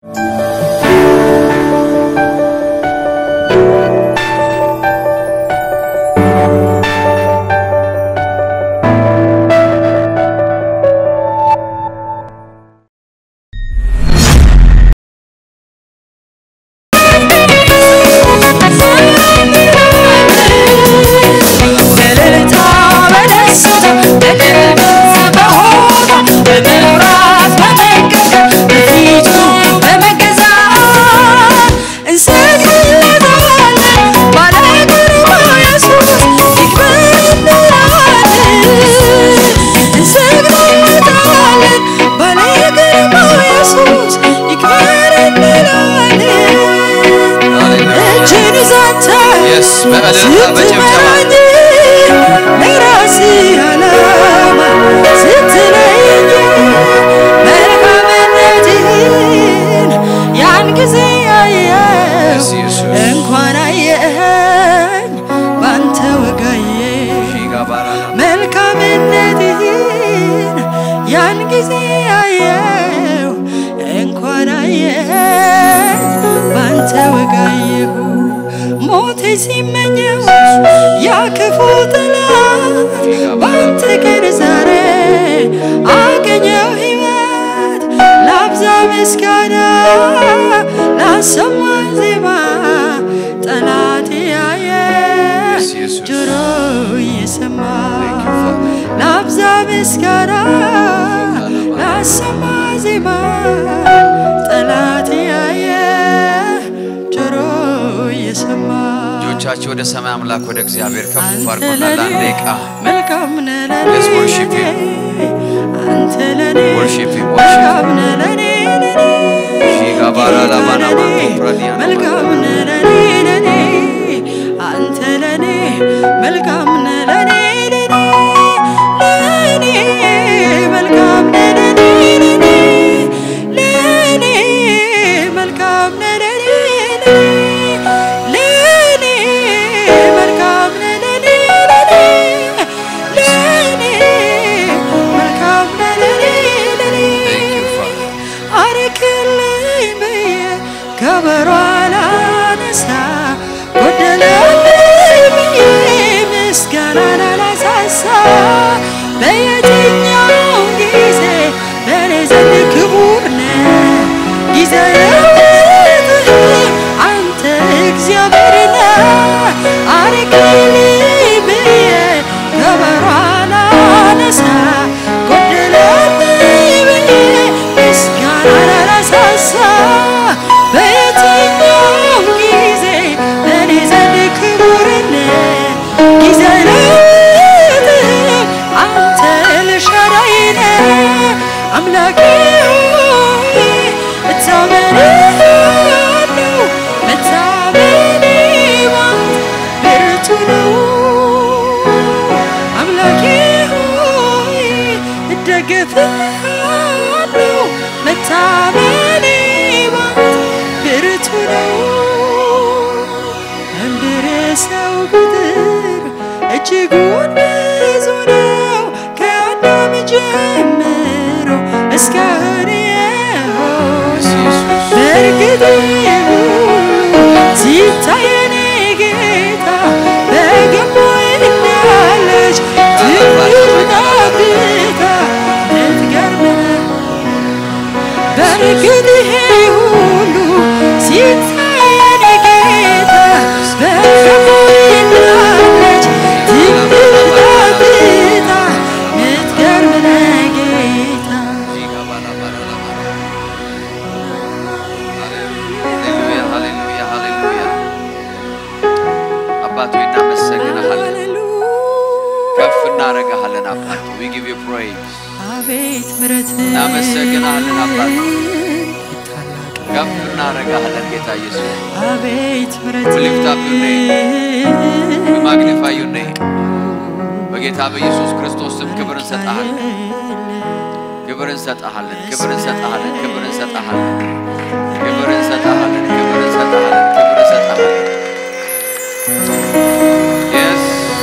በእልልታ በደስታ በድል በሆታ በመብራት በመንቀጥቀጥ በፊቱ በመገዛት እንሰግድለታለን ባለ ግርማ ኢየሱስ ይክበር እንላለን እንሰግድለታለን ባለ ግርማ ኢየሱስ ይክበር እንላለን እጅን ይዛታ Yes፣ በእልልታ በጭብጨባ ለራሴ ዓላማ ስትለኝ መልካምነትህን ያን ጊዜ አየው Yes, ኢየሱስ። እንኳን አየኸኝ ባንተ ወጋዬ መልካምነትህን ያን ጊዜ አየው እንኳን አየኸኝ ባንተ ወጋየሁ ሞቴ ሲመኘው ያ ክፉ ጠላት ባንተ ቀን ዛሬ አገኘው ሕይወት ላብዛ ምስጋና ላሰማ ዜማ ጠላቴ ያየ Yes, ኢየሱስ። ጆሮ እየሰማ Thank you, Father. ላብዛ ምስጋና ላሰማ ዜማ ጠላት ያየ ጆሮ እየሰማ እጆቻችሁ ወደ ሰማይ አምላክ ወደ እግዚአብሔር ከፍ አንተ አድርጎና ለኔ ለአንድ ደቂቃ መልካም ነህ ለኔ Let's worship him. አንተ ለኔ Worship him, worship መልካም ነህ ለኔ ለኔ ሺጋባራ ላባና ማንቶ ፕራዲያና መልካም ነህ ለኔ ለኔ አንተ ለኔ መልካም ነህ ለኔ ለኔ ለኔ መልካም ነህ ለኔ ለኔ ለኔ መልካም ነህ ለኔ ለኔ ለኔ መልካም ነህ ለኔ ለኔ ለኔ መልካም ነህ ለኔ ለኔ Thank you, Father. አረክልኝ ብዬ ከበሮ አላነሳ ጎደለብኝ ብዬ ምስጋናን አላሳሳ በየትኛው ጊዜ በእኔ ዘንድ ክቡር ነህ ጊዜ ለውጥህ አንተ እግዚአብሔር ነህ አረክልኝ ብዬ ከበሮ አላነሳ ጎደለብኝ ብዬ ምስጋናን አላሳሳ በየትኛው ጊዜ በእኔ ዘንድ ክቡር ነህ ጊዜ ለውጥህ አንተ ኤልሻዳይ ነህ አምላኬ ሆይ እታመንሃለሁ መታመኔ ባንተ ብርቱ ነው አምላኬ ሆይ እደገፍሃለሁ መታመኔ ባንተ ብርቱ ነው እንድር ሰው ቁጥር እጅጉን ብዙ ነው ከአዳም ጀምሮ እስካሁን የሆነ Yes, ኢየሱስ። በእርግጥ ሁሉ ሲታየን ጌታ በገቦ እንዳለች ትንሽ ጠብታ ልትገርመን በእርግጥ ይሄ ሁሉ ሲታየን ጌታ በገቦ እንዳለች ትንሽ ጠብታ ልትገርመን ጌታ ሃሌሉያ ሃሌሉያ ሃሌሉያ። አባት ሆይ እናመሰግንሃለን፣ ከፍ እናደርግሃለን። አባት ዊ ጊቭ ዩ ፕሬይዝ አቤት ምሕረት እናመሰግንሃለን አባት ከፍ እናደርግሃለን ጌታ ኢየሱስ አቤት ምሕረት We lift up your we magnify your name በጌታ በኢየሱስ ክርስቶስ ስም ክብር እንሰጥሃለን ክብር እንሰጥሃለን ክብር እንሰጥሃለን ክብር እንሰጥሃለን ክብር እንሰጥሃለን ክብር እንሰጥሃለን ክብር እንሰጥሃለን Yes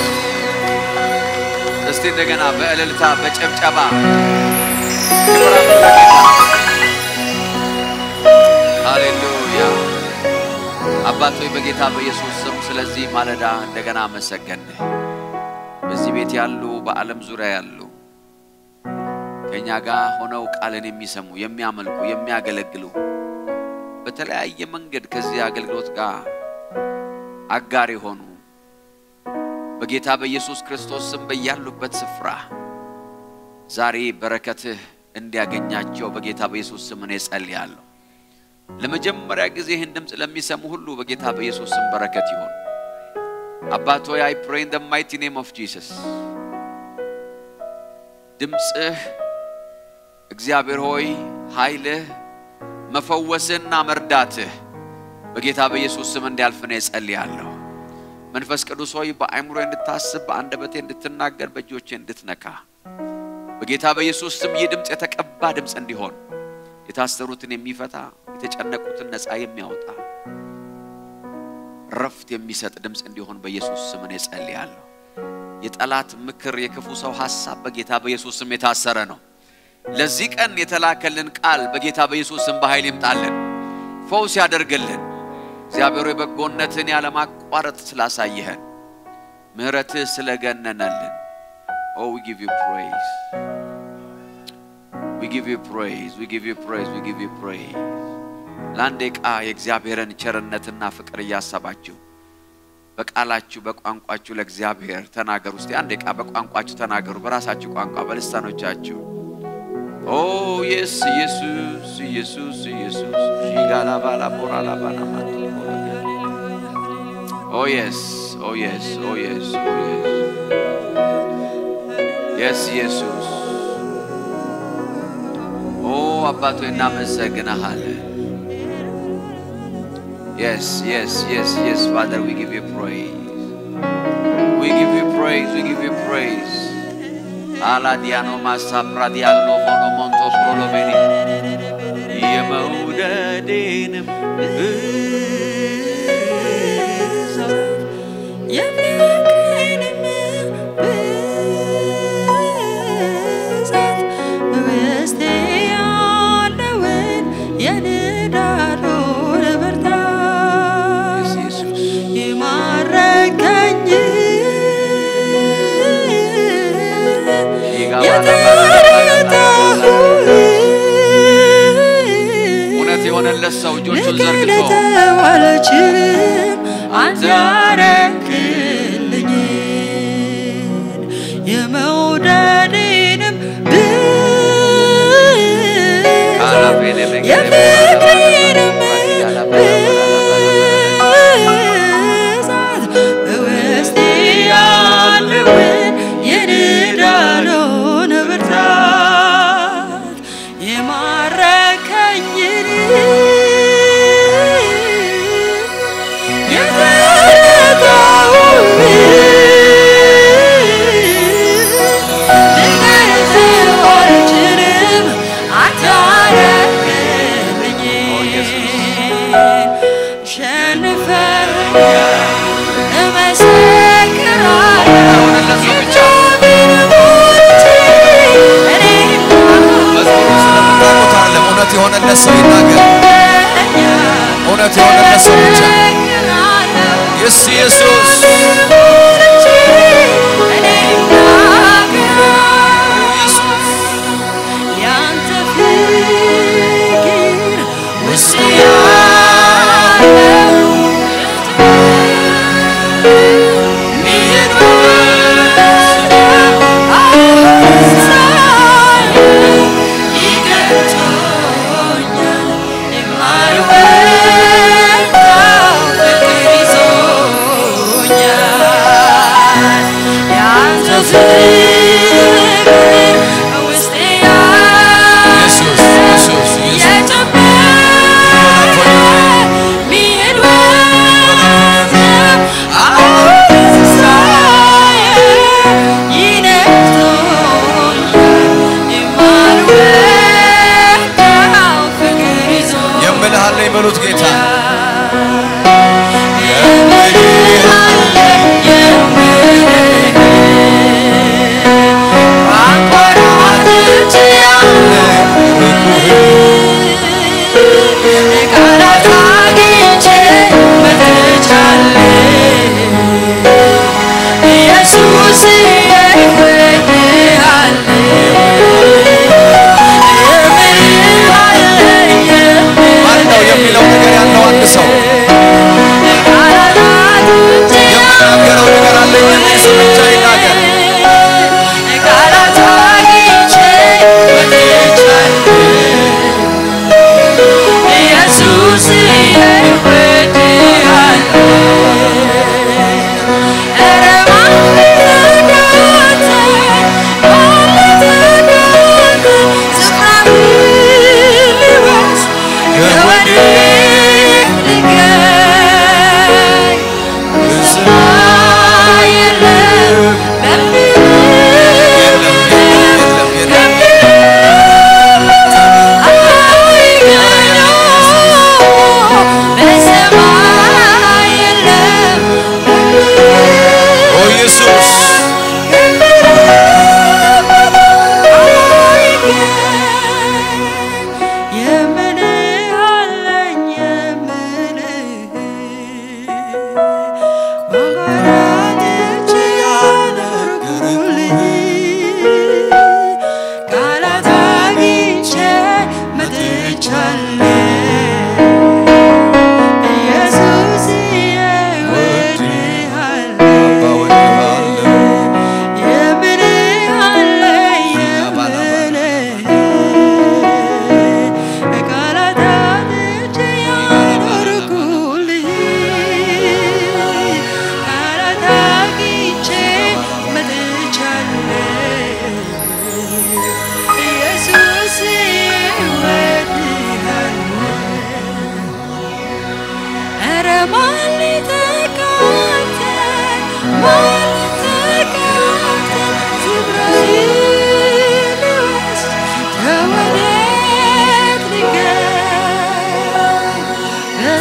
እስቲ እንደገና በእልልታ በጭብጨባ ክብር አምጡ ለጌታ ሃሌሉያ አባት ሆይ በጌታ በኢየሱስ ስም ስለዚህ ማለዳ እንደገና አመሰገንህ። በዚህ ቤት ያሉ በዓለም ዙሪያ ያሉ ከእኛ ጋር ሆነው ቃልን የሚሰሙ የሚያመልኩ፣ የሚያገለግሉ በተለያየ መንገድ ከዚህ አገልግሎት ጋር አጋር የሆኑ በጌታ በኢየሱስ ክርስቶስ ስም በያሉበት ስፍራ ዛሬ በረከትህ እንዲያገኛቸው በጌታ በኢየሱስ ስም እኔ ጸልያለሁ። ለመጀመሪያ ጊዜ ይህን ድምፅ ለሚሰሙ ሁሉ በጌታ በኢየሱስ ስም በረከት ይሁን። አባት ሆይ አይ ፕሬይ ኢን ዘ ማይቲ ኔም ኦፍ ጂሰስ ድምፅህ እግዚአብሔር ሆይ ኃይልህ መፈወስና መርዳትህ በጌታ በኢየሱስ ስም እንዲያልፍ እኔ ጸልያለሁ። መንፈስ ቅዱስ ሆይ በአእምሮ እንድታስብ በአንደበቴ እንድትናገር በእጆቼ እንድትነካ በጌታ በኢየሱስ ስም ይህ ድምፅ የተቀባ ድምፅ እንዲሆን የታሰሩትን የሚፈታ የተጨነቁትን ነፃ የሚያወጣ ረፍት የሚሰጥ ድምፅ እንዲሆን በኢየሱስ ስም እኔ ጸልያለሁ። የጠላት ምክር፣ የክፉ ሰው ሐሳብ በጌታ በኢየሱስ ስም የታሰረ ነው። ለዚህ ቀን የተላከልን ቃል በጌታ በኢየሱስ ስም በኃይል ይምጣልን፣ ፈውስ ያደርግልን። እግዚአብሔር ሆይ በጎነትን ያለማቋረጥ ስላሳየህን ምሕረትህ ስለገነነልን ኦ ዊ ጊቭ ዩ ፕሬይዝ ዊ ጊቭ ዩ ፕሬይዝ ዊ ጊቭ ዩ ፕሬይዝ ዊ ጊቭ ዩ ፕሬይዝ። ለአንድ ደቂቃ የእግዚአብሔርን ቸርነትና ፍቅር እያሰባችሁ በቃላችሁ በቋንቋችሁ ለእግዚአብሔር ተናገሩ። እስቲ አንድ ደቂቃ በቋንቋችሁ ተናገሩ፣ በራሳችሁ ቋንቋ በልሳኖቻችሁ። ኦ የስ ኢየሱስ ኢየሱስ ኢየሱስ ሺጋላ ባላ ቦራላ ባና ማቶ ኦ የስ ኦ የስ ኦ የስ ኦ የስ የስ ኢየሱስ ኦ አባቶ እናመሰግንሃለን። Yes, yes, yes, yes, Father, we give you praise. We give you praise, we give you praise. Aladiano masapra diagno mono monto prolomeni. የመውደዴንም ብዛት የፍቅሬንም ብዛት በውስጤ ያለውን የንዳዱን ብርታት ኢየሱስ የማረከኝ እውነት የሆነለት ሰው እጆቹን ዘርግቶ ልገለጠው አልችልም አንተ ያረክልኝ የመውደዴንም ብዛት የፍቅሬንም ብዛት በውስጤ ያለውን የንዳዱን ብርታት የማረከኝን የተረዳውን ልገልጸው አልችልም አንተ ያረክልኝ ሸንፈኛል እመሰክራለሁ የሆነለት ሰው ብቻ መዝሙሩ ስለምታውቁት አይደለም። እውነት የሆነለት ሰው ይናገር። እውነት የሆነለት ሰው ብቻ የስ ኢየሱስ ያንተ ፍቅር ውስጥ ያለው ኢየሱስ ኢየሱስ ኢየሱስ የምልህ አለኝ በሉት ጌታ ቃል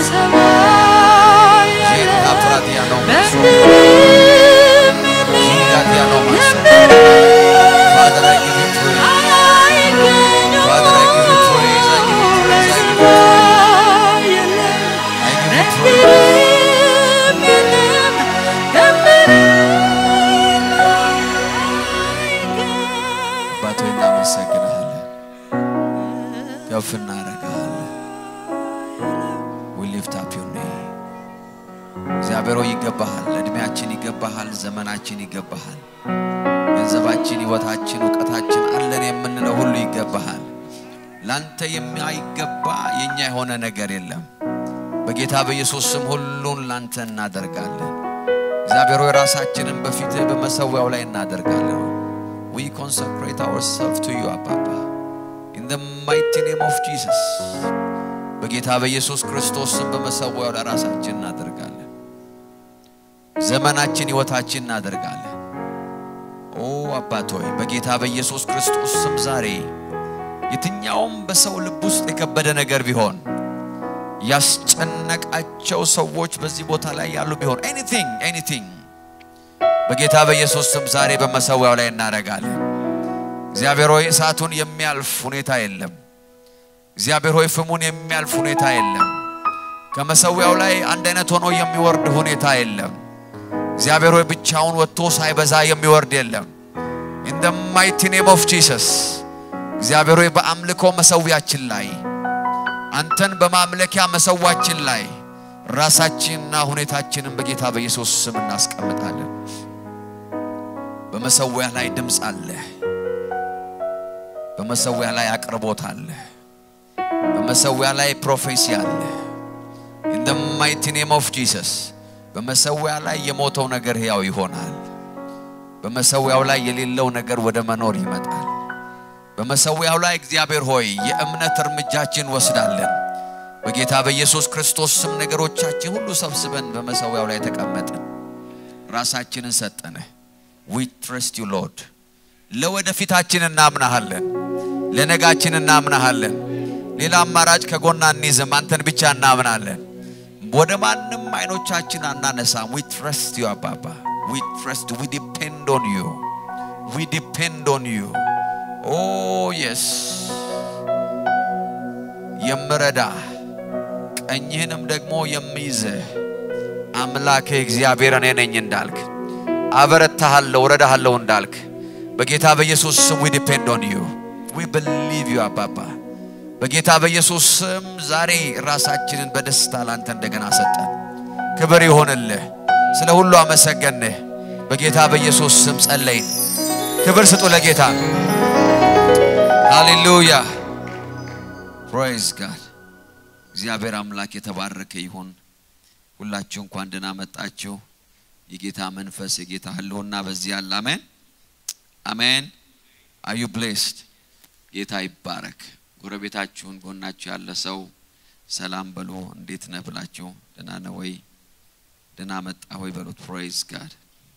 በሰማይ ያለ ጄታ ፕራዲያ ነው ማሶ በምድርም ጂጋዲያ ነው ማሶ ከምድርም Father, I give you praise. Father, I give you praise. I give you praise. I give you praise. I give you praise. አባቶ እናመሰግንሃለን፣ ከፍ እናደርግሃለን። we lift up your name እግዚአብሔር ሆይ ይገባሃል፣ እድሜያችን ይገባሃል፣ ዘመናችን ይገባሃል፣ ገንዘባችን፣ ህይወታችን፣ እውቀታችን አለን የምንለው ሁሉ ይገባሃል። ላንተ የማይገባ የኛ የሆነ ነገር የለም። በጌታ በኢየሱስ ስም ሁሉን ላንተ እናደርጋለን። እግዚአብሔር ሆይ ራሳችንን በፊትህ በመሰዊያው ላይ እናደርጋለን። we consecrate ourselves to you አባባ in the mighty name of Jesus በጌታ በኢየሱስ ክርስቶስ ስም በመሰዊያው ላይ ራሳችን እናደርጋለን። ዘመናችን ህይወታችን እናደርጋለን። ኦ አባት ሆይ በጌታ በኢየሱስ ክርስቶስ ስም ዛሬ የትኛውም በሰው ልብ ውስጥ የከበደ ነገር ቢሆን ያስጨነቃቸው ሰዎች በዚህ ቦታ ላይ ያሉ ቢሆን ኤኒቲንግ ኤኒቲንግ በጌታ በኢየሱስ ስም ዛሬ በመሰዊያው ላይ እናደርጋለን። እግዚአብሔር ሆይ እሳቱን የሚያልፍ ሁኔታ የለም። እግዚአብሔር ሆይ ፍሙን የሚያልፍ ሁኔታ የለም። ከመሰዊያው ላይ አንድ አይነት ሆኖ የሚወርድ ሁኔታ የለም። እግዚአብሔር ሆይ ብቻውን ወጥቶ ሳይበዛ የሚወርድ የለም። ኢን ደ ማይቲ ኔም ኦፍ ጂሰስ እግዚአብሔር ሆይ በአምልኮ መሰዊያችን ላይ አንተን በማምለኪያ መሰዋችን ላይ ራሳችንና ሁኔታችንን በጌታ በኢየሱስ ስም እናስቀምጣለን። በመሰዊያ ላይ ድምፅ አለ። በመሰዊያ ላይ አቅርቦት አለ። በመሰዊያ ላይ ፕሮፌሲ አለ። ኢን ደ ማይቲ ኔም ኦፍ ጂሰስ በመሰዊያ ላይ የሞተው ነገር ሕያው ይሆናል። በመሰዊያው ላይ የሌለው ነገር ወደ መኖር ይመጣል። በመሰዊያው ላይ እግዚአብሔር ሆይ የእምነት እርምጃችን ወስዳለን። በጌታ በኢየሱስ ክርስቶስ ስም ነገሮቻችን ሁሉ ሰብስበን በመሰዊያው ላይ ተቀመጥን። ራሳችንን ሰጠንህ። ዊ ትረስት ዩ ሎርድ። ለወደፊታችን እናምናሃለን። ለነጋችን እናምናሃለን። ሌላ አማራጭ ከጎና እንይዝም። አንተን ብቻ እናምናለን። ወደ ማንም አይኖቻችን አናነሳም። ዊ ትረስት ዩ አባባ ዊ ትረስት ዊ ዲፔንድ ኦን ዩ ዊ ዲፔንድ ኦን ዩ ኦ የስ የምረዳ ቀኝህንም ደግሞ የሚይዝህ አምላክህ እግዚአብሔር እኔ ነኝ እንዳልክ አበረታሃለሁ፣ እረዳሃለሁ እንዳልክ በጌታ በኢየሱስ ስም ዊ ዲፔንድ ኦን ዩ ዊ ብሊቭ ዩ አባባ በጌታ በኢየሱስ ስም ዛሬ ራሳችንን በደስታ ላንተ እንደገና ሰጠን። ክብር ይሆንልህ። ስለ ሁሉ አመሰገንህ። በጌታ በኢየሱስ ስም ጸለይን። ክብር ስጡ ለጌታ። ሃሌሉያ ፕሬዝ ጋድ። እግዚአብሔር አምላክ የተባረከ ይሁን። ሁላችሁ እንኳን ደህና መጣችሁ። የጌታ መንፈስ የጌታ ህልውና በዚህ ያለ አሜን አሜን። አዩ ብሌስድ ጌታ ይባረክ። ጎረቤታችሁን ጎናችሁ ያለ ሰው ሰላም በሉ። እንዴት ነህ ብላችሁ ደህና ነህ ወይ ደህና መጣ ወይ በሉት። ፕሬዝ ጋድ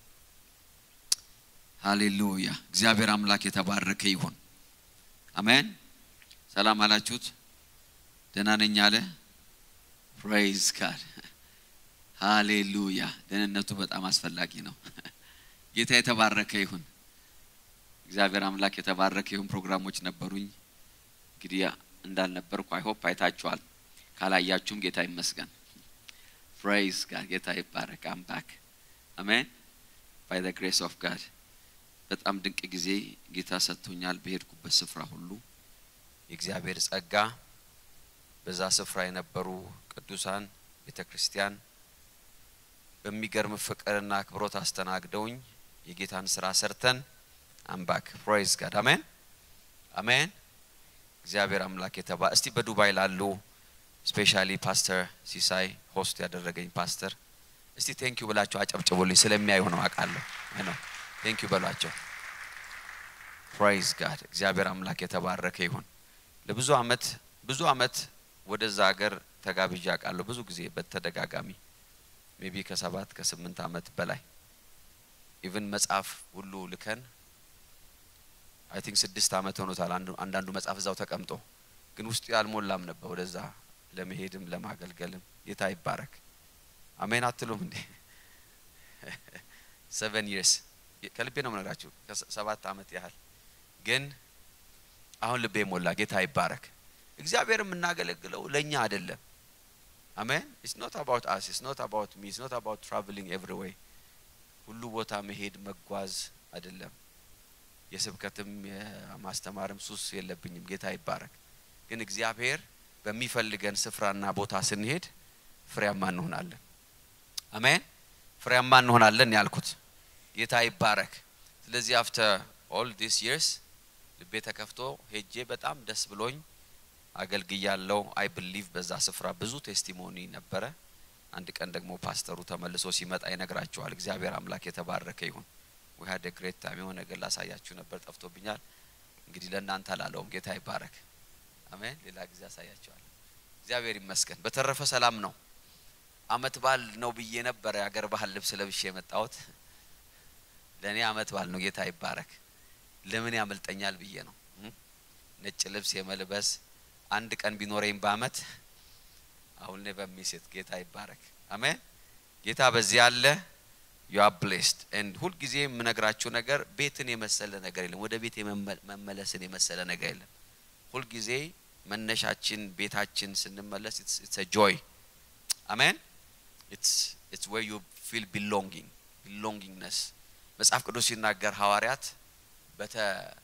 ሃሌሉያ። እግዚአብሔር አምላክ የተባረከ ይሁን። አሜን። ሰላም አላችሁት? ደህና ነኝ አለ። ፕሬዝ ጋድ ሃሌሉያ። ደህንነቱ በጣም አስፈላጊ ነው። ጌታ የተባረከ ይሁን። እግዚአብሔር አምላክ የተባረከ ይሁን። ፕሮግራሞች ነበሩኝ እንግዲህ እንዳልነበርኩ አይሆፕ አይታችኋል። ካላያችሁም ጌታ ይመስገን። ፕሬዝ ጋድ ጌታ ይባረክ። አም ባክ አሜን ባይ ዘ ግሬስ ኦፍ ጋድ በጣም ድንቅ ጊዜ ጌታ ሰጥቶኛል። በሄድኩበት ስፍራ ሁሉ የእግዚአብሔር ጸጋ በዛ ስፍራ የነበሩ ቅዱሳን ቤተ ክርስቲያን በሚገርም ፍቅርና አክብሮት አስተናግደውኝ የጌታን ስራ ሰርተን አምባክ ፕሬዝ ጋድ አሜን አሜን። እግዚአብሔር አምላክ የተባ እስቲ በዱባይ ላሉ ስፔሻሊ ፓስተር ሲሳይ ሆስት ያደረገኝ ፓስተር እስቲ ቴንኪዩ ብላቸው አጨብጭቡልኝ። ስለሚያዩ ነው አውቃለሁ ነው ቴንኪዩ በሏቸው። ፕራይዝ ጋድ እግዚአብሔር አምላክ የተባረከ ይሁን። ለብዙ አመት ብዙ አመት ወደዛ ሀገር ተጋብዣ አውቃለሁ። ብዙ ጊዜ በተደጋጋሚ ሜቢ ከሰባት ከስምንት አመት በላይ ኢቭን መጽሐፍ ሁሉ ልከን አይ ቲንክ ስድስት አመት ሆኖታል። አንዳንዱ መጽሐፍ እዛው ተቀምጦ ግን ውስጡ ያልሞላም ነበር። ወደዛ ለመሄድም ለማገልገልም ጌታ ይባረክ። አሜን አትሉም እንዴ? ሰቨን ይርስ ከልቤ ነው የምነግራችሁ። ሰባት አመት ያህል ግን አሁን ልቤ ሞላ። ጌታ ይባረክ። እግዚአብሔር የምናገለግለው ለእኛ አይደለም። አሜን ኢትስ ኖት አባውት አስ ኢትስ ኖት አባውት ሚ ኢትስ ኖት አባውት ትራቨሊንግ ኤቭሪ ዌይ ሁሉ ቦታ መሄድ መጓዝ አይደለም። የስብከትም የማስተማርም ሱስ የለብኝም። ጌታ ይባረክ። ግን እግዚአብሔር በሚፈልገን ስፍራና ቦታ ስንሄድ ፍሬያማ እንሆናለን። አሜን ፍሬያማ እንሆናለን ያልኩት ጌታ ይባረክ። ስለዚህ አፍተር ኦል ዲስ ይርስ ልቤ ተከፍቶ ሄጄ በጣም ደስ ብሎኝ አገልግያለው። አይ ብሊቭ በዛ ስፍራ ብዙ ቴስቲሞኒ ነበረ። አንድ ቀን ደግሞ ፓስተሩ ተመልሶ ሲመጣ ይነግራቸዋል። እግዚአብሔር አምላክ የተባረከ ይሁን። ዊ ሀድ ግሬት ታይም። የሆነ ነገር ላሳያችሁ ነበር ጠፍቶብኛል። እንግዲህ ለእናንተ አላለውም። ጌታ ይባረክ። አሜን። ሌላ ጊዜ አሳያቸዋለሁ። እግዚአብሔር ይመስገን። በተረፈ ሰላም ነው። አመት በዓል ነው ብዬ ነበረ የአገር ባህል ልብስ ለብሼ የመጣሁት። ለእኔ አመት በዓል ነው። ጌታ ይባረክ። ለምን ያመልጠኛል ብዬ ነው ነጭ ልብስ የመልበስ አንድ ቀን ቢኖረኝ በአመት አሁን ላይ በሚሴት ጌታ ይባረክ። አሜን። ጌታ በዚህ አለ። ዩ አር ብሌስድ ኤንድ ሁልጊዜ የምነግራችሁ ነገር ቤትን የመሰለ ነገር የለም። ወደ ቤት መመለስን የመሰለ ነገር የለም። ሁልጊዜ መነሻችን ቤታችን ስንመለስ ኢትስ ጆይ አሜን። ኢትስ ዌር ዩ ፊል ቢሎንጊንግ ቢሎንጊንግነስ መጽሐፍ ቅዱስ ሲናገር ሐዋርያት በተ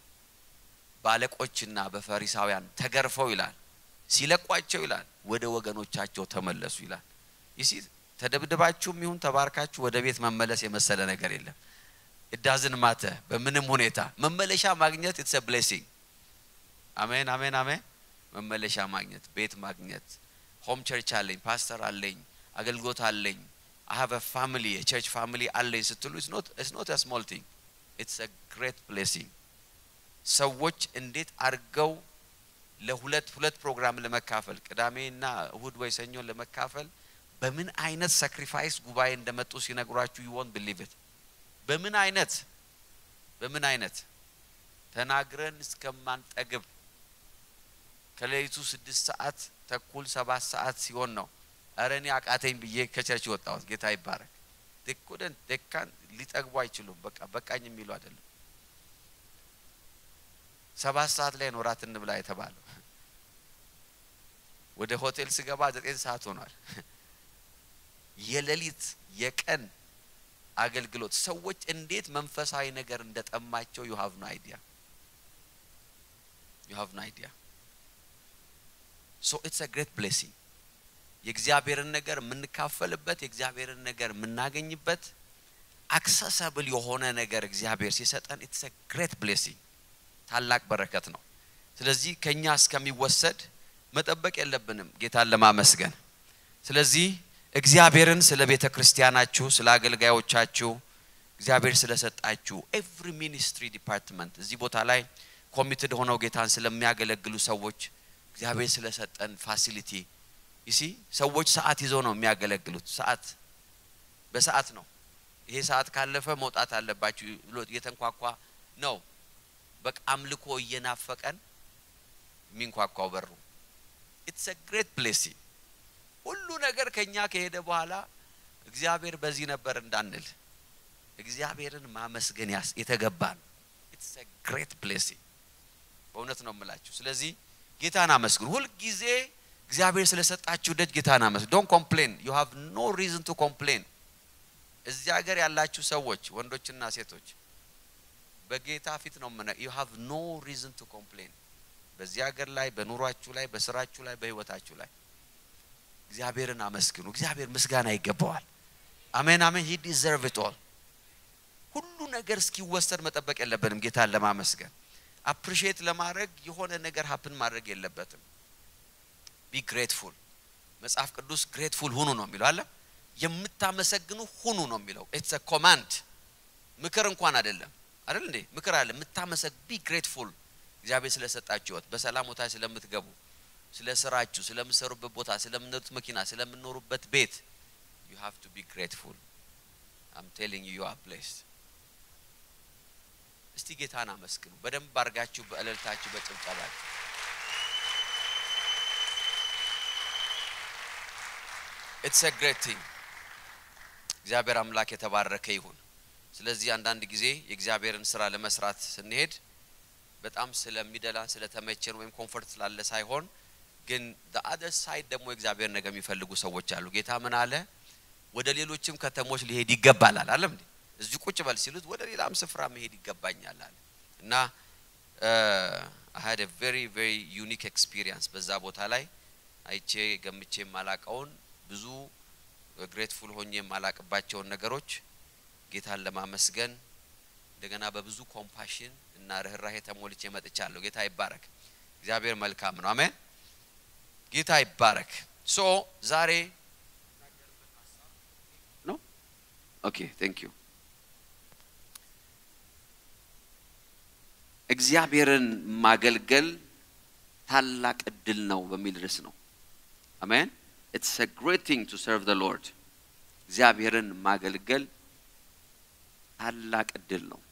ባለቆችና በፈሪሳውያን ተገርፈው ይላል ሲለቋቸው ይላል ወደ ወገኖቻቸው ተመለሱ ይላል። ይሲ ተደብድባችሁም ይሁን ተባርካችሁ ወደ ቤት መመለስ የመሰለ ነገር የለም። እዳዝን ማተ በምንም ሁኔታ መመለሻ ማግኘት ኢትስ ብሌሲንግ። አሜን አሜን አሜን። መመለሻ ማግኘት ቤት ማግኘት ሆም ቸርች አለኝ፣ ፓስተር አለኝ፣ አገልግሎት አለኝ፣ አይ ሃቭ አ ፋሚሊ የቸርች ፋሚሊ አለኝ ስትሉ ኢትስ ኖት አ ስሞል ቲንግ ኢትስ አ ግሬት ብሌሲንግ። ሰዎች እንዴት አድርገው ለሁለት ሁለት ፕሮግራም ለመካፈል ቅዳሜና እሁድ ወይ ሰኞ ለመካፈል በምን አይነት ሳክሪፋይስ ጉባኤ እንደመጡ ሲነግሯችሁ ዩ ወንት ቢሊቭ ኢት። በምን አይነት በምን አይነት ተናግረን እስከማንጠግብ ከሌሊቱ ስድስት ሰዓት ተኩል ሰባት ሰዓት ሲሆን ነው እረ እኔ አቃተኝ ብዬ ከቸርች ወጣሁት። ጌታ ይባረክ። ደኮደን ደካን ሊጠግቡ አይችሉም። በቃ በቃኝ የሚሉ አይደለም። ሰባት ሰዓት ላይ ነው ራት እንብላ የተባለው። ወደ ሆቴል ስገባ ዘጠኝ ሰዓት ሆኗል። የሌሊት የቀን አገልግሎት ሰዎች እንዴት መንፈሳዊ ነገር እንደጠማቸው ዩ ሃቭ ኖ አይዲያ ዩ ሃቭ ኖ አይዲያ ሶ ኢትስ አ ግሬት ብሌሲንግ የእግዚአብሔርን ነገር የምንካፈልበት የእግዚአብሔርን ነገር የምናገኝበት አክሰሰብል የሆነ ነገር እግዚአብሔር ሲሰጠን ኢትስ አ ግሬት ብሌሲንግ ታላቅ በረከት ነው። ስለዚህ ከኛ እስከሚወሰድ መጠበቅ የለብንም ጌታን ለማመስገን። ስለዚህ እግዚአብሔርን ስለ ቤተ ክርስቲያናችሁ፣ ስለ አገልጋዮቻችሁ እግዚአብሔር ስለሰጣችሁ ኤቭሪ ሚኒስትሪ ዲፓርትመንት እዚህ ቦታ ላይ ኮሚትድ ሆነው ጌታን ስለሚያገለግሉ ሰዎች እግዚአብሔር ስለሰጠን ፋሲሊቲ ይሲ ሰዎች ሰዓት ይዘው ነው የሚያገለግሉት። ሰዓት በሰዓት ነው። ይሄ ሰዓት ካለፈ መውጣት አለባችሁ ብሎ እየተንኳኳ ነው በቃ አምልኮ እየናፈቀን የሚንኳኳው በሩ ኢትስ አ ግሬት ብሌሲንግ። ሁሉ ነገር ከኛ ከሄደ በኋላ እግዚአብሔር በዚህ ነበር እንዳንል እግዚአብሔርን ማመስገን ያስ የተገባ ነው። ኢትስ አ ግሬት ብሌሲንግ በእውነት ነው የምላችሁ። ስለዚህ ጌታን አመስግኑ። ሁልጊዜ እግዚአብሔር ስለሰጣችሁ ደጅ ጌታን አመስግኑ። ዶንት ኮምፕሌን ዩ ሃቭ ኖ ሪዝን ቱ ኮምፕሌን። እዚህ ሀገር ያላችሁ ሰዎች ወንዶችና ሴቶች በጌታ ፊት ነው ምን ዩ ሃቭ ኖ ሪዝን ቱ ኮምፕሌን። በዚህ ሀገር ላይ በኑሯችሁ ላይ በስራችሁ ላይ በህይወታችሁ ላይ እግዚአብሔርን አመስግኑ። እግዚአብሔር ምስጋና ይገባዋል። አሜን አሜን። ሂ ዲዘርቭ ኢት ኦል። ሁሉ ነገር እስኪወሰድ መጠበቅ የለብንም ጌታን ለማመስገን አፕሪሺየት ለማድረግ የሆነ ነገር ሀፕን ማድረግ የለበትም። ቢ ግሬትፉል። መጽሐፍ ቅዱስ ግሬትፉል ሁኑ ነው የሚለው አለ። የምታመሰግኑ ሁኑ ነው የሚለው። ኢትስ ኮማንድ ምክር እንኳን አይደለም አይደል እንዴ? ምክር አለ። የምታመሰግ ቢ ግሬትፉል እግዚአብሔር ስለሰጣችሁ ህይወት፣ በሰላም ቦታ ስለምትገቡ፣ ስለ ስራችሁ፣ ስለምትሰሩበት ቦታ፣ ስለምትነዱት መኪና፣ ስለምትኖሩበት ቤት ዩ ሃቭ ቱ ቢ ግሬትፉል አም ቴሊንግ ዩ ዩ አር ብሌስድ። እስቲ ጌታን አመስግኑ በደንብ አድርጋችሁ በእልልታችሁ በጭብጨባችሁ ኢትስ አ ግሬት ቲንግ። እግዚአብሔር አምላክ የተባረከ ይሁን። ስለዚህ አንዳንድ ጊዜ የእግዚአብሔርን ስራ ለመስራት ስንሄድ በጣም ስለሚደላን ስለተመቸን ወይም ኮምፎርት ስላለ ሳይሆን ግን አደር ሳይድ ደግሞ የእግዚአብሔር ነገር የሚፈልጉ ሰዎች አሉ። ጌታ ምን አለ? ወደ ሌሎችም ከተሞች ሊሄድ ይገባላል አለም እንዴ? እዚህ ቁጭ በል ሲሉት ወደ ሌላም ስፍራ መሄድ ይገባኛል አለ እና አይ ሃድ ቬሪ ቬሪ ዩኒክ ኤክስፒሪየንስ በዛ ቦታ ላይ አይቼ ገምቼ የማላቀውን ብዙ ግሬትፉል ሆኜ የማላቅባቸውን ነገሮች ጌታን ለማመስገን እንደገና በብዙ ኮምፓሽን እና ርኅራሄ ተሞልቼ መጥቻለሁ። ጌታ ይባረክ። እግዚአብሔር መልካም ነው። አሜን። ጌታ ይባረክ። ሶ ዛሬ ነው። ኦኬ ቴንክ ዩ። እግዚአብሔርን ማገልገል ታላቅ እድል ነው በሚል ርዕስ ነው። አሜን። ኢትስ አ ግሬት ቲንግ ቱ ሰርቭ ዘ ሎርድ። እግዚአብሔርን ማገልገል ታላቅ እድል ነው።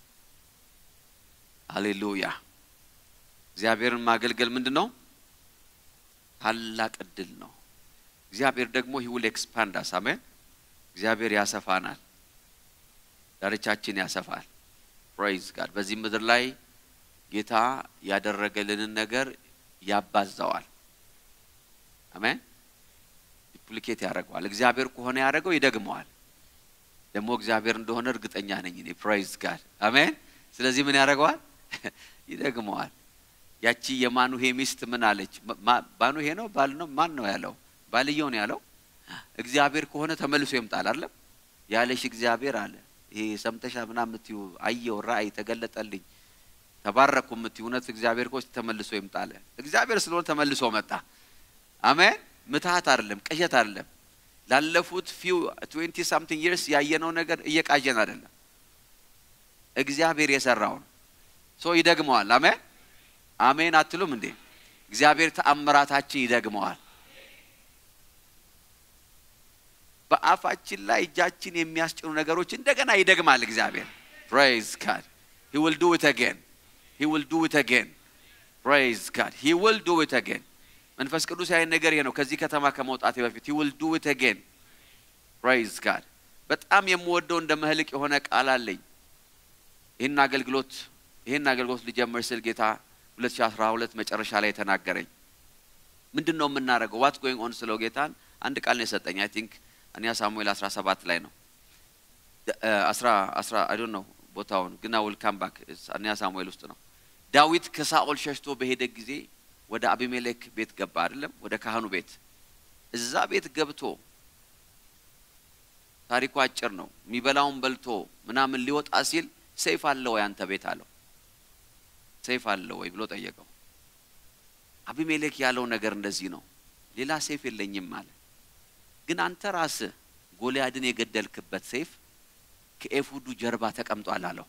ሃሌሉያ። እግዚአብሔርን ማገልገል ምንድን ነው? ታላቅ እድል ነው። እግዚአብሔር ደግሞ ሂ ዊል ኤክስፓንድ አስ አሜን። እግዚአብሔር ያሰፋናል፣ ዳርቻችን ያሰፋል። ፕሬይዝ ጋድ። በዚህ ምድር ላይ ጌታ ያደረገልንን ነገር ያባዛዋል። አሜን። ዲፕሊኬት ያደርገዋል። እግዚአብሔር ከሆነ ያደረገው ይደግመዋል። ደግሞ እግዚአብሔር እንደሆነ እርግጠኛ ነኝ እኔ። ፕራይዝ ጋድ አሜን። ስለዚህ ምን ያደርገዋል? ይደግመዋል። ያቺ የማኑሄ ሚስት ምን አለች? ባኑሄ ነው ባል ነው ማን ነው ያለው? ባልየው ነው ያለው። እግዚአብሔር ከሆነ ተመልሶ ይምጣል አይደለም ያለሽ እግዚአብሔር አለ። ይሄ ሰምተሻ ምናምን የምትይው አየው፣ ራእይ ተገለጠልኝ፣ ተባረኩ የምትይው እውነት እግዚአብሔር ኮስ ተመልሶ ይምጣል። እግዚአብሔር ስለሆነ ተመልሶ መጣ። አሜን። ምትሃት አይደለም፣ ቅዠት አይደለም። ላለፉት ፊው ትዌንቲ ሳምቲንግ ይርስ ያየነው ነገር እየቃዠን አይደለም። እግዚአብሔር የሰራውን ሶ ይደግመዋል። አሜን አሜን አትሉም እንዴ? እግዚአብሔር ተአምራታችን ይደግመዋል። በአፋችን ላይ እጃችን የሚያስጭኑ ነገሮች እንደገና ይደግማል እግዚአብሔር። ፕሬይዝ ጋድ ሂ ዊል ዱ ኢት አጌን ሂ ዊል ዱ ኢት አጌን ፕሬይዝ ጋድ ሂ ዊል ዱ ኢት አጌን መንፈስ ቅዱስ ያይን ነገር ይሄ ነው። ከዚህ ከተማ ከመውጣቴ በፊት ሂ ዊል ዱ ኢት አጌን ፕሬይዝ ጋድ። በጣም የምወደው እንደ መህልቅ የሆነ ቃል አለኝ። ይህን አገልግሎት ይህን አገልግሎት ሊጀምር ስል ጌታ 2012 መጨረሻ ላይ የተናገረኝ ምንድን ነው የምናደርገው? ዋት ጎይንግ ኦን ስለው ጌታን አንድ ቃል ነው የሰጠኝ። አይ ቲንክ አንያ ሳሙኤል 17 ላይ ነው አስራ አስራ አይ ዶንት ኖ ቦታውን ግን አይ ዊል ካም ባክ አንያ ሳሙኤል ውስጥ ነው። ዳዊት ከሳኦል ሸሽቶ በሄደ ጊዜ ወደ አቢሜሌክ ቤት ገባ አይደለም? ወደ ካህኑ ቤት። እዛ ቤት ገብቶ ታሪኩ አጭር ነው። የሚበላውን በልቶ ምናምን ሊወጣ ሲል ሰይፍ አለ ወይ አንተ ቤት አለው። ሰይፍ አለ ወይ ብሎ ጠየቀው። አቢሜሌክ ያለው ነገር እንደዚህ ነው፣ ሌላ ሰይፍ የለኝም አለ። ግን አንተ ራስህ ጎልያድን የገደልክበት ሰይፍ ከኤፉዱ ጀርባ ተቀምጧል አለው።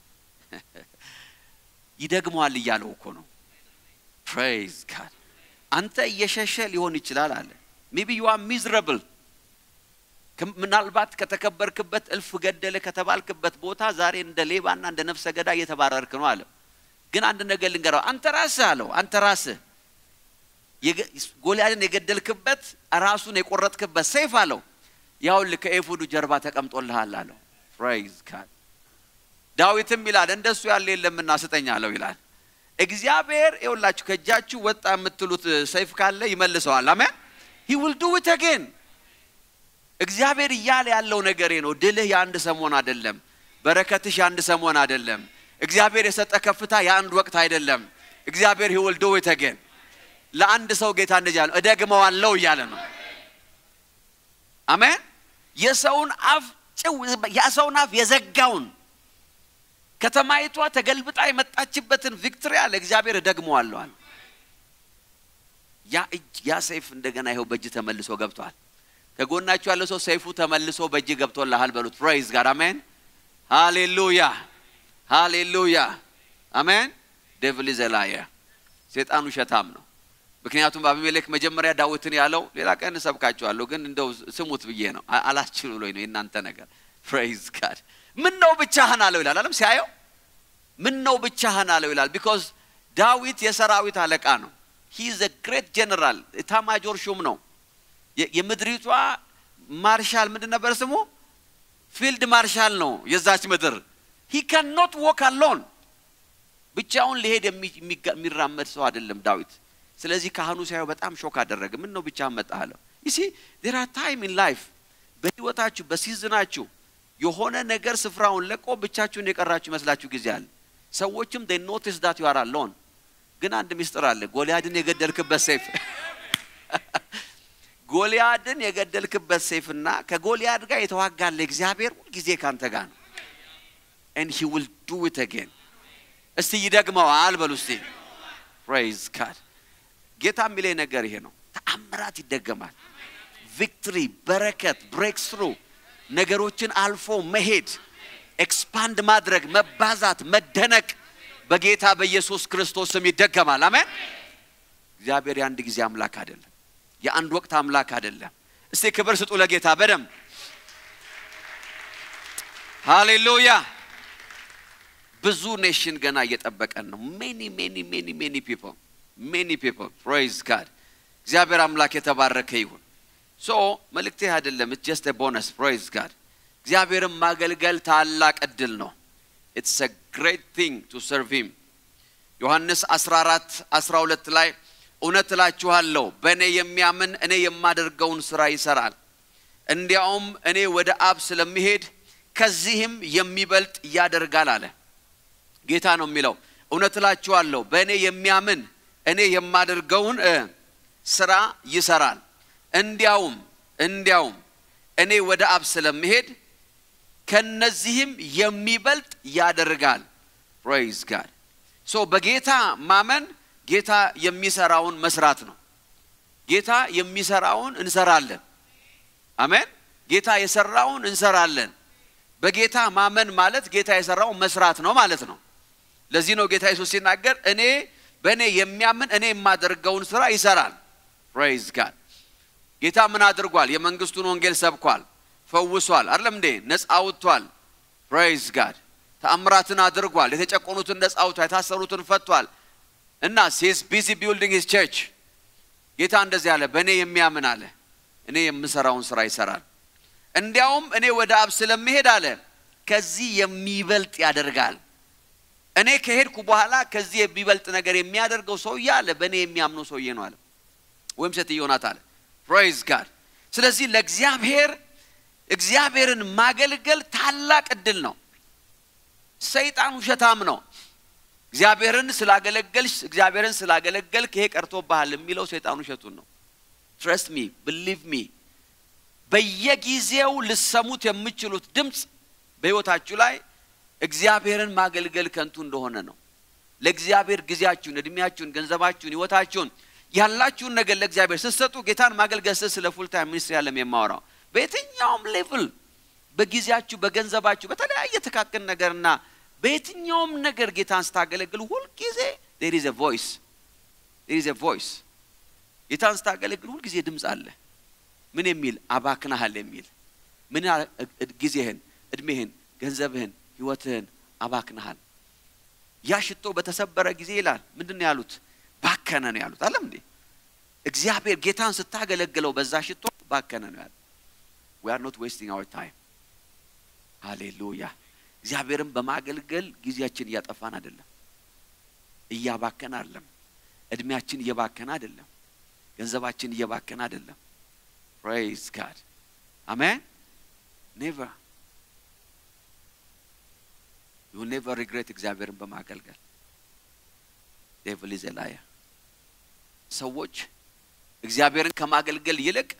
ይደግመዋል እያለው እኮ ነው። ፕሬይዝ ጋድ። አንተ እየሸሸ ሊሆን ይችላል አለ። ሜቢ ዩ አር ሚዝረብል ምናልባት ከተከበርክበት እልፍ ገደለ ከተባልክበት ቦታ ዛሬ እንደ ሌባና እንደ ነፍሰ ገዳ እየተባረርክ ነው አለ። ግን አንድ ነገር ልንገረው፣ አንተ ራስህ አለው፣ አንተ ራስህ ጎልያድን የገደልክበት ራሱን የቆረጥክበት ሰይፍ አለው፣ ያውልህ ከኤፉዱ ጀርባ ተቀምጦልሃል አለው። ፕሬይዝ ጋድ። ዳዊትም ይላል እንደሱ ያለ የለምና ስጠኝ አለው ይላል። እግዚአብሔር ይኸውላችሁ ከእጃችሁ ወጣ የምትሉት ሰይፍ ካለ ይመልሰዋል። አሜን ሂ ዊል ዱ ኢት አጌን እግዚአብሔር እያለ ያለው ነገሬ ነው። ድልህ የአንድ ሰሞን አይደለም። በረከትሽ የአንድ ሰሞን አይደለም። እግዚአብሔር የሰጠ ከፍታ የአንድ ወቅት አይደለም። እግዚአብሔር ሂ ዊል ዱ ኢት አጌን። ለአንድ ሰው ጌታ እንደዚህ ያለው እደግመዋለሁ እያለ ነው። አሜን። የሰውን አፍ ጭው የሰውን አፍ የዘጋውን ከተማይቷ ተገልብጣ የመጣችበትን ቪክትሪ አለ እግዚአብሔር እደግመዋለሁ አለ። ያ እጅ ያ ሰይፍ እንደገና ይኸው በእጅ ተመልሶ ገብቷል። ከጎናችሁ ያለው ሰው ሰይፉ ተመልሶ በእጅ ገብቶልሃል በሉት። ፕሬይዝ ጋድ አሜን። ሃሌሉያ ሃሌሉያ አሜን። ዴቪል ኢዝ ኤ ላየር ሴጣኑ ሸታም ነው። ምክንያቱም አቢሜሌክ መጀመሪያ ዳዊትን ያለው ሌላ ቀን እሰብካችኋለሁ፣ ግን እንደው ስሙት ብዬ ነው አላስችል ብሎኝ ነው የእናንተ ነገር። ፕሬይዝ ጋድ ምን ነው ብቻህን አለው ይላል አለም ሲያየው ምን ነው ብቻህን አለው ይላል። ቢኮዝ ዳዊት የሰራዊት አለቃ ነው። ሂ ኢዝ ግሬት ጀነራል ኤታማጆር ሹም ነው። የምድሪቷ ማርሻል ምንድን ነበር ስሙ? ፊልድ ማርሻል ነው የዛች ምድር። ሂ ካን ኖት ዎክ አሎን ብቻውን ሊሄድ የሚ- የሚጋ- የሚራመድ ሰው አይደለም ዳዊት። ስለዚህ ካህኑ ሲያየው በጣም ሾክ አደረገ። ምን ነው ብቻህን መጣህ አለው። ይሲ ዴር አር ታይም ኢን ላይፍ በህይወታችሁ በሲዝናችሁ የሆነ ነገር ስፍራውን ለቆ ብቻችሁን የቀራችሁ ይመስላችሁ ጊዜ አለ። ሰዎችም they notice that you are alone ግን አንድ ሚስጥር አለ። ጎልያድን የገደልክበት ሰይፍ ጎልያድን የገደልክበት ሰይፍና ከጎልያድ ጋር የተዋጋለ እግዚአብሔር ሁልጊዜ ካንተ ጋር ነው። and he will do it again እስቲ ይደግመዋል በሉ እስቲ praise God ጌታ የሚለኝ ነገር ይሄ ነው። ተአምራት ይደገማል። ቪክትሪ፣ በረከት፣ ብሬክ ስሩ ነገሮችን አልፎ መሄድ፣ ኤክስፓንድ ማድረግ፣ መባዛት፣ መደነቅ በጌታ በኢየሱስ ክርስቶስ ስም ይደገማል። አሜን። እግዚአብሔር የአንድ ጊዜ አምላክ አይደለም፣ የአንድ ወቅት አምላክ አይደለም። እስቲ ክብር ስጡ ለጌታ በደም ሃሌሉያ። ብዙ ኔሽን ገና እየጠበቀን ነው። ሜኒ ሜኒ ሜኒ ሜኒ ፒፕል ሜኒ ፒፕል ፕሬዝ ጋድ። እግዚአብሔር አምላክ የተባረከ ይሁን። ሶ መልእክቴ አይደለም፣ ኢትስ ጀስት ቦነስ። ፕሬዝ ጋድ። እግዚአብሔርን ማገልገል ታላቅ እድል ነው። ኢትስ አ ግሬት ቲንግ ቱ ሰርቭ ሂም። ዮሐንስ 14 12 ላይ እውነት እላችኋለሁ በእኔ የሚያምን እኔ የማደርገውን ሥራ ይሰራል፣ እንዲያውም እኔ ወደ አብ ስለሚሄድ ከዚህም የሚበልጥ ያደርጋል አለ። ጌታ ነው የሚለው። እውነት እላችኋለሁ በእኔ የሚያምን እኔ የማደርገውን እ ስራ ይሰራል እንዲያውም እንዲያውም እኔ ወደ አብ ስለምሄድ ከነዚህም የሚበልጥ ያደርጋል። ፕሬይዝ ጋድ ሶ በጌታ ማመን ጌታ የሚሰራውን መስራት ነው። ጌታ የሚሰራውን እንሰራለን። አሜን። ጌታ የሰራውን እንሰራለን። በጌታ ማመን ማለት ጌታ የሰራውን መስራት ነው ማለት ነው። ለዚህ ነው ጌታ ኢየሱስ ሲናገር እኔ በእኔ የሚያምን እኔ የማደርገውን ስራ ይሰራል። ፕሬይዝ ጋድ ጌታ ምን አድርጓል? የመንግስቱን ወንጌል ሰብኳል፣ ፈውሷል። አይደለም እንዴ? ነፃ አውጥቷል። ፕሬይዝ ጋድ ተአምራትን አድርጓል። የተጨቆኑትን ነፃ አውጥቷል፣ የታሰሩትን ፈቷል። እና ሂዝ ቢዚ ቢልዲንግ ሂዝ ቸርች ጌታ እንደዚህ አለ፣ በእኔ የሚያምን አለ እኔ የምሰራውን ስራ ይሰራል። እንዲያውም እኔ ወደ አብ ስለምሄድ አለ ከዚህ የሚበልጥ ያደርጋል። እኔ ከሄድኩ በኋላ ከዚህ የሚበልጥ ነገር የሚያደርገው ሰውዬ አለ በእኔ የሚያምነው ሰውዬ ነው አለ ወይም ሴትዮ ናት አለ። ፕሬይዝ ጋድ። ስለዚህ ለእግዚአብሔር እግዚአብሔርን ማገልገል ታላቅ እድል ነው። ሰይጣን ውሸታም ነው። እግዚአብሔርን ስላገለገልሽ እግዚአብሔርን ስላገለገልክ ይሄ ቀርቶብሃል የሚለው ሰይጣን ውሸቱን ነው። ትረስት ሚ ብሊቭ ሚ በየጊዜው ልሰሙት የምችሉት ድምፅ በሕይወታችሁ ላይ እግዚአብሔርን ማገልገል ከንቱ እንደሆነ ነው። ለእግዚአብሔር ጊዜያችሁን፣ እድሜያችሁን፣ ገንዘባችሁን፣ ሕይወታችሁን ያላችሁን ነገር ለእግዚአብሔር ስትሰጡ ጌታን ማገልገል ስል ስለ ፉል ታይም ሚኒስትሪ ያለም የማወራው በየትኛውም ሌቭል በጊዜያችሁ፣ በገንዘባችሁ፣ በተለያየ ተካክን ነገርና በየትኛውም ነገር ጌታን ስታገለግሉ ሁልጊዜ ዴር ኢዝ ቮይስ ዴር ኢዝ ቮይስ ጌታን ስታገለግሉ ሁልጊዜ ድምፅ አለ። ምን የሚል አባክናሃል የሚል ምን ጊዜህን፣ እድሜህን፣ ገንዘብህን፣ ህይወትህን አባክናሃል። ያ ሽቶ በተሰበረ ጊዜ ይላል ምንድን ነው ያሉት? ባከነ ነው ያሉት። አለም እንዴ እግዚአብሔር ጌታን ስታገለግለው በዛ ሽቶ ባከነ ነው ያሉት። ዊ አር ኖት ዌስቲንግ አወር ታይም። ሃሌሉያ። እግዚአብሔርን በማገልገል ጊዜያችን እያጠፋን አይደለም፣ እያባከን አይደለም። እድሜያችን እየባከን አይደለም፣ ገንዘባችን እየባከን አይደለም። ፕሬይዝ ጋድ አሜን። ኔቨር ዩ ኔቨር ሪግሬት እግዚአብሔርን በማገልገል ዴቭል ኢዝ ላየር። ሰዎች እግዚአብሔርን ከማገልገል ይልቅ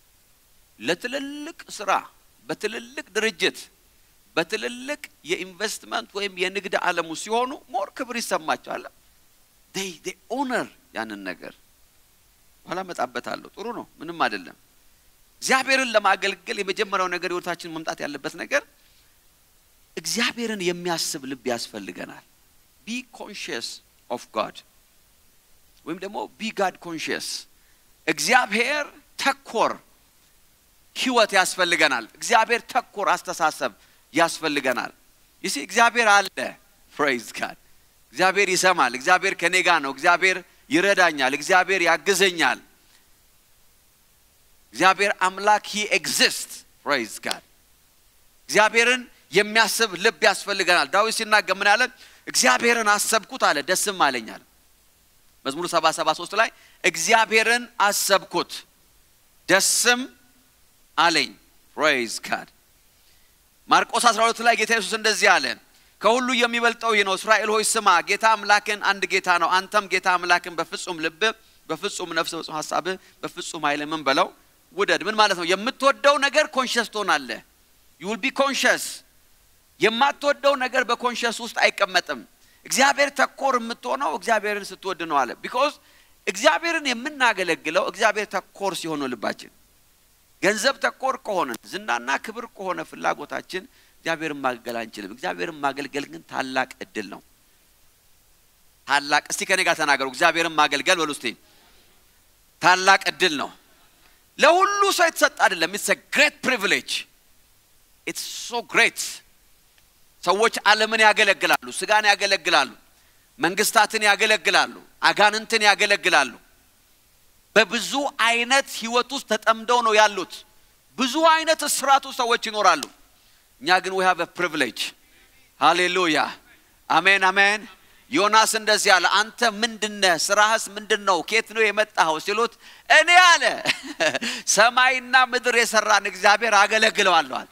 ለትልልቅ ስራ በትልልቅ ድርጅት በትልልቅ የኢንቨስትመንት ወይም የንግድ ዓለሙ ሲሆኑ ሞር ክብር ይሰማቸዋል። ዴይ ዴይ ኦነር ያንን ነገር በኋላ እመጣበታለሁ። ጥሩ ነው፣ ምንም አይደለም። እግዚአብሔርን ለማገልገል የመጀመሪያው ነገር ህይወታችን መምጣት ያለበት ነገር እግዚአብሔርን የሚያስብ ልብ ያስፈልገናል። ቢ ኮንሽየስ ኦፍ ጋድ ወይም ደግሞ ቢ ጋድ ኮንሽየስ እግዚአብሔር ተኮር ህይወት ያስፈልገናል። እግዚአብሔር ተኮር አስተሳሰብ ያስፈልገናል። ይሲ እግዚአብሔር አለ። ፕሬይዝ ጋድ እግዚአብሔር ይሰማል። እግዚአብሔር ከኔ ጋር ነው። እግዚአብሔር ይረዳኛል። እግዚአብሔር ያግዘኛል። እግዚአብሔር አምላክ ሂ ኤግዚስት ፕሬዝ ጋድ እግዚአብሔርን የሚያስብ ልብ ያስፈልገናል ዳዊት ሲናገር ምን ያለ እግዚአብሔርን አሰብኩት አለ ደስም አለኝ አለ መዝሙር 773 ላይ እግዚአብሔርን አሰብኩት ደስም አለኝ ፕሬዝ ጋድ ማርቆስ 12 ላይ ጌታ ኢየሱስ እንደዚህ አለ ከሁሉ የሚበልጠው ይህ ነው እስራኤል ሆይ ስማ ጌታ አምላክን አንድ ጌታ ነው አንተም ጌታ አምላክን በፍጹም ልብ በፍጹም ነፍስ በፍጹም ሀሳብህ በፍጹም ኃይል ምን በለው ውደድ ምን ማለት ነው የምትወደው ነገር ኮንሸስ ትሆናለህ ዩ ዊል ቢ ኮንሸስ የማትወደው ነገር በኮንሸስ ውስጥ አይቀመጥም እግዚአብሔር ተኮር የምትሆነው እግዚአብሔርን ስትወድ ነው አለ ቢኮዝ እግዚአብሔርን የምናገለግለው እግዚአብሔር ተኮር ሲሆን ነው ልባችን ገንዘብ ተኮር ከሆነ ዝናና ክብር ከሆነ ፍላጎታችን እግዚአብሔርን ማገልገል አንችልም እግዚአብሔርን ማገልገል ግን ታላቅ እድል ነው ታላቅ እስቲ ከኔ ጋር ተናገሩ እግዚአብሔርን ማገልገል በሉ እስቲ ታላቅ እድል ነው ለሁሉ ሰው የተሰጠ አይደለም ኢትስ ግሬት ፕሪቪሌጅ ኢትስ ሶ ግሬት ሰዎች ዓለምን ያገለግላሉ ስጋን ያገለግላሉ መንግስታትን ያገለግላሉ አጋንንትን ያገለግላሉ በብዙ አይነት ህይወት ውስጥ ተጠምደው ነው ያሉት ብዙ አይነት እስራት ውስጥ ሰዎች ይኖራሉ እኛ ግን ዊ ሃቭ ፕሪቪሌጅ ሃሌሉያ አሜን አሜን ዮናስ እንደዚህ አለ አንተ ምንድነህ ስራህስ ምንድን ነው ኬት ነው የመጣኸው ሲሉት እኔ አለ ሰማይና ምድር የሰራን እግዚአብሔር አገለግለዋለዋል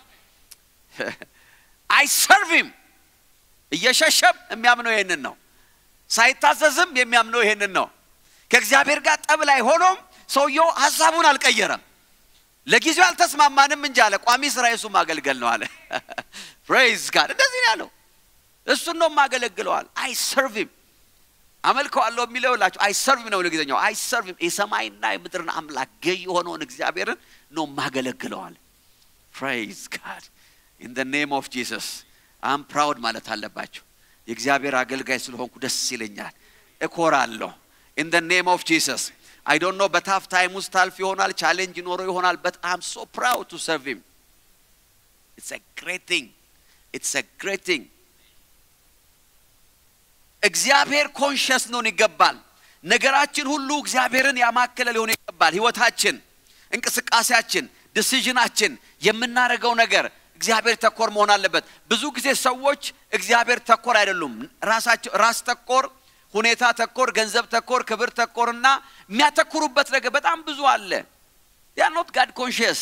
አይሰርቪም እየሸሸም የሚያምነው ይሄንን ነው ሳይታዘዝም የሚያምነው ይሄንን ነው ከእግዚአብሔር ጋር ጠብ ላይ ሆኖም ሰውየው ሀሳቡን አልቀየረም ለጊዜው አልተስማማንም እንጂ አለ ቋሚ ስራ የሱ ማገልገል ነው አለ ፕሬዝ ጋድ እንደዚህ ነው ያለው እሱን ነው ማገለግለዋል አይ ሰርቪም አመልከዋለሁ የሚለው ላቸው አይ ሰርቪም ነው ለጊዜኛው አይ ሰርቪም የሰማይና የምድርን አምላክ ገይ የሆነውን እግዚአብሔርን ነው ማገለግለዋል ፕሬዝ ጋድ ኢን ደ ኔም ኦፍ ጂሰስ አም ፕራውድ ማለት አለባቸው የእግዚአብሔር አገልጋይ ስለሆንኩ ደስ ይለኛል እኮራለሁ ኢን ደ ኔም ኦፍ ጂሰስ አይ ዶንት ኖ በታፍ ታይም ውስጥ ታልፍ ይሆናል ቻሌንጅ ይኖሮ ይሆናል በት አም ሶ ፕራውድ ቱ ሰርቭ ሂም ኢትስ አ ግሬት ቲንግ ኢትስ አ ግሬት ቲንግ እግዚአብሔር ኮንሽስ ሊሆን ይገባል ነገራችን ሁሉ እግዚአብሔርን ያማከለ ሊሆን ይገባል ህይወታችን እንቅስቃሴያችን ዲሲዥናችን የምናደርገው ነገር እግዚአብሔር ተኮር መሆን አለበት ብዙ ጊዜ ሰዎች እግዚአብሔር ተኮር አይደሉም ራሳቸው ራስ ተኮር ሁኔታ ተኮር ገንዘብ ተኮር ክብር ተኮርና የሚያተኩሩበት ነገር በጣም ብዙ አለ ያ ኖት ጋድ ኮንሽስ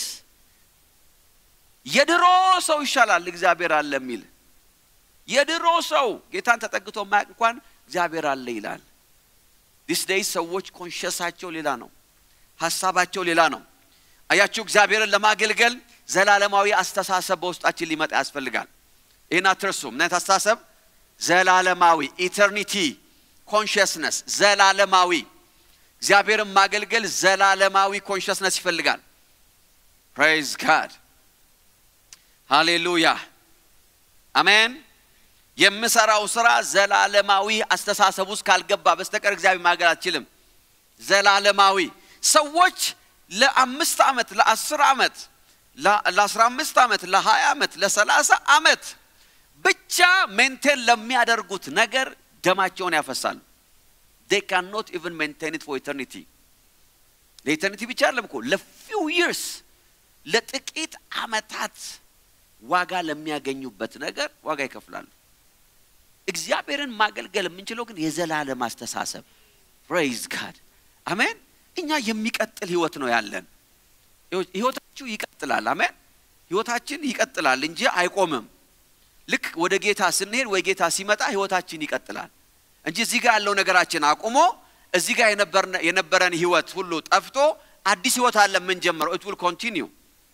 የድሮ ሰው ይሻላል እግዚአብሔር አለ የሚል የድሮ ሰው ጌታን ተጠግቶ ማያቅ እንኳን እግዚአብሔር አለ ይላል ዲስ ዴይ ሰዎች ኮንሽሳቸው ሌላ ነው ሀሳባቸው ሌላ ነው አያችሁ እግዚአብሔርን ለማገልገል ዘላለማዊ አስተሳሰብ በውስጣችን ሊመጣ ያስፈልጋል ይህን አትርሱ ምን አይነት አስተሳሰብ ዘላለማዊ ኢተርኒቲ ኮንሽስነስ ዘላለማዊ እግዚአብሔርን ማገልገል ዘላለማዊ ኮንሽስነስ ይፈልጋል ፕሬዝ ጋድ ሃሌሉያ አሜን የምሰራው ስራ ዘላለማዊ አስተሳሰብ ውስጥ ካልገባ በስተቀር እግዚአብሔር ማገልገል አትችልም ዘላለማዊ ሰዎች ለአምስት ዓመት ለአስር ዓመት ለአስራ አምስት ዓመት ለሀያ ዓመት ለሰላሳ ዓመት ብቻ ሜንቴን ለሚያደርጉት ነገር ደማቸውን ያፈሳሉ they cannot even maintain it for eternity ለኢተርኒቲ ብቻ አይደለም እኮ ለፊው ይርስ ለጥቂት ዓመታት ዋጋ ለሚያገኙበት ነገር ዋጋ ይከፍላሉ እግዚአብሔርን ማገልገል የምንችለው ግን የዘላለም አስተሳሰብ ፕሬይዝ ጋድ አሜን እኛ የሚቀጥል ህይወት ነው ያለን ህይወታችሁ ይቀጥላል አሜን ህይወታችን ይቀጥላል እንጂ አይቆምም ልክ ወደ ጌታ ስንሄድ ወይ ጌታ ሲመጣ ህይወታችን ይቀጥላል እንጂ እዚህ ጋር ያለው ነገራችን አቁሞ እዚህ ጋር የነበረን ህይወት ሁሉ ጠፍቶ አዲስ ህይወት አለ የምንጀምረው ኢት ዊል ኮንቲኒው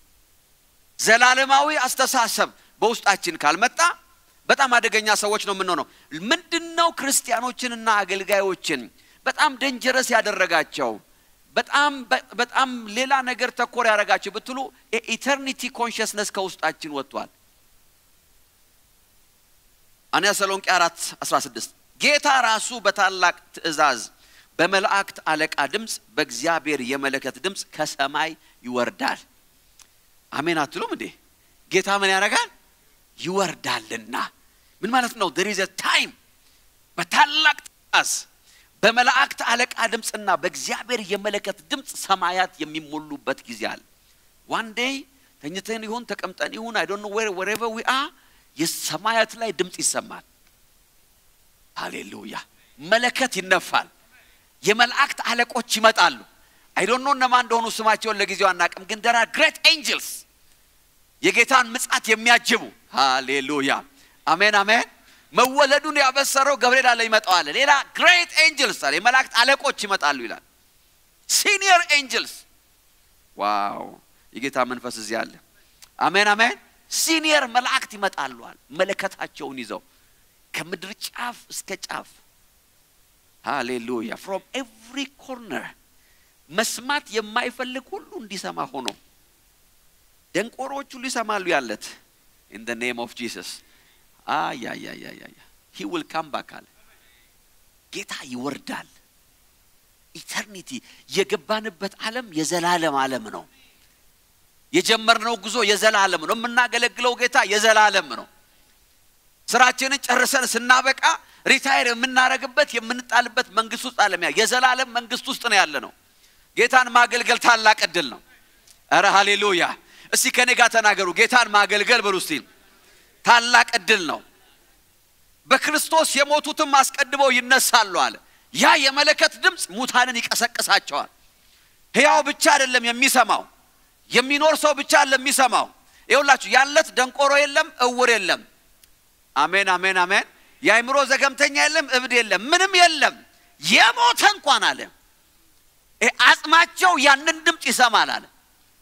ዘላለማዊ አስተሳሰብ በውስጣችን ካልመጣ በጣም አደገኛ ሰዎች ነው የምንሆነው ምንድን ነው ክርስቲያኖችንና አገልጋዮችን በጣም ደንጀረስ ያደረጋቸው በጣም በጣም ሌላ ነገር ተኮር ያደረጋቸው ብትሉ ኢተርኒቲ ኮንሽስነስ ከውስጣችን ወጥቷል አንያ ተሰሎንቄ አራት 16 ጌታ ራሱ በታላቅ ትእዛዝ በመላእክት አለቃ ድምፅ በእግዚአብሔር የመለከት ድምፅ ከሰማይ ይወርዳል አሜን አትሉም እንዴ ጌታ ምን ያደርጋል ይወርዳልና ምን ማለት ነው there is a time በታላቅ ትእዛዝ በመላእክት አለቃ ድምፅና በእግዚአብሔር የመለከት ድምፅ ሰማያት የሚሞሉበት ጊዜ አለ ዋን ዴይ ተኝተን ይሁን ተቀምጠን ይሁን አይ ዶንት ኖ ዌር ዌሬቨር ዊ አር የሰማያት ላይ ድምፅ ይሰማል። ሃሌሉያ መለከት ይነፋል። የመላእክት አለቆች ይመጣሉ። አይ ዶንት ኖ እነማን እንደሆኑ ስማቸውን ለጊዜው አናቅም፣ ግን ደራ ግሬት ኤንጅልስ የጌታን ምጻት የሚያጅቡ ሃሌሉያ አሜን አሜን። መወለዱን ያበሰረው ገብርኤል አለ ይመጣዋል። ሌላ ግሬት ኤንጅልስ አለ የመላእክት አለቆች ይመጣሉ ይላል። ሲኒየር ኤንጅልስ ዋው! የጌታ መንፈስ እዚህ አለ። አሜን አሜን። ሲኒየር መላእክት ይመጣሉዋል መለከታቸውን ይዘው ከምድር ጫፍ እስከ ጫፍ ሃሌሉያ ፍሮም ኤቭሪ ኮርነር መስማት የማይፈልግ ሁሉ እንዲሰማ ሆኖ ደንቆሮች ሁሉ ይሰማሉ ያለት ኢን ደ ኔም ኦፍ ጂሰስ አያያያያ ሂ ዊል ካም ባክ አለ ጌታ ይወርዳል ኢተርኒቲ የገባንበት ዓለም የዘላለም ዓለም ነው የጀመርነው ጉዞ የዘላለም ነው የምናገለግለው ጌታ የዘላለም ነው ስራችንን ጨርሰን ስናበቃ ሪታይር የምናረግበት የምንጣልበት መንግስት ውስጥ አለም ያ የዘላለም መንግስት ውስጥ ነው ያለ ነው ጌታን ማገልገል ታላቅ እድል ነው ኧረ ሃሌሉያ እስቲ ከኔ ጋር ተናገሩ ጌታን ማገልገል በሉ እስቲ ታላቅ እድል ነው በክርስቶስ የሞቱትም አስቀድመው ይነሳሉ አለ ያ የመለከት ድምፅ ሙታንን ይቀሰቅሳቸዋል ሕያው ብቻ አይደለም የሚሰማው የሚኖር ሰው ብቻ ለሚሰማው ይኸውላችሁ ያለት ደንቆሮ የለም እውር የለም አሜን አሜን አሜን የአይምሮ ዘገምተኛ የለም እብድ የለም ምንም የለም የሞተ እንኳን አለ አጽማቸው ያንን ድምፅ ይሰማል አለ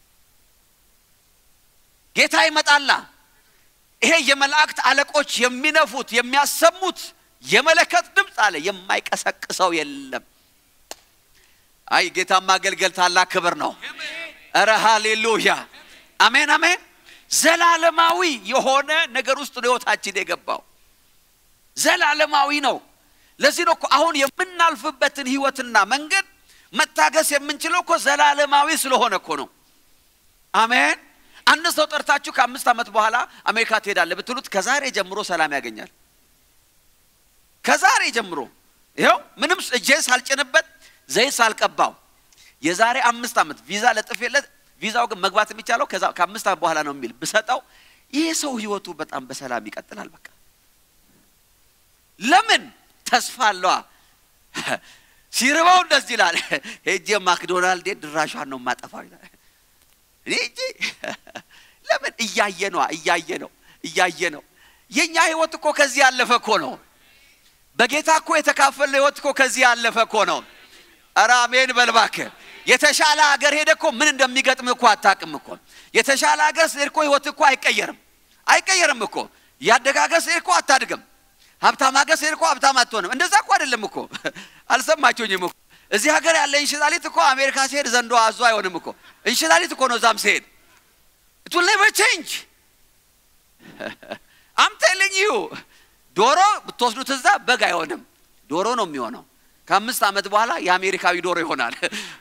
ጌታ ይመጣላ ይሄ የመላእክት አለቆች የሚነፉት የሚያሰሙት የመለከት ድምፅ አለ የማይቀሰቅሰው የለም አይ ጌታ ማገልገል ታላቅ ክብር ነው እረ ሃሌሉያ አሜን አሜን ዘላለማዊ የሆነ ነገር ውስጥ ነው ህይወታችን የገባው ዘላለማዊ ነው ለዚህ ነው እኮ አሁን የምናልፍበትን ህይወትና መንገድ መታገስ የምንችለው እኮ ዘላለማዊ ስለሆነ እኮ ነው አሜን አንድ ሰው ጠርታችሁ ከአምስት ዓመት በኋላ አሜሪካ ትሄዳለ ብትሉት ከዛሬ ጀምሮ ሰላም ያገኛል ከዛሬ ጀምሮ ይኸው ምንም እጄን ሳልጭንበት ዘይት ሳልቀባው የዛሬ አምስት ዓመት ቪዛ ለጥፌለት ቪዛው ግን መግባት የሚቻለው ከአምስት ዓመት በኋላ ነው የሚል ብሰጠው ይህ ሰው ህይወቱ በጣም በሰላም ይቀጥላል በቃ ለምን ተስፋ አለዋ ሲርበው እንደዚህ ይላል ሄጄ ማክዶናልድ ድራሿን ነው ማጠፋው ይላል እኔ እንጂ ለምን እያየ ነዋ እያየ ነው እያየ ነው የእኛ ህይወት እኮ ከዚህ ያለፈ እኮ ነው በጌታ እኮ የተካፈለ ህይወት እኮ ከዚህ ያለፈ እኮ ነው ኧረ አሜን በልባክ የተሻለ ሀገር ሄደ እኮ ምን እንደሚገጥም እኮ አታቅም እኮ የተሻለ ሀገር ስሄድ እኮ ህይወት እኮ አይቀየርም አይቀየርም እኮ ያደገ ሀገር ስሄድ እኮ አታድግም ሀብታም ሀገር ስሄድ እኮ ሀብታም አትሆንም እንደዛ እኮ አይደለም እኮ አልሰማችሁኝም እኮ እዚህ ሀገር ያለ እንሽላሊት እኮ አሜሪካ ሲሄድ ዘንዶ አዞ አይሆንም እኮ እንሽላሊት እኮ ነው እዛም ሲሄድ it will never change I'm telling you ዶሮ ብትወስዱት እዛ በግ አይሆንም ዶሮ ነው የሚሆነው ከአምስት ዓመት በኋላ የአሜሪካዊ ዶሮ ይሆናል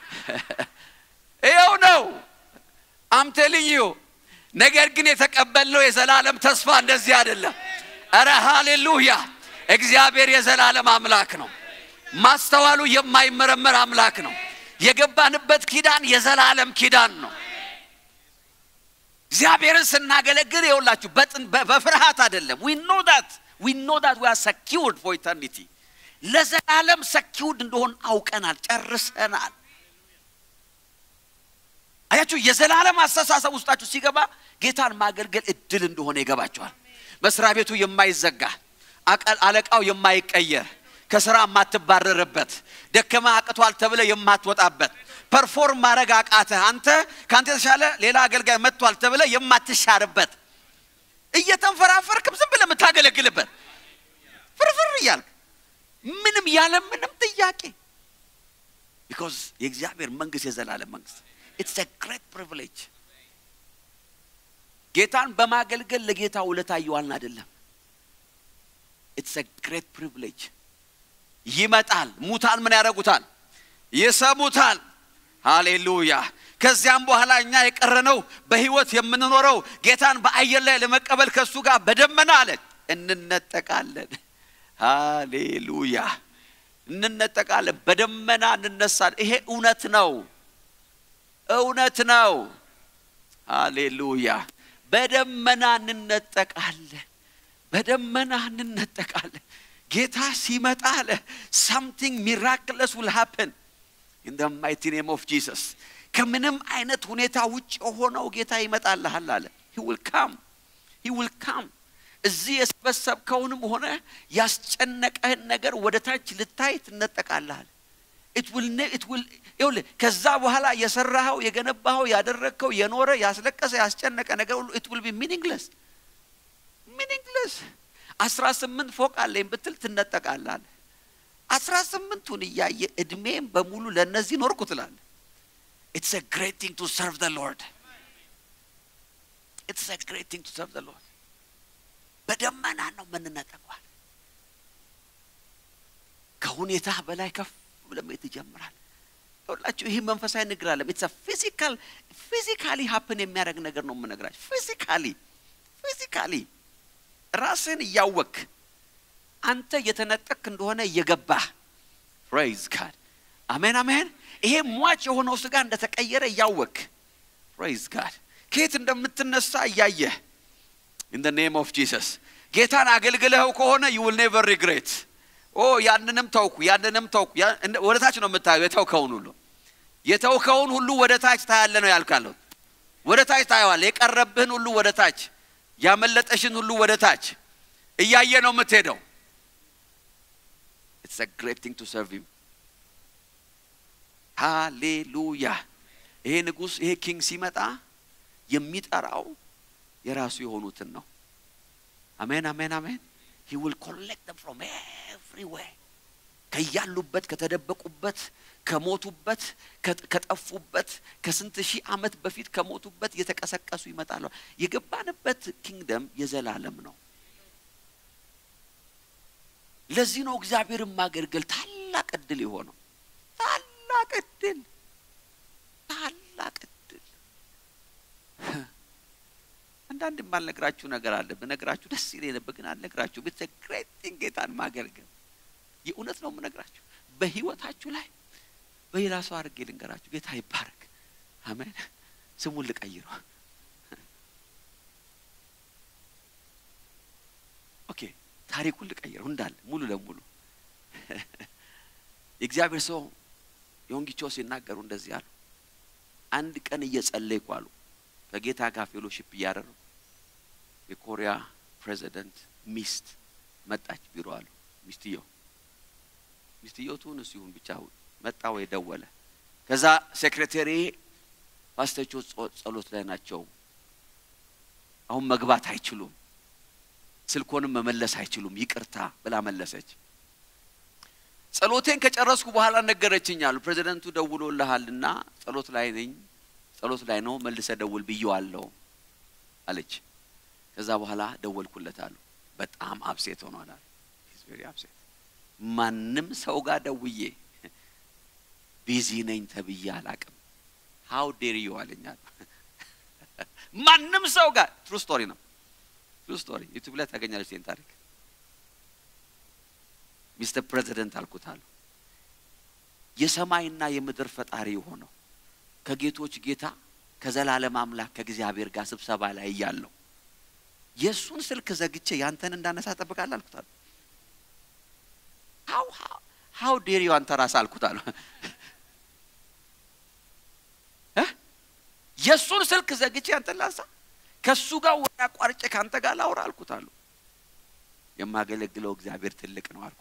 ይኸው ነው I'm telling you ነገር ግን የተቀበልነው የዘላለም ተስፋ እንደዚህ አይደለም እረ ሃሌሉያ እግዚአብሔር የዘላለም አምላክ ነው ማስተዋሉ የማይመረመር አምላክ ነው የገባንበት ኪዳን የዘላለም ኪዳን ነው እግዚአብሔርን ስናገለግል የውላችሁ በፍርሃት አይደለም ዊ ኖ ዳት ዊ ኖ ዳት ዊ አር ሰኪውርድ ፎር ኢተርኒቲ ለዘላለም ሰኪውርድ እንደሆን አውቀናል ጨርሰናል አያችሁ የዘላለም አስተሳሰብ ውስጣችሁ ሲገባ ጌታን ማገልገል እድል እንደሆነ ይገባቸዋል መስሪያ ቤቱ የማይዘጋ አለቃው የማይቀየር ከስራ የማትባረርበት ደከማ አቅቷል ተብለ የማትወጣበት ፐርፎርም ማድረግ አቃተህ አንተ ከአንተ የተሻለ ሌላ አገልጋይ መጥቷል ተብለ የማትሻርበት እየተንፈራፈርክም ዝም ብለ የምታገለግልበት ፍርፍር እያልክ ምንም ያለ ምንም ጥያቄ ቢኮዝ የእግዚአብሔር መንግስት የዘላለም መንግስት ኢትስ ግሬት ፕሪቪሌጅ ጌታን በማገልገል ለጌታ ውለታ እየዋልን አይደለም ኢትስ ግሬት ፕሪቪሌጅ ይመጣል ሙታን ምን ያደረጉታል ይሰሙታል ሃሌሉያ ከዚያም በኋላ እኛ የቀረነው በህይወት የምንኖረው ጌታን በአየር ላይ ለመቀበል ከእሱ ጋር በደመና አለ እንነጠቃለን ሃሌሉያ እንነጠቃለን በደመና እንነሳለን ይሄ እውነት ነው እውነት ነው ሃሌሉያ። በደመና እንነጠቃለን፣ በደመና እንነጠቃለን። ጌታ ሲመጣ አለ ሳምቲንግ ሚራክለስ ውል ሃፕን ኢን ደ ማይቲ ኔም ኦፍ ጂሰስ። ከምንም አይነት ሁኔታ ውጭ የሆነው ጌታ ይመጣልሃል አለ። ሂ ዊል ካም ሂ ዊል ካም። እዚህ የሰበሰብከውንም ሆነ ያስጨነቀህን ነገር ወደ ታች ልታይ ትነጠቃልሃል። it will ne- it will ይኸውልህ ከዛ በኋላ የሰራኸው የገነባኸው ያደረግከው የኖረ ያስለቀሰ ያስጨነቀ ነገር ሁሉ it will be meaningless meaningless አስራ ስምንት ፎቅ አለኝ ብትል ትነጠቃለህ አስራ ስምንቱን እያየ እድሜም በሙሉ ለእነዚህ ኖርኩ ትላለህ it's a great thing to serve the Lord it's a great thing to serve the Lord በደመና ነው የምንነጠቀዋል ከሁኔታ በላይ ከፍ ብለህ መሄድ ትጀምራለህ ይኸውላችሁ ይህ መንፈሳዊ ንግር አለም ኢትስ ፊዚካል ፊዚካሊ ሀፕን የሚያደርግ ነገር ነው የምነግራችሁ ፊዚካሊ ፊዚካሊ ራስህን እያወክ አንተ እየተነጠቅ እንደሆነ እየገባህ ፕሬይዝ ጋድ አሜን አሜን ይሄ ሟች የሆነው ስጋ እንደተቀየረ እያወክ ፕሬይዝ ጋድ ከየት እንደምትነሳ እያየህ ኢን ደ ኔም ኦፍ ጂሰስ ጌታን አገልግለኸው ከሆነ ዩ ዊል ኔቨር ሪግሬት ኦ ያንንም ተውኩ ያንንም ተውኩ ያ- እንደ- ወደ ታች ነው የምታየው የተውከውን ሁሉ የተውከውን ሁሉ ወደ ታች ታያለ ነው ያልካለሁ ወደ ታች ታየዋል የቀረብህን ሁሉ ወደ ታች ያመለጠሽን ሁሉ ወደ ታች እያየ ነው የምትሄደው ኢትስ a great thing to serve him ሃሌሉያ ይሄ ንጉሥ ይሄ ኪንግ ሲመጣ የሚጠራው የራሱ የሆኑትን ነው አሜን አሜን አሜን he will collect them from everywhere ከያሉበት ከተደበቁበት ከሞቱበት ከ- ከጠፉበት ከስንት ሺህ ዓመት በፊት ከሞቱበት የተቀሰቀሱ ይመጣሉ የገባንበት ኪንግደም የዘላለም ነው ለዚህ ነው እግዚአብሔርን ማገልገል ታላቅ እድል የሆነው ታላቅ እድል ታላቅ እድል አንዳንድ የማልነግራችሁ ነገር አለ ብነግራችሁ ደስ ይለኝ ነበር ግን አልነግራችሁ ቤተ ግሬቲንግ ጌታን ማገልገል የእውነት ነው የምነግራችሁ በህይወታችሁ ላይ በሌላ ሰው አድርጌ ልንገራችሁ ጌታ ይባረክ አሜን ስሙን ልቀይረው ኦኬ ታሪኩን ልቀይረው እንዳለ ሙሉ ለሙሉ የእግዚአብሔር ሰው ዮንጊቾ ሲናገሩ እንደዚህ አሉ አንድ ቀን እየጸለይኩ አሉ ከጌታ ጋር ፌሎሺፕ እያደረጉ የኮሪያ ፕሬዚደንት ሚስት መጣች ቢሮ አሉ ሚስትየው ሚስትየው ትሁን እሱ ይሁን ብቻ መጣ ወይ ደወለ ከዛ ሴክሬታሪ ፓስተቾ ጸሎት ላይ ናቸው አሁን መግባት አይችሉም ስልኮንም መመለስ አይችሉም ይቅርታ ብላ መለሰች ጸሎቴን ከጨረስኩ በኋላ ነገረችኝ አሉ ፕሬዚደንቱ ደውሎልሃልና ጸሎት ላይ ነኝ ጸሎት ላይ ነው መልሰ ደውል ብየዋለሁ አለች ከዛ በኋላ ደወልኩለት አሉ በጣም አብሴት ሆኗል አሉ He's very upset. ማንም ሰው ጋር ደውዬ ቢዚ ነኝ ተብዬ አላቅም ሀው ዴር ዩ አለኝ አሉ ማንም ሰው ጋር ትሩ ስቶሪ ነው ትሩ ስቶሪ ዩቱብ ላይ ታገኛለች ይህን ታሪክ ሚስተር ፕሬዚደንት አልኩት አሉ የሰማይና የምድር ፈጣሪ የሆነው ከጌቶች ጌታ ከዘላለም አምላክ ከእግዚአብሔር ጋር ስብሰባ ላይ እያለሁ የእሱን ስልክ ዘግቼ ያንተን እንዳነሳ ጠብቃለሁ አልኩት አሉ ሀው ሀው ዴር ዩ አንተ ራስህ አልኩት አሉ እ? የእሱን ስልክ ዘግቼ አንተን ላንሳ ከእሱ ጋር ወደ አቋርጬ ከአንተ ጋር ላውራ አልኩት አሉ የማገለግለው እግዚአብሔር ትልቅ ነው አልኩት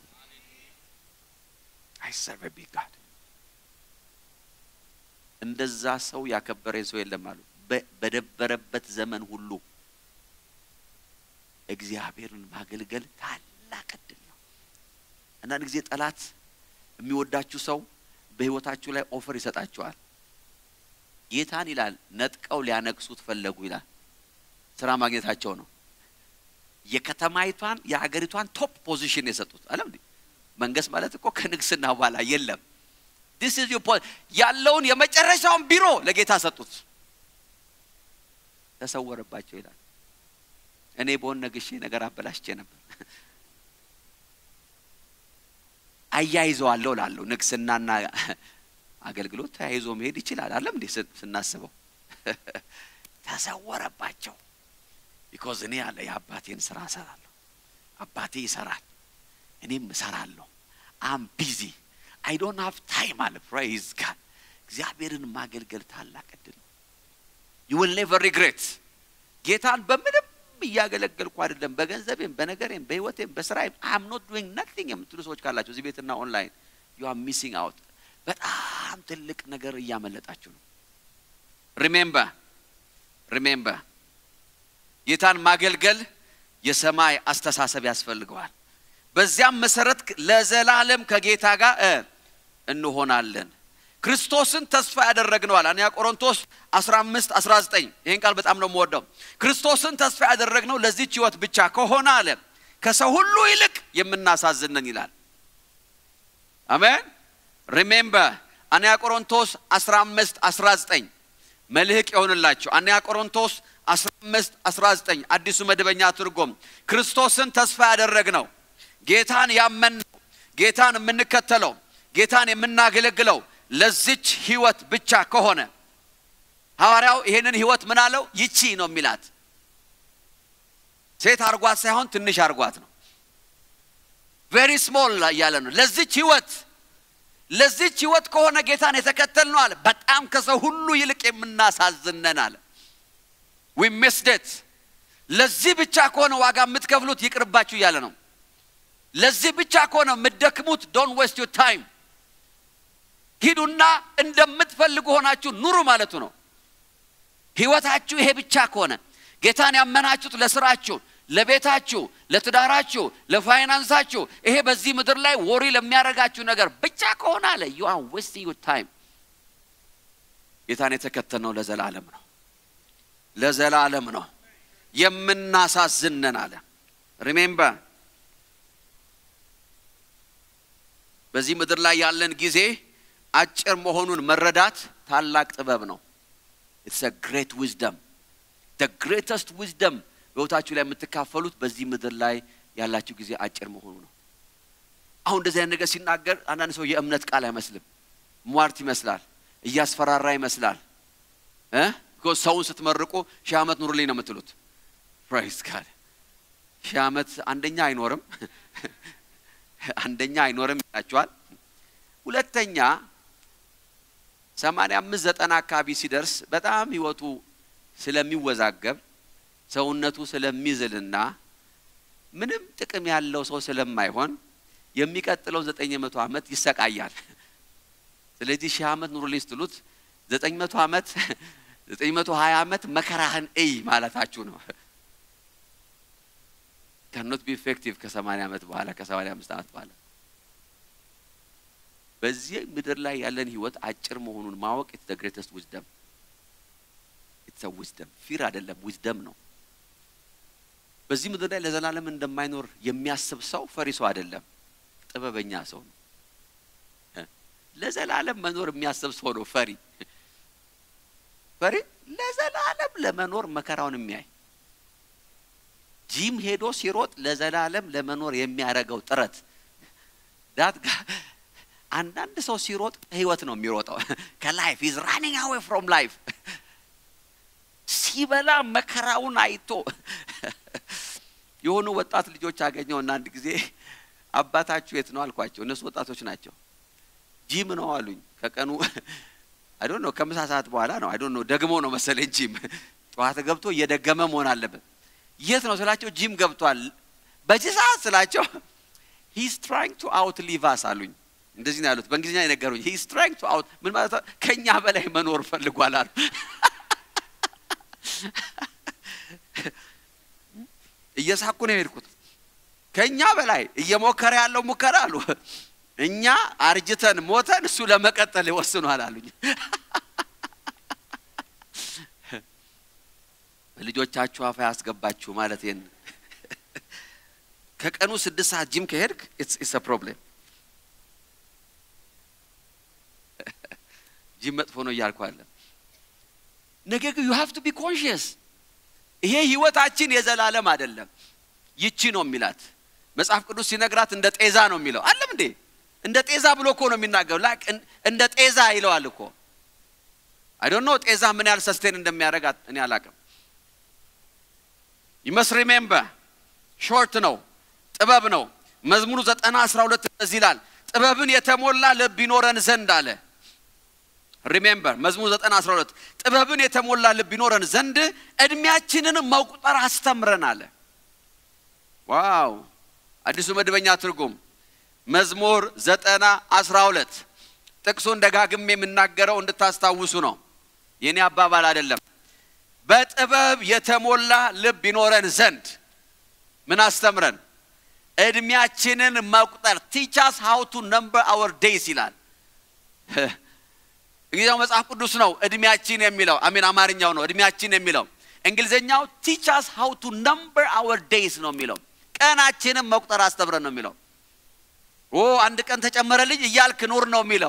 አይ ሰርቭ አ ቢግ ጋድ እንደዛ ሰው ያከበረኝ ሰው የለም አሉ በ- በደበረበት ዘመን ሁሉ እግዚአብሔርን ማገልገል ታላቅ እድል ነው አንዳንድ ጊዜ ጠላት የሚወዳችሁ ሰው በህይወታችሁ ላይ ኦፈር ይሰጣችኋል ጌታን ይላል ነጥቀው ሊያነግሱት ፈለጉ ይላል ስራ ማግኘታቸው ነው የከተማይቷን የሀገሪቷን ቶፕ ፖዚሽን የሰጡት አለም እንዴ መንግስት ማለት እኮ ከንግስና በኋላ የለም ዲስ ኢዝ ያለውን የመጨረሻውን ቢሮ ለጌታ ሰጡት ተሰወረባቸው ይላል እኔ በሆን ነግሼ ነገር አበላሽቼ ነበር አያይዘዋለሁ ላለሁ ንግስናና አገልግሎት ተያይዞ መሄድ ይችላል አለም እንዴ ስ- ስናስበው ተሰወረባቸው። ቢኮዝ እኔ ያለ የአባቴን ስራ እሰራለሁ። አባቴ ይሰራል፣ እኔም እሰራለሁ። አም ቢዚ አይ ዶንት ሃቭ ታይም አለ። ፕሬይዝ ጋድ። እግዚአብሔርን ማገልገል ታላቅ እድል ነው። ዩ ዊል ኔቨር ሪግሬት። ጌታን በምንም እያገለገልኩ አይደለም፣ በገንዘቤም፣ በነገሬም፣ በህይወቴም፣ በስራዬም አም ኖት ዱዊንግ ነቲንግ የምትሉ ሰዎች ካላቸው እዚህ ቤትና ኦንላይን ዩ አር ሚሲንግ አውት። በጣም ትልቅ ነገር እያመለጣችሁ ነው። ሪሜምበር ሪሜምበር ጌታን ማገልገል የሰማይ አስተሳሰብ ያስፈልገዋል። በዚያም መሰረት ለዘላለም ከጌታ ጋር እ እንሆናለን። ክርስቶስን ተስፋ ያደረግነዋል። አንያ ቆሮንቶስ 15 19 ይህን ቃል በጣም ነው የምወደው። ክርስቶስን ተስፋ ያደረግነው ለዚች ህይወት ብቻ ከሆነ አለ ከሰው ሁሉ ይልቅ የምናሳዝነን ይላል። አሜን። ሪሜምበር አንያ ቆሮንቶስ 15 19 መልህቅ የሆንላቸው አንያ ቆሮንቶስ 15 19 አዲሱ መደበኛ ትርጉም ክርስቶስን ተስፋ ያደረግነው ጌታን ያመንነው ጌታን የምንከተለው ጌታን የምናገለግለው ለዚች ህይወት ብቻ ከሆነ ሐዋርያው ይሄንን ህይወት ምን አለው? ይቺ ነው የሚላት። ሴት አርጓት ሳይሆን ትንሽ አርጓት ነው። ቬሪ ስሞል እያለ ነው። ለዚች ህይወት ለዚች ህይወት ከሆነ ጌታን የተከተል ነው አለ። በጣም ከሰው ሁሉ ይልቅ የምናሳዝነን አለ። ዊ ሚስደት ለዚህ ብቻ ከሆነ ዋጋ የምትከፍሉት ይቅርባችሁ እያለ ነው። ለዚህ ብቻ ከሆነ የምትደክሙት ዶንት ዌስት ዩር ታይም ሂዱና እንደምትፈልጉ ሆናችሁ ኑሩ ማለቱ ነው። ህይወታችሁ ይሄ ብቻ ከሆነ ጌታን ያመናችሁት ለስራችሁ፣ ለቤታችሁ፣ ለትዳራችሁ፣ ለፋይናንሳችሁ ይሄ በዚህ ምድር ላይ ወሪ ለሚያደርጋችሁ ነገር ብቻ ከሆነ አለ ዩ አር ዌስቲንግ ዩር ታይም። ጌታን የተከተልነው ለዘላለም ነው፣ ለዘላለም ነው። የምናሳዝነን አለ። ሪሜምበር በዚህ ምድር ላይ ያለን ጊዜ አጭር መሆኑን መረዳት ታላቅ ጥበብ ነው። ኢትስ አ ግሬት ዊዝደም ደ ግሬተስት ዊዝደም በህይወታችሁ ላይ የምትካፈሉት በዚህ ምድር ላይ ያላችሁ ጊዜ አጭር መሆኑ ነው። አሁን እንደዚህ አይነት ነገር ሲናገር አንዳንድ ሰው የእምነት ቃል አይመስልም፣ ሟርት ይመስላል፣ እያስፈራራ ይመስላል። ቢኮዝ ሰውን ስትመርቁ ሺህ ዓመት ኑሩልኝ ነው የምትሉት። ፕራይስ ጋድ ሺህ ዓመት አንደኛ አይኖርም፣ አንደኛ አይኖርም ይላችኋል። ሁለተኛ ሰማንያ አምስት ዘጠና አካባቢ ሲደርስ በጣም ህይወቱ ስለሚወዛገብ ሰውነቱ ስለሚዝልና ምንም ጥቅም ያለው ሰው ስለማይሆን የሚቀጥለው ዘጠኝ መቶ ዓመት ይሰቃያል። ስለዚህ ሺህ ዓመት ኑሩልኝ ስትሉት ዘጠኝ መቶ ዓመት ዘጠኝ መቶ ሀያ ዓመት መከራህን እይ ማለታችሁ ነው። ካኖት ቢ ኢፌክቲቭ ከሰማንያ ዓመት በኋላ ከሰማንያ አምስት ዓመት በኋላ በዚህ ምድር ላይ ያለን ህይወት አጭር መሆኑን ማወቅ ኢትስ ዘ ግሬተስት ዊዝደም ኢትስ አ ዊዝደም ፊር አይደለም ዊዝደም ነው። በዚህ ምድር ላይ ለዘላለም እንደማይኖር የሚያስብ ሰው ፈሪ ሰው አይደለም፣ ጥበበኛ ሰው ነው። ለዘላለም መኖር የሚያስብ ሰው ነው ፈሪ። ፈሪ ለዘላለም ለመኖር መከራውን የሚያይ ጂም ሄዶ ሲሮጥ ለዘላለም ለመኖር የሚያደርገው ጥረት ዳት አንዳንድ ሰው ሲሮጥ ህይወት ነው የሚሮጠው ከላይፍ ኢዝ ራኒንግ አዌይ ፍሮም ላይፍ ሲበላ መከራውን አይቶ የሆኑ ወጣት ልጆች አገኘውና አንድ ጊዜ አባታችሁ የት ነው አልኳቸው። እነሱ ወጣቶች ናቸው። ጂም ነው አሉኝ። ከቀኑ አይ ዶንት ኖ ከምሳ ሰዓት በኋላ ነው አይ ዶንት ኖ ደግሞ ነው መሰለኝ ጂም ጠዋት ገብቶ እየደገመ መሆን አለበት። የት ነው ስላቸው ጂም ገብቷል። በዚህ ሰዓት ስላቸው ሂስ ትራይንግ ቱ አውት ሊቭ አስ አሉኝ። እንደዚህ ነው ያሉት። በእንግሊዝኛ የነገሩኝ ሂስ ትራይንግ ቱ አውት ምን ማለት ነው? ከኛ በላይ መኖር ፈልጓል አሉ። እየሳኩ ነው የሄድኩት። ከኛ በላይ እየሞከረ ያለው ሙከራ አሉ። እኛ አርጅተን ሞተን እሱ ለመቀጠል ይወስኗል አሉኝ። ልጆቻችሁ አፍ ያስገባችሁ ማለት ይህን ከቀኑ ስድስት ሰዓት ጂም ከሄድክ ኢትስ ፕሮብሌም ጂም መጥፎ ነው እያልኩ አለ። ነገር ግን ዩ ሃቭ ቱ ቢ ኮንሽየስ ይሄ ህይወታችን የዘላለም አይደለም። ይቺ ነው የሚላት መጽሐፍ ቅዱስ ሲነግራት እንደ ጤዛ ነው የሚለው አለም እንዴ እንደ ጤዛ ብሎ እኮ ነው የሚናገረው። ላክ እንደ ጤዛ ይለዋል እኮ አይ ዶንት ኖ ጤዛ ምን ያህል ሰስቴን እንደሚያደርግ እኔ አላቅም። ይመስ ሪሜምበር ሾርት ነው፣ ጥበብ ነው። መዝሙሩ ዘጠና አስራ ሁለት እንደዚህ ይላል፣ ጥበብን የተሞላ ልብ ይኖረን ዘንድ አለ። ሪሜምበር መዝሙር ዘጠና አስራ ሁለት ጥበብን የተሞላ ልብ ይኖረን ዘንድ እድሜያችንን መቁጠር አስተምረን አለ። ዋው! አዲሱ መደበኛ ትርጉም መዝሙር ዘጠና አስራ ሁለት ጥቅሱን ደጋግሜ የምናገረው እንድታስታውሱ ነው። የኔ አባባል አይደለም። በጥበብ የተሞላ ልብ ይኖረን ዘንድ ምን አስተምረን? እድሜያችንን መቁጠር ቲቻስ ሃው ቱ ነምበር አወር ዴይስ ይላል። እንግሊዝኛው መጽሐፍ ቅዱስ ነው እድሜያችን የሚለው አሜን። አማርኛው ነው እድሜያችን የሚለው። እንግሊዝኛው ቲቻስ ሃው ቱ ነምበር አወር ዴይስ ነው የሚለው። ቀናችንን መቁጠር አስተምረን ነው የሚለው። ኦ አንድ ቀን ተጨመረልኝ እያልክ ኑር ነው የሚለው።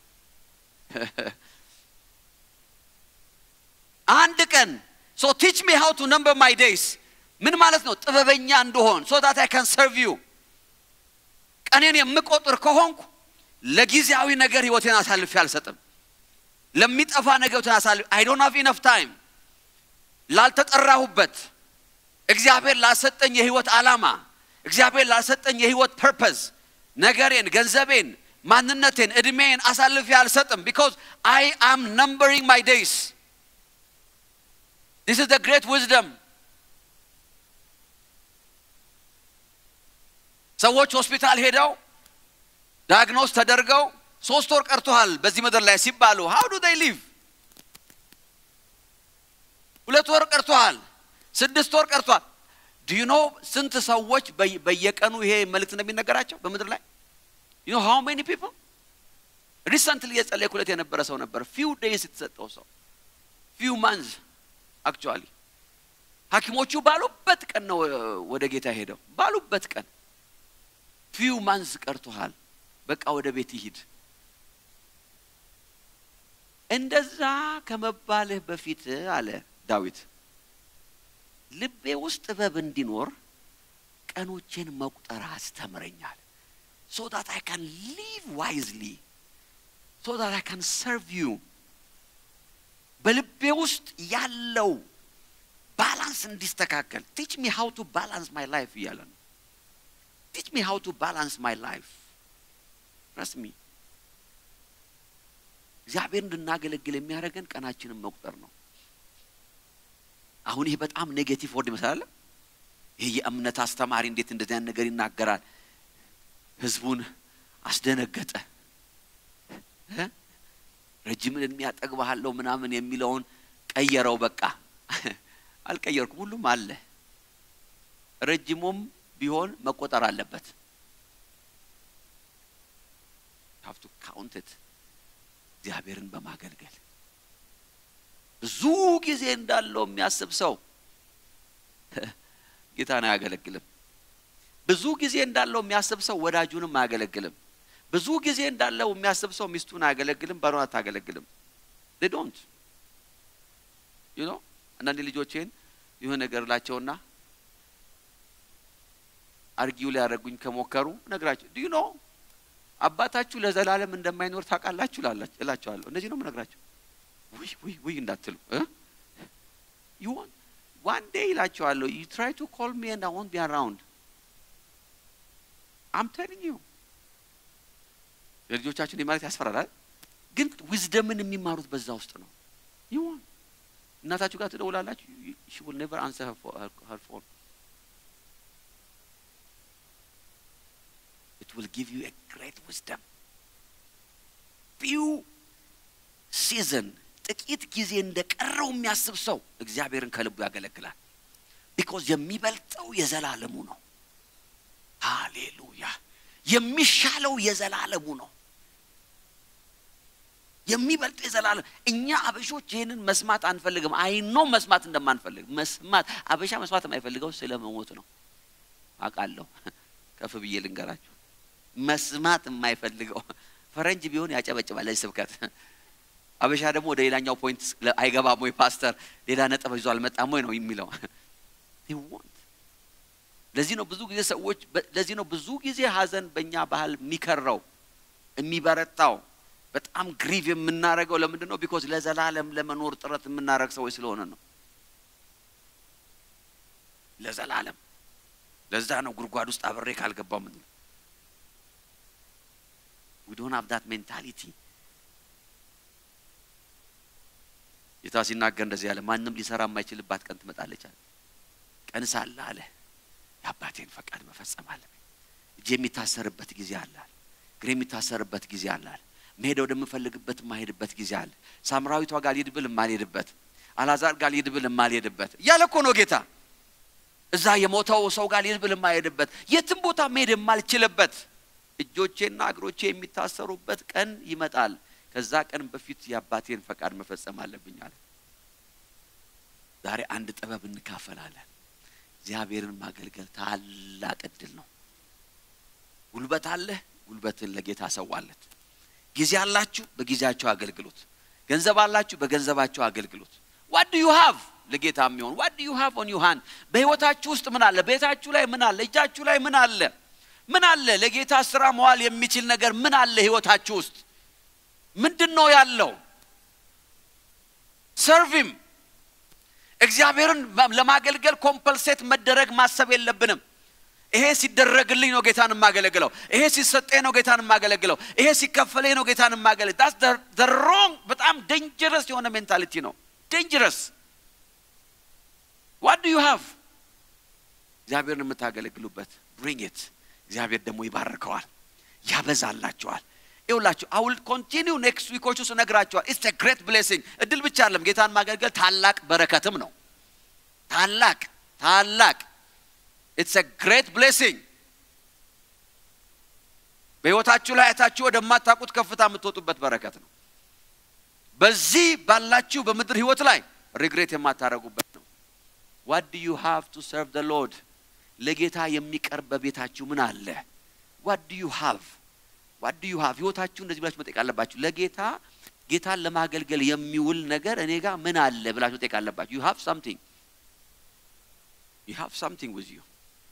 አንድ ቀን ሶ ቲች ሚ ሃው ቱ ነምበር ማይ ዴይስ ምን ማለት ነው? ጥበበኛ እንደሆን ሶ ዳት አይ ካን ሰርቭ ዩ። ቀኔን የምቆጥር ከሆንኩ ለጊዜያዊ ነገር ህይወቴን አሳልፌ አልሰጥም። ለሚጠፋ ነገር ህይወቴን አሳልፌ አይ ዶንት ሃቭ ኢነፍ ታይም ላልተጠራሁበት እግዚአብሔር ላሰጠኝ የህይወት ዓላማ እግዚአብሔር ላሰጠኝ የህይወት ፐርፐዝ ነገሬን፣ ገንዘቤን፣ ማንነቴን፣ እድሜን አሳልፌ አልሰጥም። ቢኮዝ አይ አም ነምበሪንግ ማይ ዴይስ ዲስ ኢዝ ዘ ግሬት ዊዝደም። ሰዎች ሆስፒታል ሄደው ዳያግኖስ ተደርገው ሶስት ወር ቀርቶሃል በዚህ ምድር ላይ ሲባሉ ሃው ዱ ዴይ ሊቭ? ሁለት ወር ቀርቶሃል፣ ስድስት ወር ቀርቷል። ዱ ዩ ኖ ስንት ሰዎች በየቀኑ ይሄ መልእክት እንደሚነገራቸው በምድር ላይ ዩ ኖ ሃው ሜኒ ፒፕል ሪሰንትሊ የጸለይኩለት የነበረ ሰው ነበር። ፊው ዴይስ የተሰጠው ሰው ፊው ማንዝ አክቹዋሊ ሐኪሞቹ ባሉበት ቀን ነው ወደ ጌታ ሄደው ባሉበት ቀን ፊው ማንዝ ቀርቶሃል፣ በቃ ወደ ቤት ይሂድ። እንደዛ ከመባልህ በፊት አለ ዳዊት ልቤ ውስጥ ጥበብ እንዲኖር ቀኖቼን መቁጠር አስተምረኛል። ሶ ዳት አይ ካን ሊቭ ዋይዝሊ ሶ ዳት አይ ካን ሰርቭ ዩ። በልቤ ውስጥ ያለው ባላንስ እንዲስተካከል ቲች ሚ ሃው ቱ ባላንስ ማይ ላይፍ እያለ ነው። ቲች ሚ ሃው ቱ ባላንስ ማይ ላይፍ ረስሚ እግዚአብሔር እንድናገለግል የሚያደርገን ቀናችንን መቁጠር ነው። አሁን ይሄ በጣም ኔጌቲቭ ወርድ ይመስላል። ይሄ የእምነት አስተማሪ እንዴት እንደዚህ አይነት ነገር ይናገራል? ህዝቡን አስደነገጠ። ረጅምን እድሜ ያጠግብሃለሁ ምናምን የሚለውን ቀየረው። በቃ አልቀየርኩም፣ ሁሉም አለ። ረጅሙም ቢሆን መቆጠር አለበት። ሀብቱ ካውንትት እግዚአብሔርን በማገልገል ብዙ ጊዜ እንዳለው የሚያስብ ሰው ጌታን አያገለግልም። ብዙ ጊዜ እንዳለው የሚያስብ ሰው ወዳጁንም አያገለግልም። ብዙ ጊዜ እንዳለው የሚያስብ ሰው ሚስቱን አያገለግልም፣ ባሏን አታገለግልም። ዶንት ዩ ኖ አንዳንድ ልጆቼን የሆነ ነገር ላቸውና አርጊው ሊያደርጉኝ ከሞከሩ ነግራቸው ዱ ዩ ኖ አባታችሁ ለዘላለም እንደማይኖር ታውቃላችሁ እላቸዋለሁ። እንደዚህ ነው የምነግራቸው። ውይ ውይ ውይ እንዳትሉ ይሆን ዋን ዴይ ይላቸዋለሁ። ዩ ትራይ ቱ ኮል ሚ ኤንድ አይ ወንት ቢ አራውንድ አም ቴሊንግ ዩ የልጆቻችን ማለት ያስፈራራል፣ ግን ዊዝደምን የሚማሩት በዛ ውስጥ ነው። ይሆን እናታችሁ ጋር ትደውላላችሁ። ሺ ዊል ኔቨር አንሰር ሄር ፎን it will give you a great wisdom. ፊው ሲዝን ጥቂት ጊዜ እንደቀረው የሚያስብ ሰው እግዚአብሔርን ከልቡ ያገለግላል። ቢኮዝ የሚበልጠው የዘላለሙ ነው። ሃሌሉያ! የሚሻለው የዘላለሙ ነው። የሚበልጠው የዘላለም እኛ አበሾች ይህንን መስማት አንፈልግም። አይኖ መስማት እንደማንፈልግ መስማት አበሻ መስማት የማይፈልገው ስለ መሞት ነው። አውቃለሁ። ከፍ ብዬ ልንገራችሁ መስማት የማይፈልገው ፈረንጅ ቢሆን ያጨበጭባል ለዚህ ስብከት። አበሻ ደግሞ ወደ ሌላኛው ፖይንት አይገባም ወይ ፓስተር ሌላ ነጥብ ይዞ አልመጣም ወይ ነው የሚለው። ለዚህ ነው ብዙ ጊዜ ሰዎች ለዚህ ነው ብዙ ጊዜ ሀዘን በእኛ ባህል የሚከረው የሚበረታው በጣም ግሪቭ የምናደርገው ለምንድን ነው? ቢኮዝ ለዘላለም ለመኖር ጥረት የምናደርግ ሰዎች ስለሆነ ነው። ለዘላለም ለዛ ነው ጉድጓድ ውስጥ አብሬ ካልገባው ምን ዊ ዶንት ሃቭ ዳት ሜንታሊቲ። ጌታ ሲናገር እንደዚህ ያለ ማንም ሊሰራ የማይችልባት ቀን ትመጣለች አለ። ቀን ሳለ አለ የአባቴን ፈቃድ መፈጸም አለብኝ። እጅ የሚታሰርበት ጊዜ አለ አለ። እግሬ የሚታሰርበት ጊዜ አለ አለ። መሄድ ወደምፈልግበት የማሄድበት ጊዜ አለ። ሳምራዊቷ ጋር ልሂድ ብል የማልሄድበት፣ አልዓዛር ጋር ልሂድ ብል የማልሄድበት እያለ እኮ ነው ጌታ። እዛ የሞተው ሰው ጋር ልሂድ ብል የማልሄድበት፣ የትም ቦታ መሄድ የማልችልበት እጆቼና እግሮቼ የሚታሰሩበት ቀን ይመጣል። ከዛ ቀን በፊት የአባቴን ፈቃድ መፈጸም አለብኝ አለ። ዛሬ አንድ ጥበብ እንካፈላለን። እግዚአብሔርን ማገልገል ታላቅ እድል ነው። ጉልበት አለህ፣ ጉልበትን ለጌታ ሰዋለት። ጊዜ አላችሁ፣ በጊዜያቸው አገልግሎት። ገንዘብ አላችሁ፣ በገንዘባቸው አገልግሎት። ዋት ዱ ዩ ሃቭ ለጌታ የሚሆን ዋት ዱ ዩ ሃቭ ኦን ዩ ሃንድ። በህይወታችሁ ውስጥ ምን አለ? ቤታችሁ ላይ ምን አለ? እጃችሁ ላይ ምን አለ? ምን አለ? ለጌታ ስራ መዋል የሚችል ነገር ምን አለ? ህይወታችሁ ውስጥ ምንድን ነው ያለው? ሰርቪም እግዚአብሔርን ለማገልገል ኮምፐልሴት መደረግ ማሰብ የለብንም። ይሄ ሲደረግልኝ ነው ጌታን የማገለግለው። ይሄ ሲሰጠኝ ነው ጌታን የማገለግለው። ይሄ ሲከፈለኝ ነው ጌታን የማገለግ ዳስ ደ ሮንግ በጣም ደንጀረስ የሆነ ሜንታሊቲ ነው። ደንጀረስ ዋት ዱ ዩ ሃቭ እግዚአብሔርን የምታገለግሉበት ብሪንግ ኢት። እግዚአብሔር ደግሞ ይባርከዋል፣ ያበዛላቸዋል። ይውላችሁ አውል ኮንቲኒው ኔክስት ዊኮች ውስጥ እነግራቸዋል። ኢትስ ኤ ግሬት ብሌሲንግ እድል ብቻ አይደለም፣ ጌታን ማገልገል ታላቅ በረከትም ነው። ታላቅ ታላቅ ኢትስ ኤ ግሬት ብሌሲንግ። በሕይወታችሁ ላይ አይታችሁ ወደማታውቁት ከፍታ የምትወጡበት በረከት ነው። በዚህ ባላችሁ በምድር ሕይወት ላይ ሪግሬት የማታደርጉበት ነው። ዋት ዱ ዩ ሃቭ ቱ ሰርቭ ደ ሎርድ ለጌታ የሚቀርብ በቤታችሁ ምን አለ? ዋት ዱ ዩ ሃቭ ዋት ዱ ዩ ሃቭ ህይወታችሁ እንደዚህ ብላችሁ መጠየቅ አለባችሁ። ለጌታ ጌታን ለማገልገል የሚውል ነገር እኔ ጋር ምን አለ ብላችሁ መጠየቅ አለባችሁ። ዩ ሃቭ ሳምቲንግ ዩ ሃቭ ሳምቲንግ ዊዝ ዩ።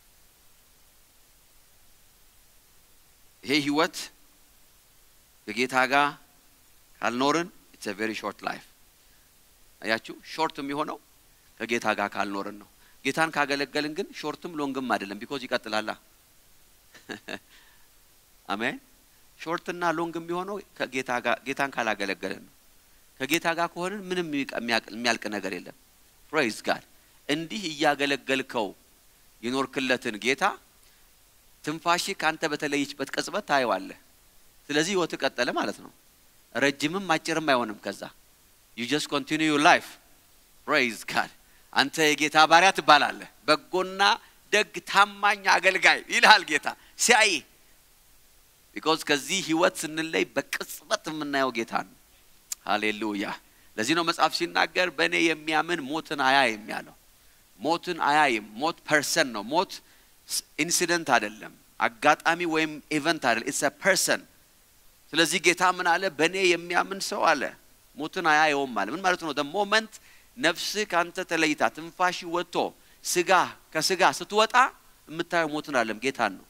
ይሄ ህይወት ከጌታ ጋር ካልኖርን ኢትስ ቬሪ ሾርት ላይፍ። አያችሁ፣ ሾርት የሚሆነው ከጌታ ጋር ካልኖርን ነው። ጌታን ካገለገልን ግን ሾርትም ሎንግም አይደለም፣ ቢኮዝ ይቀጥላላ። አሜን። ሾርትና ሎንግ የሚሆነው ከጌታ ጋር ጌታን ካላገለገልን ነው። ከጌታ ጋር ከሆንን ምንም የሚያልቅ ነገር የለም። ፕሬይዝ ጋድ። እንዲህ እያገለገልከው የኖርክለትን ጌታ ትንፋሺ ከአንተ በተለየችበት ቅጽበት ታየዋለህ። ስለዚህ ህይወት ቀጠለ ማለት ነው። ረጅምም አጭርም አይሆንም። ከዛ ዩ ጀስት ኮንቲኒዩ ላይፍ ፕሬይዝ ጋድ። አንተ የጌታ ባሪያ ትባላለህ። በጎና ደግ ታማኝ አገልጋይ ይልሃል ጌታ ሲያይ ቢኮዝ ከዚህ ህይወት ስንለይ በቅጽበት የምናየው ጌታ ነው። ሃሌሉያ። ለዚህ ነው መጽሐፍ ሲናገር በእኔ የሚያምን ሞትን አያይም ያለው። ሞትን አያይም። ሞት ፐርሰን ነው። ሞት ኢንሲደንት አይደለም፣ አጋጣሚ ወይም ኢቨንት አይደለም። ኢትስ ፐርሰን። ስለዚህ ጌታ ምን አለ? በእኔ የሚያምን ሰው አለ ሞትን አያየውም አለ። ምን ማለት ነው? ደ ሞመንት ነፍስህ ከአንተ ተለይታ ትንፋሽ ወጥቶ ስጋ ከስጋ ስትወጣ የምታየው ሞትን አለም ጌታን ነው።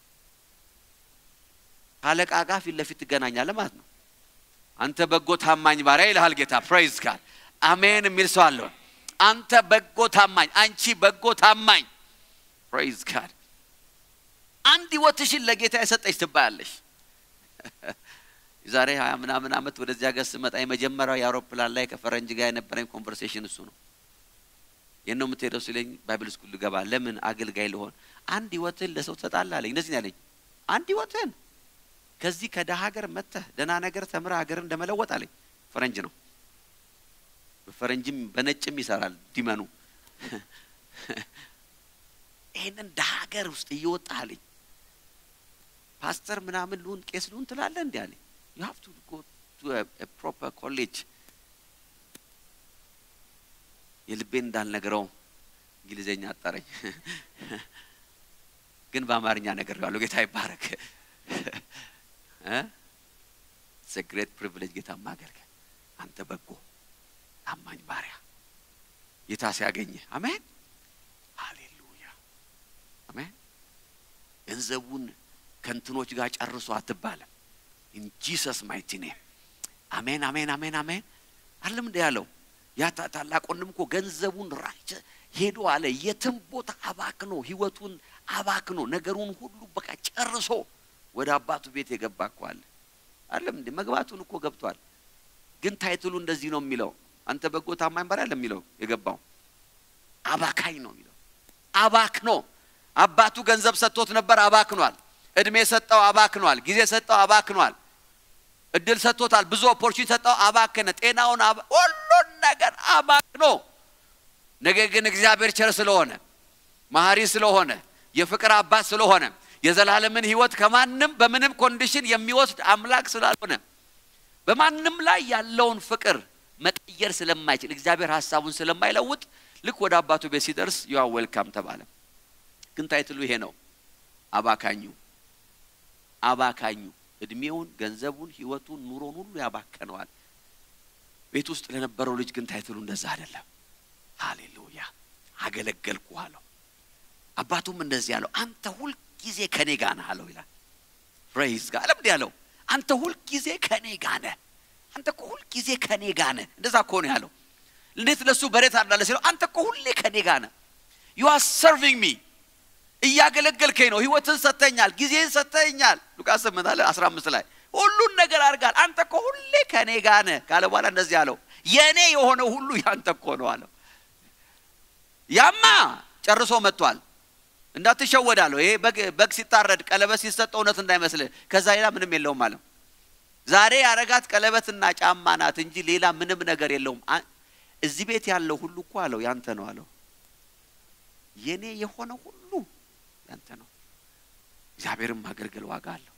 ካለቃ ጋር ፊት ለፊት ትገናኛለህ ማለት ነው። አንተ በጎ ታማኝ ባሪያ ይልሃል ጌታ። ፕሬይዝ ጋድ አሜን የሚል ሰው አለ። አንተ በጎ ታማኝ፣ አንቺ በጎ ታማኝ። ፕሬይዝ ጋድ አንድ ህይወትሽን ለጌታ የሰጠች ትባያለሽ። የዛሬ ሀያ ምናምን ዓመት ወደዚህ ሀገር ስመጣ የመጀመሪያው የአውሮፕላን ላይ ከፈረንጅ ጋር የነበረኝ ኮንቨርሴሽን እሱ ነው። የት ነው የምትሄደው ሲለኝ ባይብል ስኩል ልገባ። ለምን አገልጋይ ልሆን። አንድ ህይወትህን ለሰው ትሰጣለህ አለኝ። እንደዚህ ነው ያለኝ። አንድ ህይወትህን ከዚህ ከደሃ ሀገር መጥተህ ደህና ነገር ተምረህ ሀገርን እንደመለወጥ አለኝ። ፈረንጅ ነው፣ በፈረንጅም በነጭም ይሰራል ዲመኑ። ይህንን ደሃ ሀገር ውስጥ እየወጣህ አለኝ ፓስተር ምናምን ልሁን ቄስ ልሁን ትላለህ እንዲ አለኝ። ዩ ሃቭ ቱ ጎ ቱ ፕሮፐር ኮሌጅ። የልቤን እንዳልነግረው እንግሊዘኛ አጠረኝ፣ ግን በአማርኛ ነገር ያለው ጌታ ይባረክ። ግሬት ፕሪቪሌጅ ጌታ ማገልገል። አንተ በጎ ታማኝ ባሪያ ጌታ ሲያገኘ አሜን፣ ሃሌሉያ፣ አሜን። ገንዘቡን ከእንትኖች ጋር ጨርሶ አትባለም። ኢን ጂሰስ ማይቲ ኔም አሜን አሜን አሜን አሜን አለም እንደ ያለው ያ ታ- ታላቅ ወንድም እኮ ገንዘቡን ራጭ ሄዶ አለ የትም ቦታ አባክኖ ህይወቱን አባክኖ ነገሩን ሁሉ በቃ ጨርሶ ወደ አባቱ ቤት የገባ እኮ አለ አለም እንዴ መግባቱን እኮ ገብቷል ግን ታይትሉ እንደዚህ ነው የሚለው አንተ በጎ ታማኝ ባሪያ አለ የሚለው የገባው አባካኝ ነው የሚለው አባክኖ አባቱ ገንዘብ ሰጥቶት ነበር አባክኗል እድሜ ሰጠው አባክኗል ጊዜ ሰጠው አባክኗል እድል ሰጥቶታል ብዙ ኦፖርቹኒቲ ሰጠው አባክነ ጤናውን አባ- ሁሉን ነገር አባክኖ ነገር ግን እግዚአብሔር ቸር ስለሆነ መሐሪ ስለሆነ የፍቅር አባት ስለሆነ የዘላለምን ህይወት ከማንም በምንም ኮንዲሽን የሚወስድ አምላክ ስላልሆነ በማንም ላይ ያለውን ፍቅር መቀየር ስለማይችል እግዚአብሔር ሀሳቡን ስለማይለውጥ ልክ ወደ አባቱ ቤት ሲደርስ ዩአ ዌልካም ተባለ ግን ታይትሉ ይሄ ነው አባካኙ አባካኙ እድሜውን ገንዘቡን ህይወቱን ኑሮን ሁሉ ያባከነዋል ቤት ውስጥ ለነበረው ልጅ ግን ታይትሉ እንደዛ አይደለም ሃሌሉያ አገለገልኩ አለው አባቱም እንደዚህ ያለው አንተ ሁልጊዜ ከኔ ጋር ነህ አለው ይላል ፕሬይዝ ጋር ለምድ ያለው አንተ ሁልጊዜ ከኔ ጋር ነህ አንተ እኮ ሁልጊዜ ከኔ ጋር ነህ እንደዛ እኮ ነው ያለው እንዴት ለሱ በሬት አዳለ ሲለው አንተ እኮ ሁሌ ከኔ ጋር ነህ ዩ አር ሰርቪንግ ሚ እያገለገልከኝ ነው ህይወትን ሰጥተኛል ጊዜን ሰጥተኛል ሉቃስ 8 አለ 15 ላይ ሁሉን ነገር አድርጋል አንተ እኮ ሁሌ ከኔ ጋር ነህ ካለ በኋላ እንደዚህ አለው የኔ የሆነ ሁሉ ያንተ እኮ ነው አለው ያማ ጨርሶ መጥቷል እንዳትሸወዳለሁ ይሄ በግ በግ ሲታረድ ቀለበት ሲሰጥ እውነት እንዳይመስልህ ከዛ ሌላ ምንም የለውም አለው ዛሬ ያረጋት ቀለበትና ጫማ ናት እንጂ ሌላ ምንም ነገር የለውም አ- እዚህ ቤት ያለው ሁሉ እኮ አለው ያንተ ነው አለው የኔ የሆነ ሁሉ ያንተ ነው እግዚአብሔርም ማገልገል ዋጋ አለው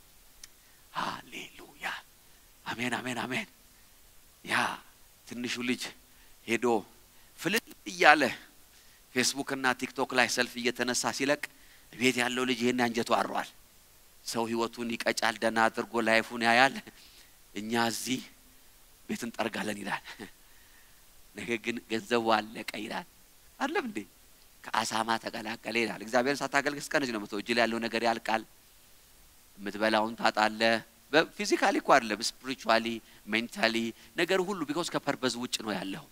ሃሌሉያ አሜን አሜን አሜን ያ ትንሹ ልጅ ሄዶ ፍልል እያለ ፌስቡክ እና ቲክቶክ ላይ ሰልፍ እየተነሳ ሲለቅ ቤት ያለው ልጅ ይህን አንጀቱ አሯል ሰው ህይወቱን ይቀጫል ደና አድርጎ ላይፉን ያያል እኛ እዚህ ቤት እንጠርጋለን ይላል ነገር ግን ገንዘቡ አለቀ ይላል አለም እንዴ ከአሳማ ተቀላቀለ ይላል እግዚአብሔርን ሳታገልግል እስከ ነዚህ ነው መተው እጅ ላይ ያለው ነገር ያልቃል የምትበላውን ታጣለ ፊዚካሊ እኮ አይደለም ስፒሪቹዋሊ ሜንታሊ ነገር ሁሉ ቢኮዝ ከፐርፐዝ ውጭ ነው ያለው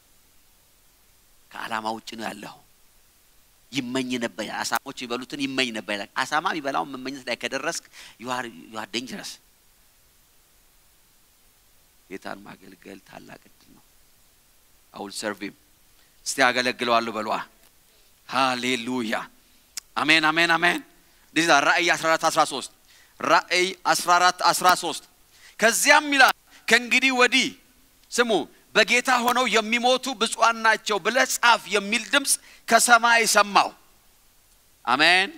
ከአላማ ውጭ ነው ያለው ይመኝ ነበር አሳሞች የሚበሉትን ይመኝ ነበር ይላል አሳማ የሚበላውን መመኘት ላይ ከደረስክ ዩአር ዴንጀረስ ጌታን ማገልገል ታላቅ እድል ነው አውል ሰርቪም እስቲ አገለግለዋለሁ በሏ ሃሌሉያ አሜን አሜን አሜን እንደዚህ ራእይ 14 13 ራእይ 14 13 ከዚያም ይላል ከእንግዲህ ወዲህ ስሙ በጌታ ሆነው የሚሞቱ ብፁዓን ናቸው ብለህ ጻፍ የሚል ድምፅ ከሰማይ ሰማው አሜን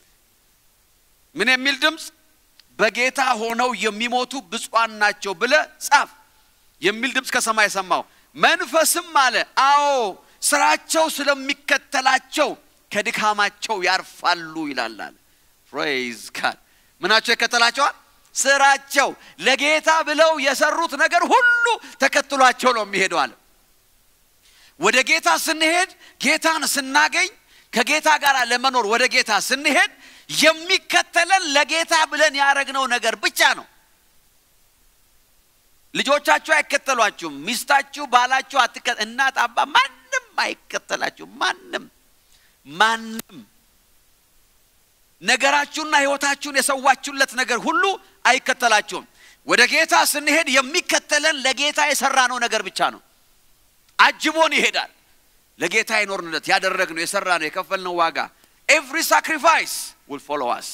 ምን የሚል ድምፅ በጌታ ሆነው የሚሞቱ ብፁዓን ናቸው ብለህ ጻፍ የሚል ድምፅ ከሰማይ ሰማው መንፈስም አለ አዎ ስራቸው ስለሚከተላቸው ከድካማቸው ያርፋሉ ይላል አለ ፕሬዝ ጋድ ምናቸው ይከተላቸዋል ስራቸው ለጌታ ብለው የሰሩት ነገር ሁሉ ተከትሏቸው ነው የሚሄደው አለ ወደ ጌታ ስንሄድ ጌታን ስናገኝ ከጌታ ጋር ለመኖር ወደ ጌታ ስንሄድ የሚከተለን ለጌታ ብለን ያደረግነው ነገር ብቻ ነው ልጆቻችሁ አይከተሏችሁም ሚስታችሁ ባላችሁ አትከ እናት አባ ማንም አይከተላችሁም ማንም ማንም ነገራችሁና ህይወታችሁን የሰዋችሁለት ነገር ሁሉ አይከተላችሁም ወደ ጌታ ስንሄድ የሚከተለን ለጌታ የሰራነው ነገር ብቻ ነው አጅቦን ይሄዳል ለጌታ የኖርንለት ያደረግነው የሰራነው የከፈልነው ዋጋ ኤቭሪ ሳክሪፋይስ ውል ፎሎ አስ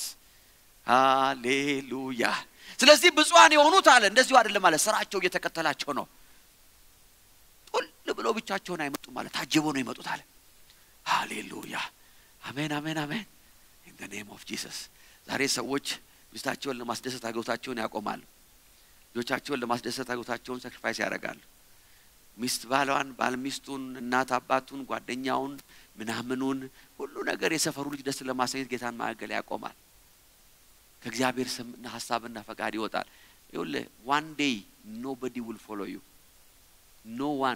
ሃሌሉያ ስለዚህ ብፁዓን የሆኑት አለ እንደዚሁ አይደለም አለ ስራቸው እየተከተላቸው ነው ጡል ብሎ ብቻቸውን አይመጡም ማለት ታጅቦ ነው ይመጡት አለ ሃሌሉያ አሜን አሜን አሜን ኢን ደ ኔም ኦፍ ጂሰስ ዛሬ ሰዎች ሚስታቸውን ለማስደሰት አገውታቸውን ያቆማሉ ልጆቻቸውን ለማስደሰት አገውታቸውን ሳክሪፋይስ ያደርጋሉ ሚስት ባሏን ባል ሚስቱን እናት አባቱን ጓደኛውን ምናምኑን ሁሉ ነገር የሰፈሩ ልጅ ደስ ለማሰኘት ጌታን ማገልገል ያቆማል ከእግዚአብሔር ስምና ሀሳብና ፈቃድ ይወጣል ይኸውልህ ዋን ዴይ ኖበዲ ውል ፎሎ ዩ ኖ ዋን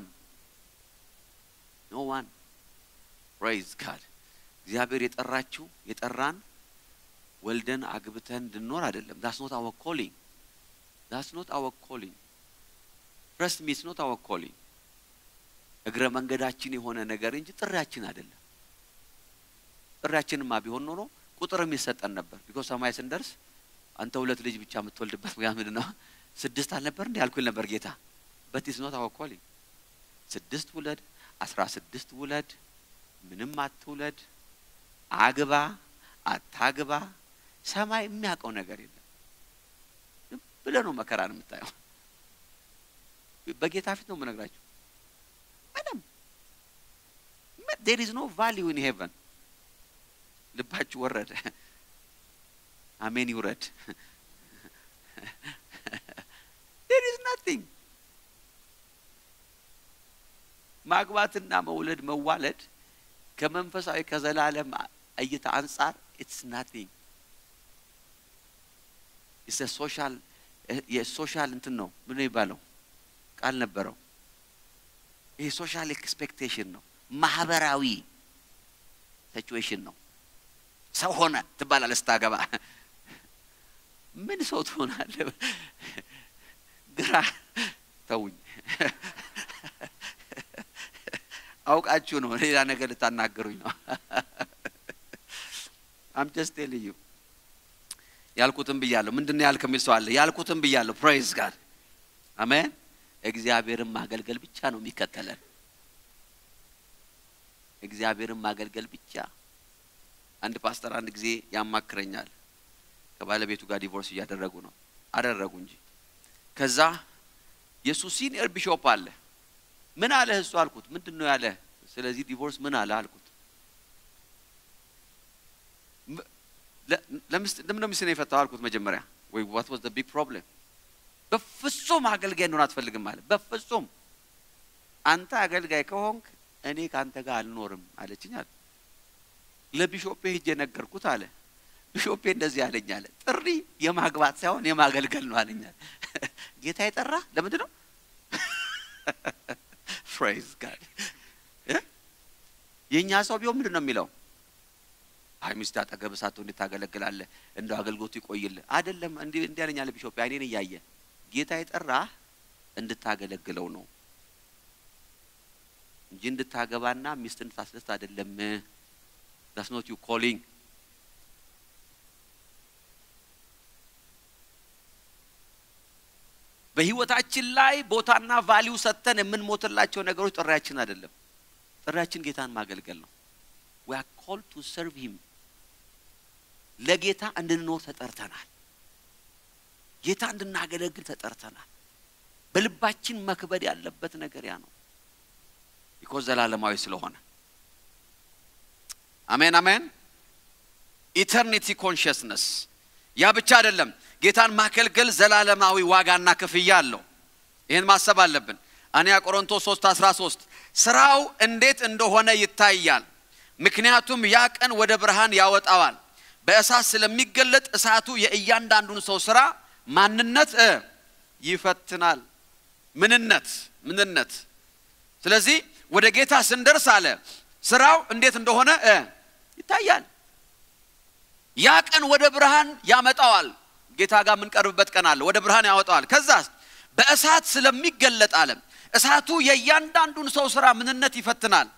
ኖ ዋን ፕሬዝ ጋድ እግዚአብሔር የጠራችሁ የጠራን ወልደን አግብተን እንድንኖር አይደለም ዳስ ኖት አወር ኮሊንግ ዳስ ኖት አወር ኮሊንግ ትረስት ሚ ኢትስ ኖት አወር ኮሊንግ እግረ መንገዳችን የሆነ ነገር እንጂ ጥሪያችን አይደለም። ጥሪያችንማ ቢሆን ኖሮ ቁጥርም ይሰጠን ነበር። ቢኮዝ ሰማይ ስንደርስ አንተ ሁለት ልጅ ብቻ የምትወልድበት ምክንያት ምንድን ነው? ስድስት አልነበር እንዲ ያልኩኝ ነበር ጌታ። በት ኢትስ ኖት አወር ኮሊንግ። ስድስት ውለድ፣ አስራ ስድስት ውለድ፣ ምንም አትውለድ፣ አግባ አታግባ፣ ሰማይ የሚያውቀው ነገር የለም። ዝም ብለህ ነው መከራን የምታየው። በጌታ ፊት ነው የምነግራችሁ። ምንም ዴር ኢዝ ኖ ቫሊዩ ኢን ሄቨን። ልባችሁ ወረደ። አሜን ይውረድ። ዴር ኢዝ ናቲንግ። ማግባትና መውለድ መዋለድ ከመንፈሳዊ ከዘላለም እይታ አንጻር ኢትስ ናቲንግ ኢትስ ሶሻል የሶሻል እንትን ነው ምን ይባለው ቃል ነበረው። ይሄ ሶሻል ኤክስፔክቴሽን ነው፣ ማህበራዊ ሲቹዌሽን ነው። ሰው ሆነ ትባላለህ ስታገባ። ምን ሰው ትሆናለህ? ግራ ተውኝ። አውቃችሁ ነው፣ ሌላ ነገር ልታናገሩኝ ነው። አም ጀስት ቴሊንግ ዩ ያልኩትን ብያለሁ። ምንድን ነው ያልክ የሚል ሰው አለ። ያልኩትን ብያለሁ። ፕሬይዝ ጋድ አሜን። እግዚአብሔርን ማገልገል ብቻ ነው የሚከተለን። እግዚአብሔርን ማገልገል ብቻ። አንድ ፓስተር አንድ ጊዜ ያማክረኛል። ከባለቤቱ ጋር ዲቮርስ እያደረጉ ነው አደረጉ እንጂ ከዛ የእሱ ሲኒየር ቢሾፕ አለ። ምን አለ እሱ አልኩት። ምንድን ነው ያለ? ስለዚህ ዲቮርስ ምን አለ አልኩት። ለምን ነው ሚስትን የፈታው አልኩት። መጀመሪያ ወይ ዋት ዋዝ ዘ ቢግ ፕሮብሌም በፍጹም አገልጋይ እንደሆነ አትፈልግም አለ። በፍጹም አንተ አገልጋይ ከሆንክ እኔ ከአንተ ጋር አልኖርም አለችኝ አለ። ለቢሾፔ ሄጄ ነገርኩት አለ። ቢሾፔ እንደዚህ አለኝ አለ። ጥሪ የማግባት ሳይሆን የማገልገል ነው አለኝ አለ። ጌታ የጠራ ለምንድን ነው? ፕሬዝ ጋድ። የእኛ ሰው ቢሆን ምንድን ነው የሚለው? አይ ሚስት አጠገብ ሳትሆን እንዴት ታገለግላለህ? እንደው አገልግሎቱ ይቆይልህ። አይደለም እንዲህ እንዲህ አለኝ አለ ቢሾፔ አይኔን እያየ ጌታ የጠራህ እንድታገለግለው ነው እንጂ እንድታገባና ሚስት እንድታስደስት አይደለም። ዳስ ኖት ዩ ኮሊንግ። በህይወታችን ላይ ቦታና ቫሊዩ ሰጥተን የምንሞትላቸው ነገሮች ጥሪያችን አይደለም። ጥሪያችን ጌታን ማገልገል ነው። ዊ አር ኮልድ ቱ ሰርቭ ሂም። ለጌታ እንድንኖር ተጠርተናል። ጌታ እንድናገለግል ተጠርተናል። በልባችን መክበድ ያለበት ነገር ያ ነው። ቢኮዝ ዘላለማዊ ስለሆነ አሜን አሜን። ኢተርኒቲ ኮንሽስነስ ያ ብቻ አይደለም። ጌታን ማገልገል ዘላለማዊ ዋጋና ክፍያ አለው። ይህን ማሰብ አለብን። አንያ ቆሮንቶስ 3 13 ስራው እንዴት እንደሆነ ይታያል፣ ምክንያቱም ያ ቀን ወደ ብርሃን ያወጣዋል። በእሳት ስለሚገለጥ እሳቱ የእያንዳንዱን ሰው ስራ ማንነት ይፈትናል። ምንነት ምንነት። ስለዚህ ወደ ጌታ ስንደርስ አለ ስራው እንዴት እንደሆነ ይታያል። ያ ቀን ወደ ብርሃን ያመጣዋል። ጌታ ጋር የምንቀርብበት ቀን አለ። ወደ ብርሃን ያወጣዋል። ከዛ በእሳት ስለሚገለጥ አለ እሳቱ የእያንዳንዱን ሰው ስራ ምንነት ይፈትናል።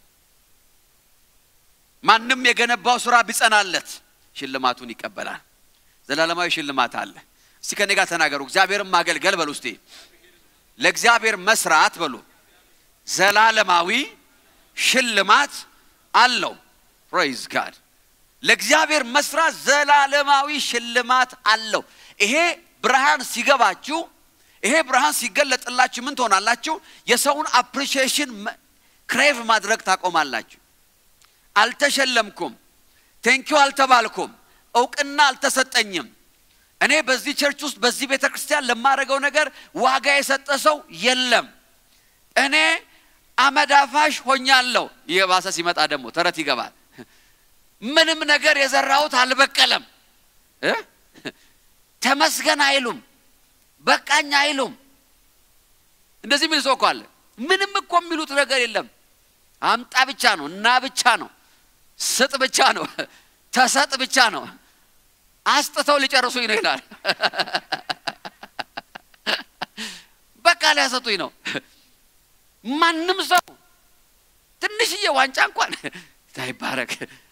ማንም የገነባው ስራ ቢጸናለት ሽልማቱን ይቀበላል። ዘላለማዊ ሽልማት አለ። እስቲ ከኔ ጋር ተናገሩ። እግዚአብሔርን ማገልገል በሉ እስቲ። ለእግዚአብሔር መስራት በሉ ዘላለማዊ ሽልማት አለው። ፕሬይዝ ጋድ። ለእግዚአብሔር መስራት ዘላለማዊ ሽልማት አለው። ይሄ ብርሃን ሲገባችሁ፣ ይሄ ብርሃን ሲገለጥላችሁ ምን ትሆናላችሁ? የሰውን አፕሪሺዬሽን ክሬቭ ማድረግ ታቆማላችሁ። አልተሸለምኩም፣ ቴንኪው አልተባልኩም፣ እውቅና አልተሰጠኝም እኔ በዚህ ቸርች ውስጥ በዚህ ቤተ ክርስቲያን ለማደርገው ነገር ዋጋ የሰጠ ሰው የለም። እኔ አመዳፋሽ ሆኛለሁ። ይህ ባሰ ሲመጣ ደግሞ ተረት ይገባል። ምንም ነገር የዘራሁት አልበቀለም። ተመስገን አይሉም፣ በቃኝ አይሉም። እንደዚህ የሚል ሰው እኮ አለ። ምንም እኮ የሚሉት ነገር የለም። አምጣ ብቻ ነው እና ብቻ ነው ስጥ ብቻ ነው ተሰጥ ብቻ ነው አስጥተው ሊጨርሱኝ ነው ይላል። በቃ ሊያሰጡኝ ነው። ማንም ሰው ትንሽዬ ዋንጫ እንኳን ታይባረክ።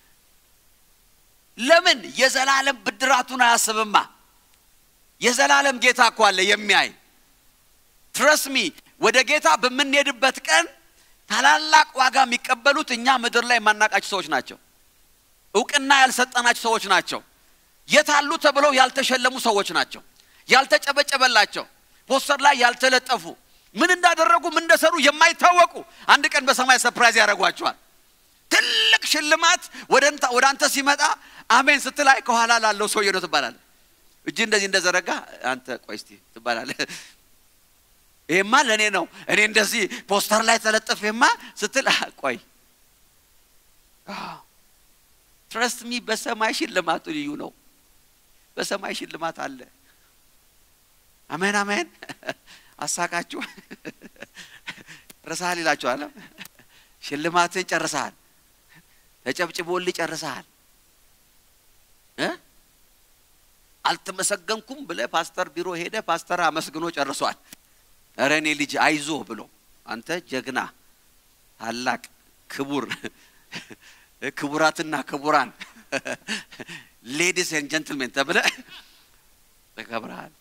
ለምን የዘላለም ብድራቱን አያስብማ? የዘላለም ጌታ እኮ አለ የሚያይ ትረስሚ ወደ ጌታ በምንሄድበት ቀን ታላላቅ ዋጋ የሚቀበሉት እኛ ምድር ላይ የማናቃቸው ሰዎች ናቸው። እውቅና ያልሰጠናቸው ሰዎች ናቸው። የታሉ ተብለው ያልተሸለሙ ሰዎች ናቸው። ያልተጨበጨበላቸው ፖስተር ላይ ያልተለጠፉ ምን እንዳደረጉ ምን እንደሰሩ የማይታወቁ አንድ ቀን በሰማይ ሰፕራይዝ ያደርጓቸዋል። ትልቅ ሽልማት ወደ አንተ ሲመጣ አሜን ስትላይ ከኋላ ላለው ሰውዬ ነው ትባላለህ። እጅ እንደዚህ እንደዘረጋ አንተ ቆይ እስቲ ትባላለህ። ይሄማ ለእኔ ነው እኔ እንደዚህ ፖስተር ላይ ተለጥፌማ ስትል ቆይ ትረስት ሚ በሰማይ ሽልማቱ ልዩ ነው። በሰማይ ሽልማት አለ። አሜን አሜን። አሳቃችሁ ጨርሰሃል ይላችኋል። ሽልማትን ጨርሰሃል፣ ተጨብጭቦልህ ጨርሰሃል። አልተመሰገንኩም ብለህ ፓስተር ቢሮ ሄደ ፓስተር አመስግኖ ጨርሷል። እረ እኔ ልጅ አይዞ ብሎ አንተ ጀግና ታላቅ ክቡር ክቡራትና ክቡራን ሌዲስ ኤንድ ጀንትልሜን ተብለ ተከብረሃል።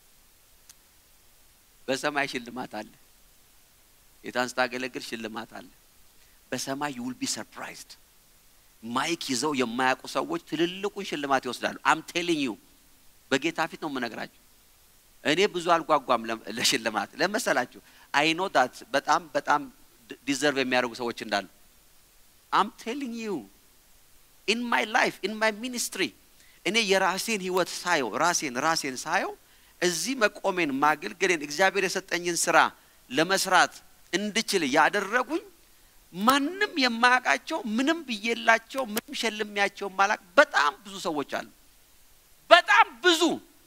በሰማይ ሽልማት አለ። ጌታን ስታገለግል ሽልማት አለ። በሰማይ ዩ ዊል ቢ ሰርፕራይዝድ። ማይክ ይዘው የማያውቁ ሰዎች ትልልቁን ሽልማት ይወስዳሉ። አም ቴሊንግ ዩ በጌታ ፊት ነው የምነግራችሁ። እኔ ብዙ አልጓጓም ለሽልማት ለመሰላችሁ። አይ ኖ ዳት በጣም በጣም ዲዘርቭ የሚያደርጉ ሰዎች እንዳሉ አም ቴሊንግ ዩ ኢን ማይ ላይፍ ኢን ማይ ሚኒስትሪ እኔ የራሴን ህይወት ሳየው ራሴን ራሴን ሳየው እዚህ መቆሜን ማገልገሌን እግዚአብሔር የሰጠኝን ስራ ለመስራት እንድችል ያደረጉኝ ማንም የማያውቃቸው ምንም ብዬላቸው ምንም ሸልሚያቸው ማላቅ በጣም ብዙ ሰዎች አሉ። በጣም ብዙ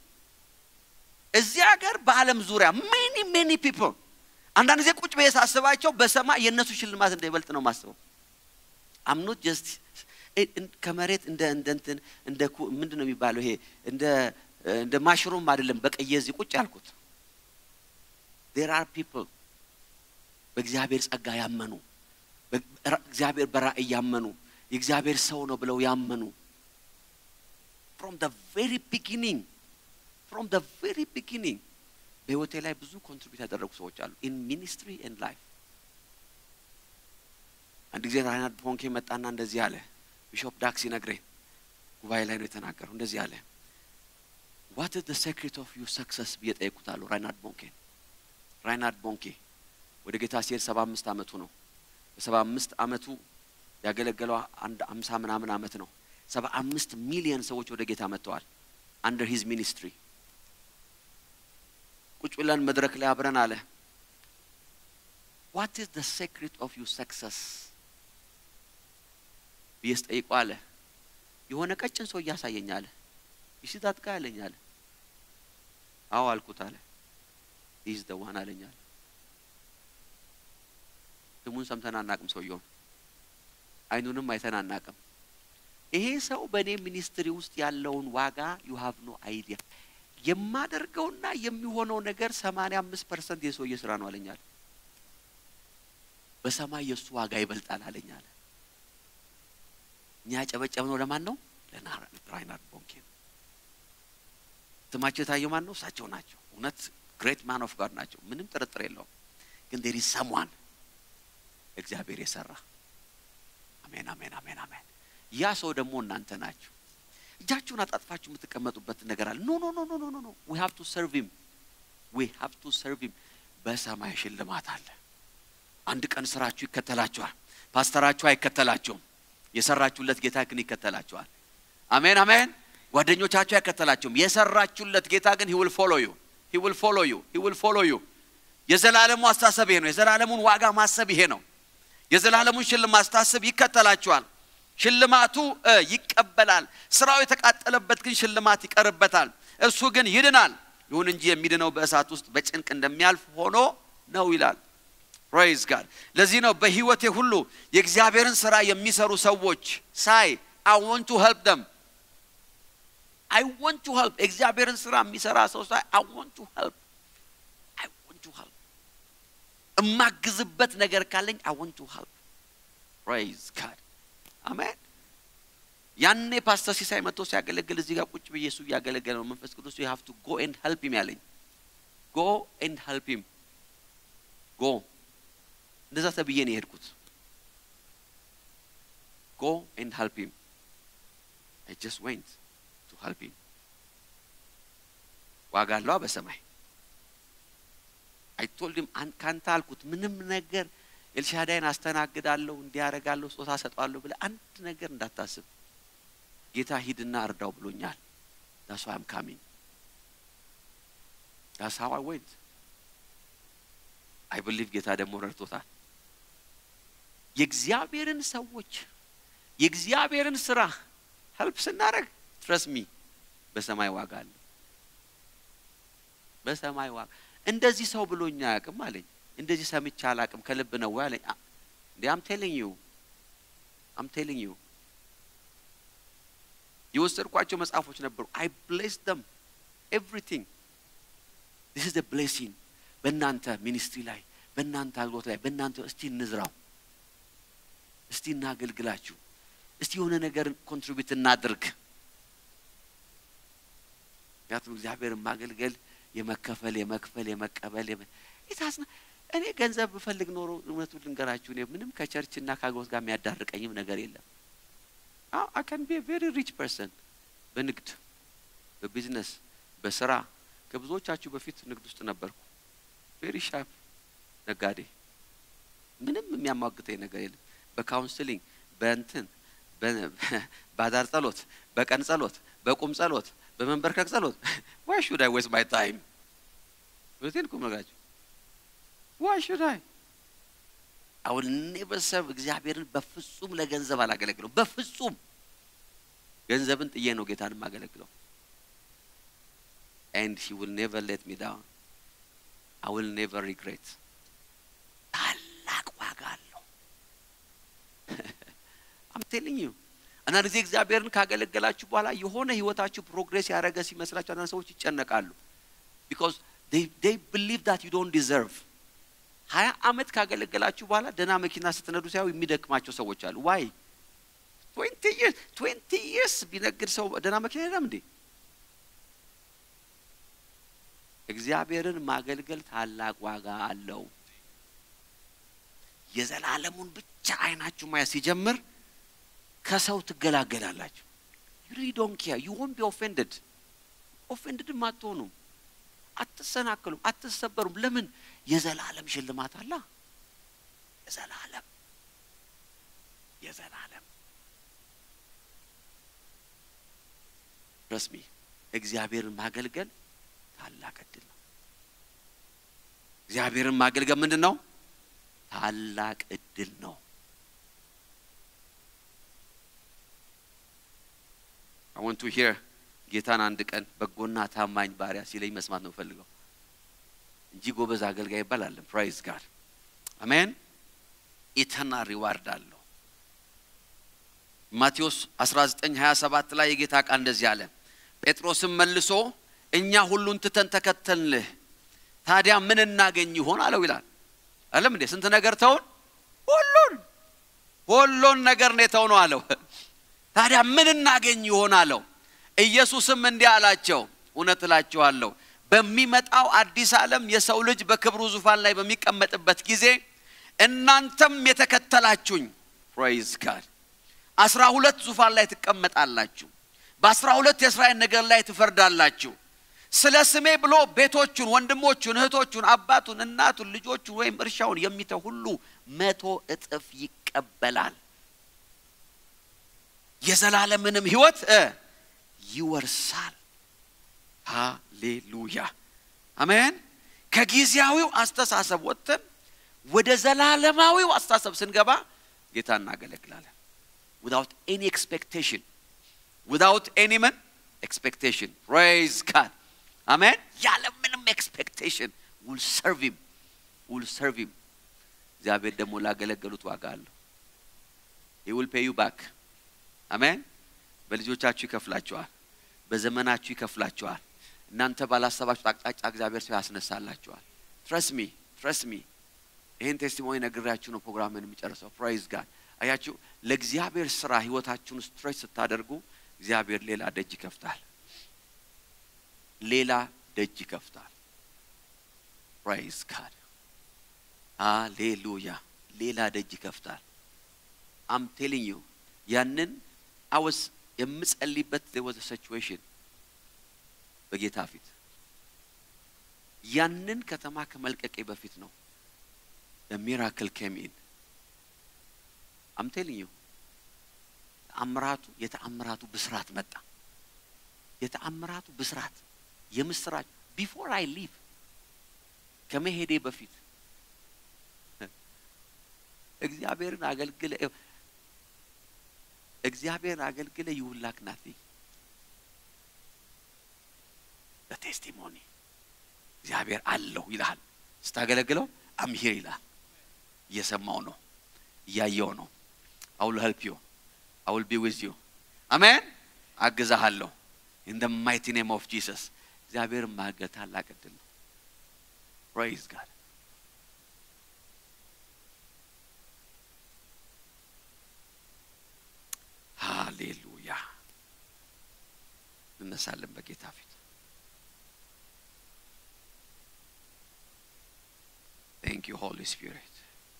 እዚህ ሀገር በዓለም ዙሪያ ሜኒ ሜኒ ፒፕል አንዳንድ ጊዜ ቁጭ ብዬ ሳስባቸው በሰማይ የእነሱ ሽልማት እንዳይበልጥ ነው ማስበው። አምኖት ጀስት ከመሬት እንደ እንደ እንትን እንደ ምንድን ነው የሚባለው ይሄ እንደ እንደ ማሽሩም አይደለም። በቀየ እዚህ ቁጭ ያልኩት ዴር አር ፒፕል በእግዚአብሔር ጸጋ ያመኑ እግዚአብሔር በራእይ ያመኑ የእግዚአብሔር ሰው ነው ብለው ያመኑ ፍሮም ደ ቬሪ ቢጊኒንግ ፍሮም ደ ቬሪ ቢጊኒንግ በህይወቴ ላይ ብዙ ኮንትሪቢዩት ያደረጉ ሰዎች አሉ ኢን ሚኒስትሪ ኤንድ ላይፍ። አንድ ጊዜ ራይናርድ ቦንኬ መጣና እንደዚህ አለ። ቢሾፕ ዳክስ ይነግረኝ ጉባኤ ላይ ነው የተናገረው። እንደዚህ አለ ዋት ኢዝ ዘ ሴክሬት ኦፍ ዩ ሰክሰስ ብዬ ጠየቁታለሁ ራይናርድ ቦንኬን። ራይናርድ ቦንኬ ወደ ጌታ ሲሄድ ሰባ አምስት አመቱ ነው። በሰባ አምስት አመቱ ያገለገለው አንድ አምሳ ምናምን አመት ነው። ሰባ አምስት ሚሊየን ሰዎች ወደ ጌታ መጥተዋል አንደር ሂዝ ሚኒስትሪ። ቁጭ ብለን መድረክ ላይ አብረን አለ ዋት ኢዝ ዘ ሴክሬት ኦፍ ዩ ሰክሰስ ብዬ ስጠይቀው አለ የሆነ ቀጭን ሰው እያሳየኝ አለ ይሽታት ጋ አለኝ አለ አዎ አልኩት አለ ኢዝ ደ ዋን አለኝ አለ ስሙን ሰምተን አናቅም ሰውየውን አይኑንም አይተን አናቅም ይሄ ሰው በእኔ ሚኒስትሪ ውስጥ ያለውን ዋጋ ዩ ሃቭ ኖ አይዲያ የማደርገውና የሚሆነው ነገር ሰማንያ አምስት ፐርሰንት የሰውዬ ስራ ነው አለኛል በሰማይ የእሱ ዋጋ ይበልጣል አለኛል እኛ ያጨበጨብነው ለማን ነው ለራይናርድ ቦንኬ ስማቸው የታየው ማን ነው እሳቸው ናቸው እውነት ግሬት ማን ኦፍ ጋድ ናቸው ምንም ጥርጥር የለውም ግን ዴር ኢዝ ሰምዋን እግዚአብሔር የሰራ አሜን አሜን አሜን አሜን ያ ሰው ደግሞ እናንተ ናችሁ እጃችሁን አጣጥፋችሁ የምትቀመጡበት ነገር አለ ኖ ኖ ኖ ኖ ኖ ኖ ዊ ሃቭ ቱ ሰርቭ ሂም ዊ ሃቭ ቱ ሰርቭ ሂም በሰማይ ሽልማት አለ አንድ ቀን ስራችሁ ይከተላችኋል ፓስተራችሁ አይከተላቸውም የሰራችሁለት ጌታ ግን ይከተላችኋል አሜን አሜን ጓደኞቻችሁ አይከተላቸውም የሰራችሁለት ጌታ ግን ሂ ዊል ፎሎ ዩ ሂ ዊል ፎሎ ዩ ሂ ዊል ፎሎ ዩ የዘላለሙ አስተሳሰብ ይሄ ነው የዘላለሙን ዋጋ ማሰብ ይሄ ነው የዘላለሙን ሽልማት ስታስብ ይከተላችኋል ሽልማቱ ይቀበላል ስራው የተቃጠለበት ግን ሽልማት ይቀርበታል እርሱ ግን ይድናል ይሁን እንጂ የሚድነው በእሳት ውስጥ በጭንቅ እንደሚያልፍ ሆኖ ነው ይላል ፕሬዝ ጋድ ለዚህ ነው በህይወቴ ሁሉ የእግዚአብሔርን ስራ የሚሰሩ ሰዎች ሳይ አይ ወንት ቱ ሄልፕ ደም አይ ወንት ቱ ሄልፕ እግዚአብሔርን ስራ የሚሰራ ሰው ሳይ አይ ወንት ቱ ሄልፕ አይ ወንት ቱ ሄልፕ እማግዝበት ነገር ካለኝ አይ ዋንት ቱ ሄልፕ ፕሬዝ ጋድ አሜን። ያኔ ፓስተር ሲሳይ መጥቶ ሲያገለግል እዚህ ጋር ቁጭ ብዬ እሱ እያገለገለ ነው። መንፈስ ቅዱስ ዩ ሃቭ ቱ ጎ ኤንድ ሄልፕ ሂም ያለኝ ጎ ኤንድ ሄልፕ ሂም ጎ እንደዛ ተብዬ ነው የሄድኩት። ጎ ኤንድ ሄልፕ ሂም አይ ጀስት ዌንት ቱ ሄልፕ ሂም ዋጋ አለዋ በሰማይ አይ ቶልድ ሂም ካንተ አልኩት ምንም ነገር ኤልሻዳይን አስተናግዳለሁ እንዲያረጋለሁ ስጦታ ሰጠዋለሁ ብለህ አንድ ነገር እንዳታስብ ጌታ ሂድና እርዳው ብሎኛል። ዳስ ዋይ አም ካሚንግ ዳስ ሃው አይ ዌንት አይ ብሊቭ ጌታ ደግሞ ረድቶታል። የእግዚአብሔርን ሰዎች የእግዚአብሔርን ስራ ሄልፕ ስናደርግ ትረስ ሚ በሰማይ ዋጋ አለ። በሰማይ ዋጋ እንደዚህ ሰው ብሎኛ አያውቅም አለኝ። እንደዚህ ሰምቼ አላውቅም ከልብ ነው ወይ አለኝ። እንዴ አም ቴሊንግ ዩ አም ቴሊንግ ዩ የወሰድኳቸው መጽሐፎች ነበሩ። አይ ብሌስ ደም ኤቭሪቲንግ ዲስ ኢዝ ብሌሲንግ በእናንተ ሚኒስትሪ ላይ በእናንተ አገልግሎት ላይ በእናንተ እስቲ እንዝራው፣ እስቲ እናገልግላችሁ፣ እስቲ የሆነ ነገር ኮንትሪቢዩት እናድርግ። ምክንያቱም እግዚአብሔርን ማገልገል የመከፈል የመክፈል የመቀበል የታስና እኔ ገንዘብ ብፈልግ ኖሮ እውነቱን ልንገራችሁ እኔ ምንም ከቸርችና ከአገልግሎት ጋር የሚያዳርቀኝም ነገር የለም። አይ ካን ቢ ቬሪ ሪች ፐርሰን በንግድ በቢዝነስ በስራ ከብዙዎቻችሁ በፊት ንግድ ውስጥ ነበርኩ። ቬሪ ሻርፕ ነጋዴ፣ ምንም የሚያሟግተኝ ነገር የለም። በካውንስሊንግ በእንትን በአዳር ጸሎት፣ በቀን ጸሎት፣ በቁም ጸሎት፣ በመንበርከክ ጸሎት ዋይ ሹድ አይ ዌስት ማይ ታይም እውነቴን እኮ የምነግራችሁ ዋይ ሹድ አይ አሁን ኔቨር ሰርቭ እግዚአብሔርን በፍጹም ለገንዘብ አላገለግለው። በፍጹም ገንዘብን ጥዬ ነው ጌታን የማገለግለው። ኤንድ ሂ ዊል ኔቨር ሌት ሚ ዳውን አይ ዊል ኔቨር ሪግሬት። ታላቅ ዋጋ አለው። አም ቴሊንግ ዩ አንዳንድ ጊዜ እግዚአብሔርን ካገለገላችሁ በኋላ የሆነ ህይወታችሁ ፕሮግሬስ ያደረገ ሲመስላችሁ አንዳንድ ሰዎች ይጨነቃሉ። ቢኮዝ ዴይ ብሊቭ ዳት ዩ ዶንት ዲዘርቭ ሀያ አመት ካገለገላችሁ በኋላ ደህና መኪና ስትነዱ ሳይሆን የሚደክማቸው ሰዎች አሉ። ዋይ ትዌንቲ ይርስ ትዌንቲ ይርስ ቢነግድ ሰው ደህና መኪና የለም እንዴ? እግዚአብሔርን ማገልገል ታላቅ ዋጋ አለው። የዘላለሙን ብቻ አይናችሁ ማየት ሲጀምር ከሰው ትገላገላላችሁ። ዩ ሪሊ ዶንት ኬር ዩ ወንት ቢ ኦፌንድድ ኦፌንድድም አትሆኑም፣ አትሰናክሉም፣ አትሰበሩም። ለምን? የዘላለም ሽልማት አላ የዘላለም የዘላለም ረስሚ እግዚአብሔርን ማገልገል ታላቅ እድል ነው። እግዚአብሔርን ማገልገል ምንድን ነው? ታላቅ እድል ነው። አይ ዋንት ቱ ሂር ጌታን አንድ ቀን በጎና ታማኝ ባሪያ ሲለኝ መስማት ነው ፈልገው እንጂ ጎበዝ አገልጋይ ይባላለን። ፕራይዝ ጋድ አሜን። ኢተርና ሪዋርድ አለው። ማቴዎስ 19 27 ላይ የጌታ ቃል እንደዚህ አለ። ጴጥሮስም መልሶ እኛ ሁሉን ትተን ተከተልንህ፣ ታዲያ ምን እናገኝ ይሆን አለው ይላል። አለም እንዴ ስንት ነገር ተውን፣ ሁሉን ሁሉን ነገር ነው የተው ነው አለው። ታዲያ ምን እናገኝ ይሆን አለው። ኢየሱስም እንዲህ አላቸው፣ እውነት እላችኋለሁ በሚመጣው አዲስ ዓለም የሰው ልጅ በክብሩ ዙፋን ላይ በሚቀመጥበት ጊዜ እናንተም የተከተላችሁኝ ፕሬይዝ ጋድ አስራ ሁለት ዙፋን ላይ ትቀመጣላችሁ። በአስራ ሁለት የእስራኤል ነገር ላይ ትፈርዳላችሁ። ስለ ስሜ ብሎ ቤቶቹን፣ ወንድሞቹን፣ እህቶቹን፣ አባቱን፣ እናቱን፣ ልጆቹን ወይም እርሻውን የሚተው ሁሉ መቶ እጥፍ ይቀበላል፣ የዘላለምንም ሕይወት ይወርሳል። ሃሌሉያ አሜን። ከጊዜያዊው አስተሳሰብ ወጥተን ወደ ዘላለማዊው አስተሳሰብ ስንገባ ጌታ እናገለግላለን። ዊዛውት ኤኒ ኤክስፔክቴሽን ዊዛውት ኤኒ ምን ኤክስፔክቴሽን ፕሬይዝ ጋድ አሜን። ያለ ምንም ኤክስፔክቴሽን ውል ሰርቭ ሂም ውል ሰርቭ ሂም። እግዚአብሔር ደግሞ ላገለገሉት ዋጋ አለው። ሂ ዊል ፔይ ዩ ባክ አሜን። በልጆቻችሁ ይከፍላችኋል። በዘመናችሁ ይከፍላችኋል። እናንተ ባላሰባችሁት አቅጣጫ እግዚአብሔር ሰው ያስነሳላችኋል። ትረስ ሚ ትረስ ሚ ይህን ቴስቲሞኒ ነግራችሁ ነው ፕሮግራምን የሚጨርሰው። ፕራይዝ ጋድ አያችሁ፣ ለእግዚአብሔር ስራ ህይወታችሁን ስትሬች ስታደርጉ እግዚአብሔር ሌላ ደጅ ይከፍታል። ሌላ ደጅ ይከፍታል። ፕራይዝ ጋድ ሃሌሉያ። ሌላ ደጅ ይከፍታል። አም ቴሊንግ ዩ ያንን አወስ የምጸልይበት ወዘ ሲቹዌሽን በጌታ ፊት ያንን ከተማ ከመልቀቄ በፊት ነው ሚራክል ኬም ኢን አም ቴሊንግ ዩ ተአምራቱ የተአምራቱ ብስራት መጣ። የተአምራቱ ብስራት የምስራች ቢፎር አይ ሊቭ ከመሄዴ በፊት እግዚአብሔርን አገልግለ እግዚአብሔርን አገልግለ ይውላክ ናት በቴስቲሞኒ እግዚአብሔር አለሁ ይልሃል። ስታገለግለው አምሂር ይልሃል። እየሰማው ነው፣ እያየው ነው። አውል ሄልፕ ዩ አውል ቢ ዊዝ ዩ አሜን። አግዛሃለሁ ኢን ደ ማይቲ ኔም ኦፍ ጂሰስ። እግዚአብሔር ማገዝ ታላቅ ዕድል ነው። ፕሬይዝ ጋድ ሃሌሉያ። እንነሳለን በጌታ ፊት ቴንክ ዩ ሆሊ ስፒሪት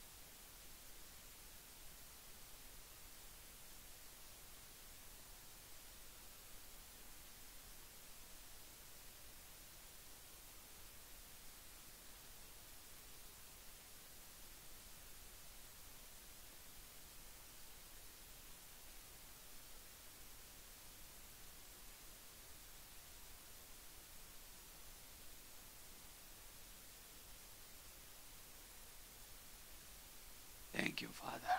Thank you, Father.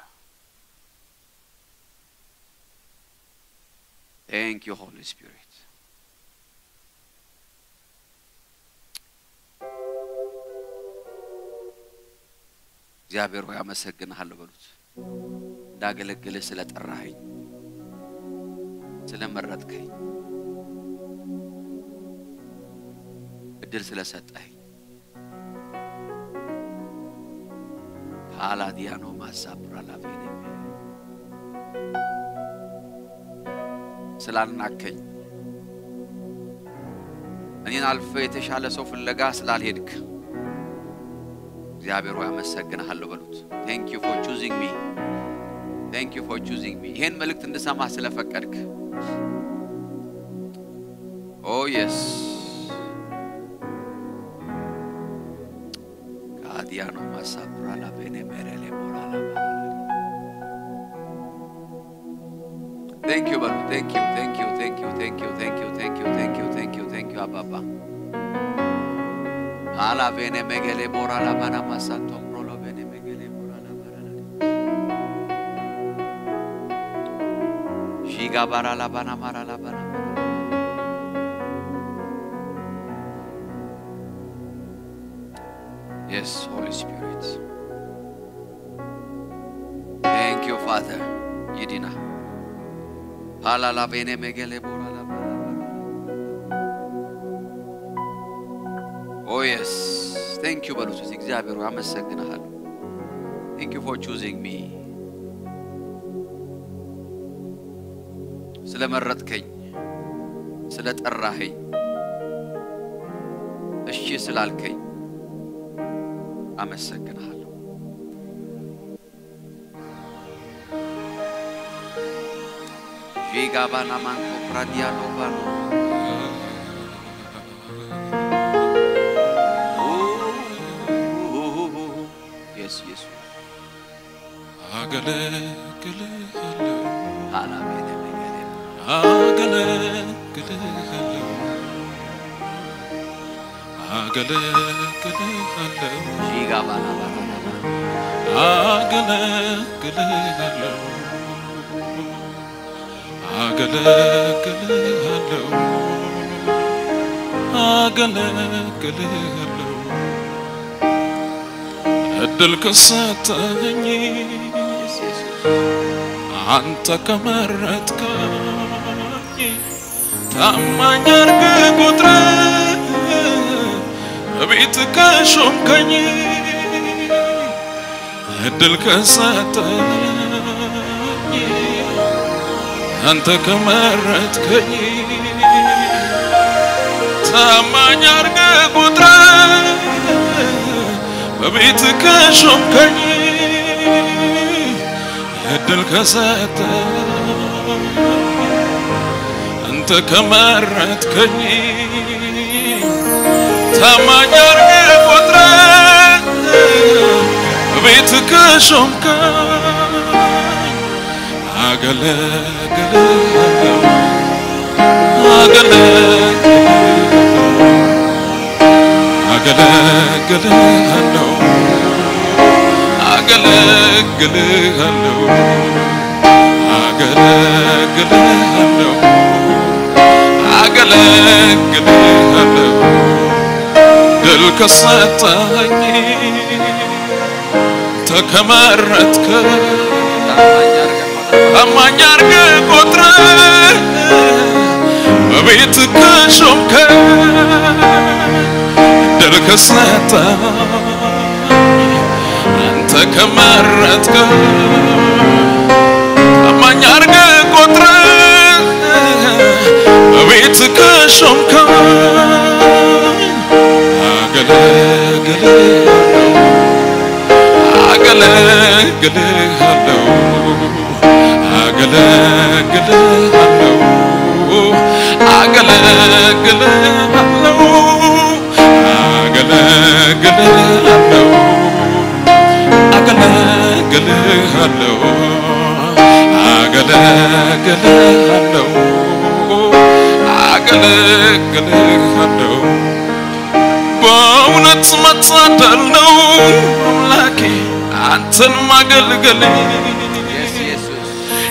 Thank you, Holy Spirit. እግዚአብሔር ሆይ አመሰግንሃለሁ በሉት። እንዳገለግልህ ስለ ጠራኸኝ፣ ስለ መረጥከኝ፣ እድል ስለሰጠኸኝ አላዲያኖ ማሳብራ ላቬኔ ስላልናከኝ እኔን አልፈ የተሻለ ሰው ፍለጋ ስላልሄድክ እግዚአብሔር ሆይ አመሰግንሃለሁ በሉት። ቴንክ ዩ ፎር ቹዚንግ ሚ ቴንክ ዩ ፎር ቹዚንግ ሚ ይሄን መልእክት እንድሰማ ስለፈቀድክ ኦ የስ ካዲያኖ ማሳብራ ላቬኔ ሜሬሌ ሞራላ ቴንክ ዩ በሉ ቴንክ ዩ ቴንክ ዩ ቴንክ ዩ ቴንክ ዩ ቴንክ ዩ ቴንክ ዩ ቴንክ ዩ ቴንክ ዩ ቴንክ ዩ አባባ አላ ቬኔ ሜጌሌ ቦራላ ባና ማሳቶ ብሮሎ ቬኔ ሜጌሌ ቦራላ ባራላ ሺጋ ባራላ ባና ማራላ ባና Yes, Holy Spirit. Thank you, Father. Yidina. Halala bene megele borala bara bara. Oh yes. Thank you በሉት እስኪ እግዚአብሔር ሆይ አመሰግንሃለሁ። Thank you for choosing me. ስለመረጥከኝ፣ ስለጠራኸኝ፣ እሺ ስላልከኝ አመሰግንሃለሁ። ዢጋባና ማንቶ ፕራዲያኖ ባኖ የስ የሱ አገለግልሃለሁ አላቤነ መገሌ አገለግልሃለሁ አገለግልሃለሁ ዢጋባና ባራና አገለግልሃለሁ አገለግልሃለሁ አገለግልሃለሁ እድል ከሰጠኝ የስ የሱ አንተ ከመረጥከኝ ታማኝ አድርገህ ቁጥረህ በቤት ከሾምከኝ እድል ከሰጠኝ አንተ ከመረጥከኝ ታማኝ አድርገህ ቁጥረህ በቤት ከሾምከኝ እድል ከሰጠኝ አንተ ከመረጥከኝ ታማኝ አድርገህ ቆጥረህ በቤት ከሾምከኝ አገለግልሃለሁ አገለግልሃለሁ አገለግልሃለሁ አገለግልሃለሁ አገለግልሃለሁ ድል ከሰጠኝ ተከመረጥከ ታማኝ አድርገህ ቆጥረህ በቤት ከሾምከኝ ድል ከሰጠኝ አንተ ከመረጥከኝ ታማኝ አድርገህ ቆጥረህ በቤት ከሾምከኝ አገለግልሃለሁ አገለግልሃለሁ አገለግልሃለሁ አገለግልሃለሁ አገለግልሃለሁ አገለግልሃለሁ አገለግልሃለሁ አገለግልሃለሁ በእውነት መታደል ነው አምላኬ አንተን ማገልገል Yes, ኢየሱስ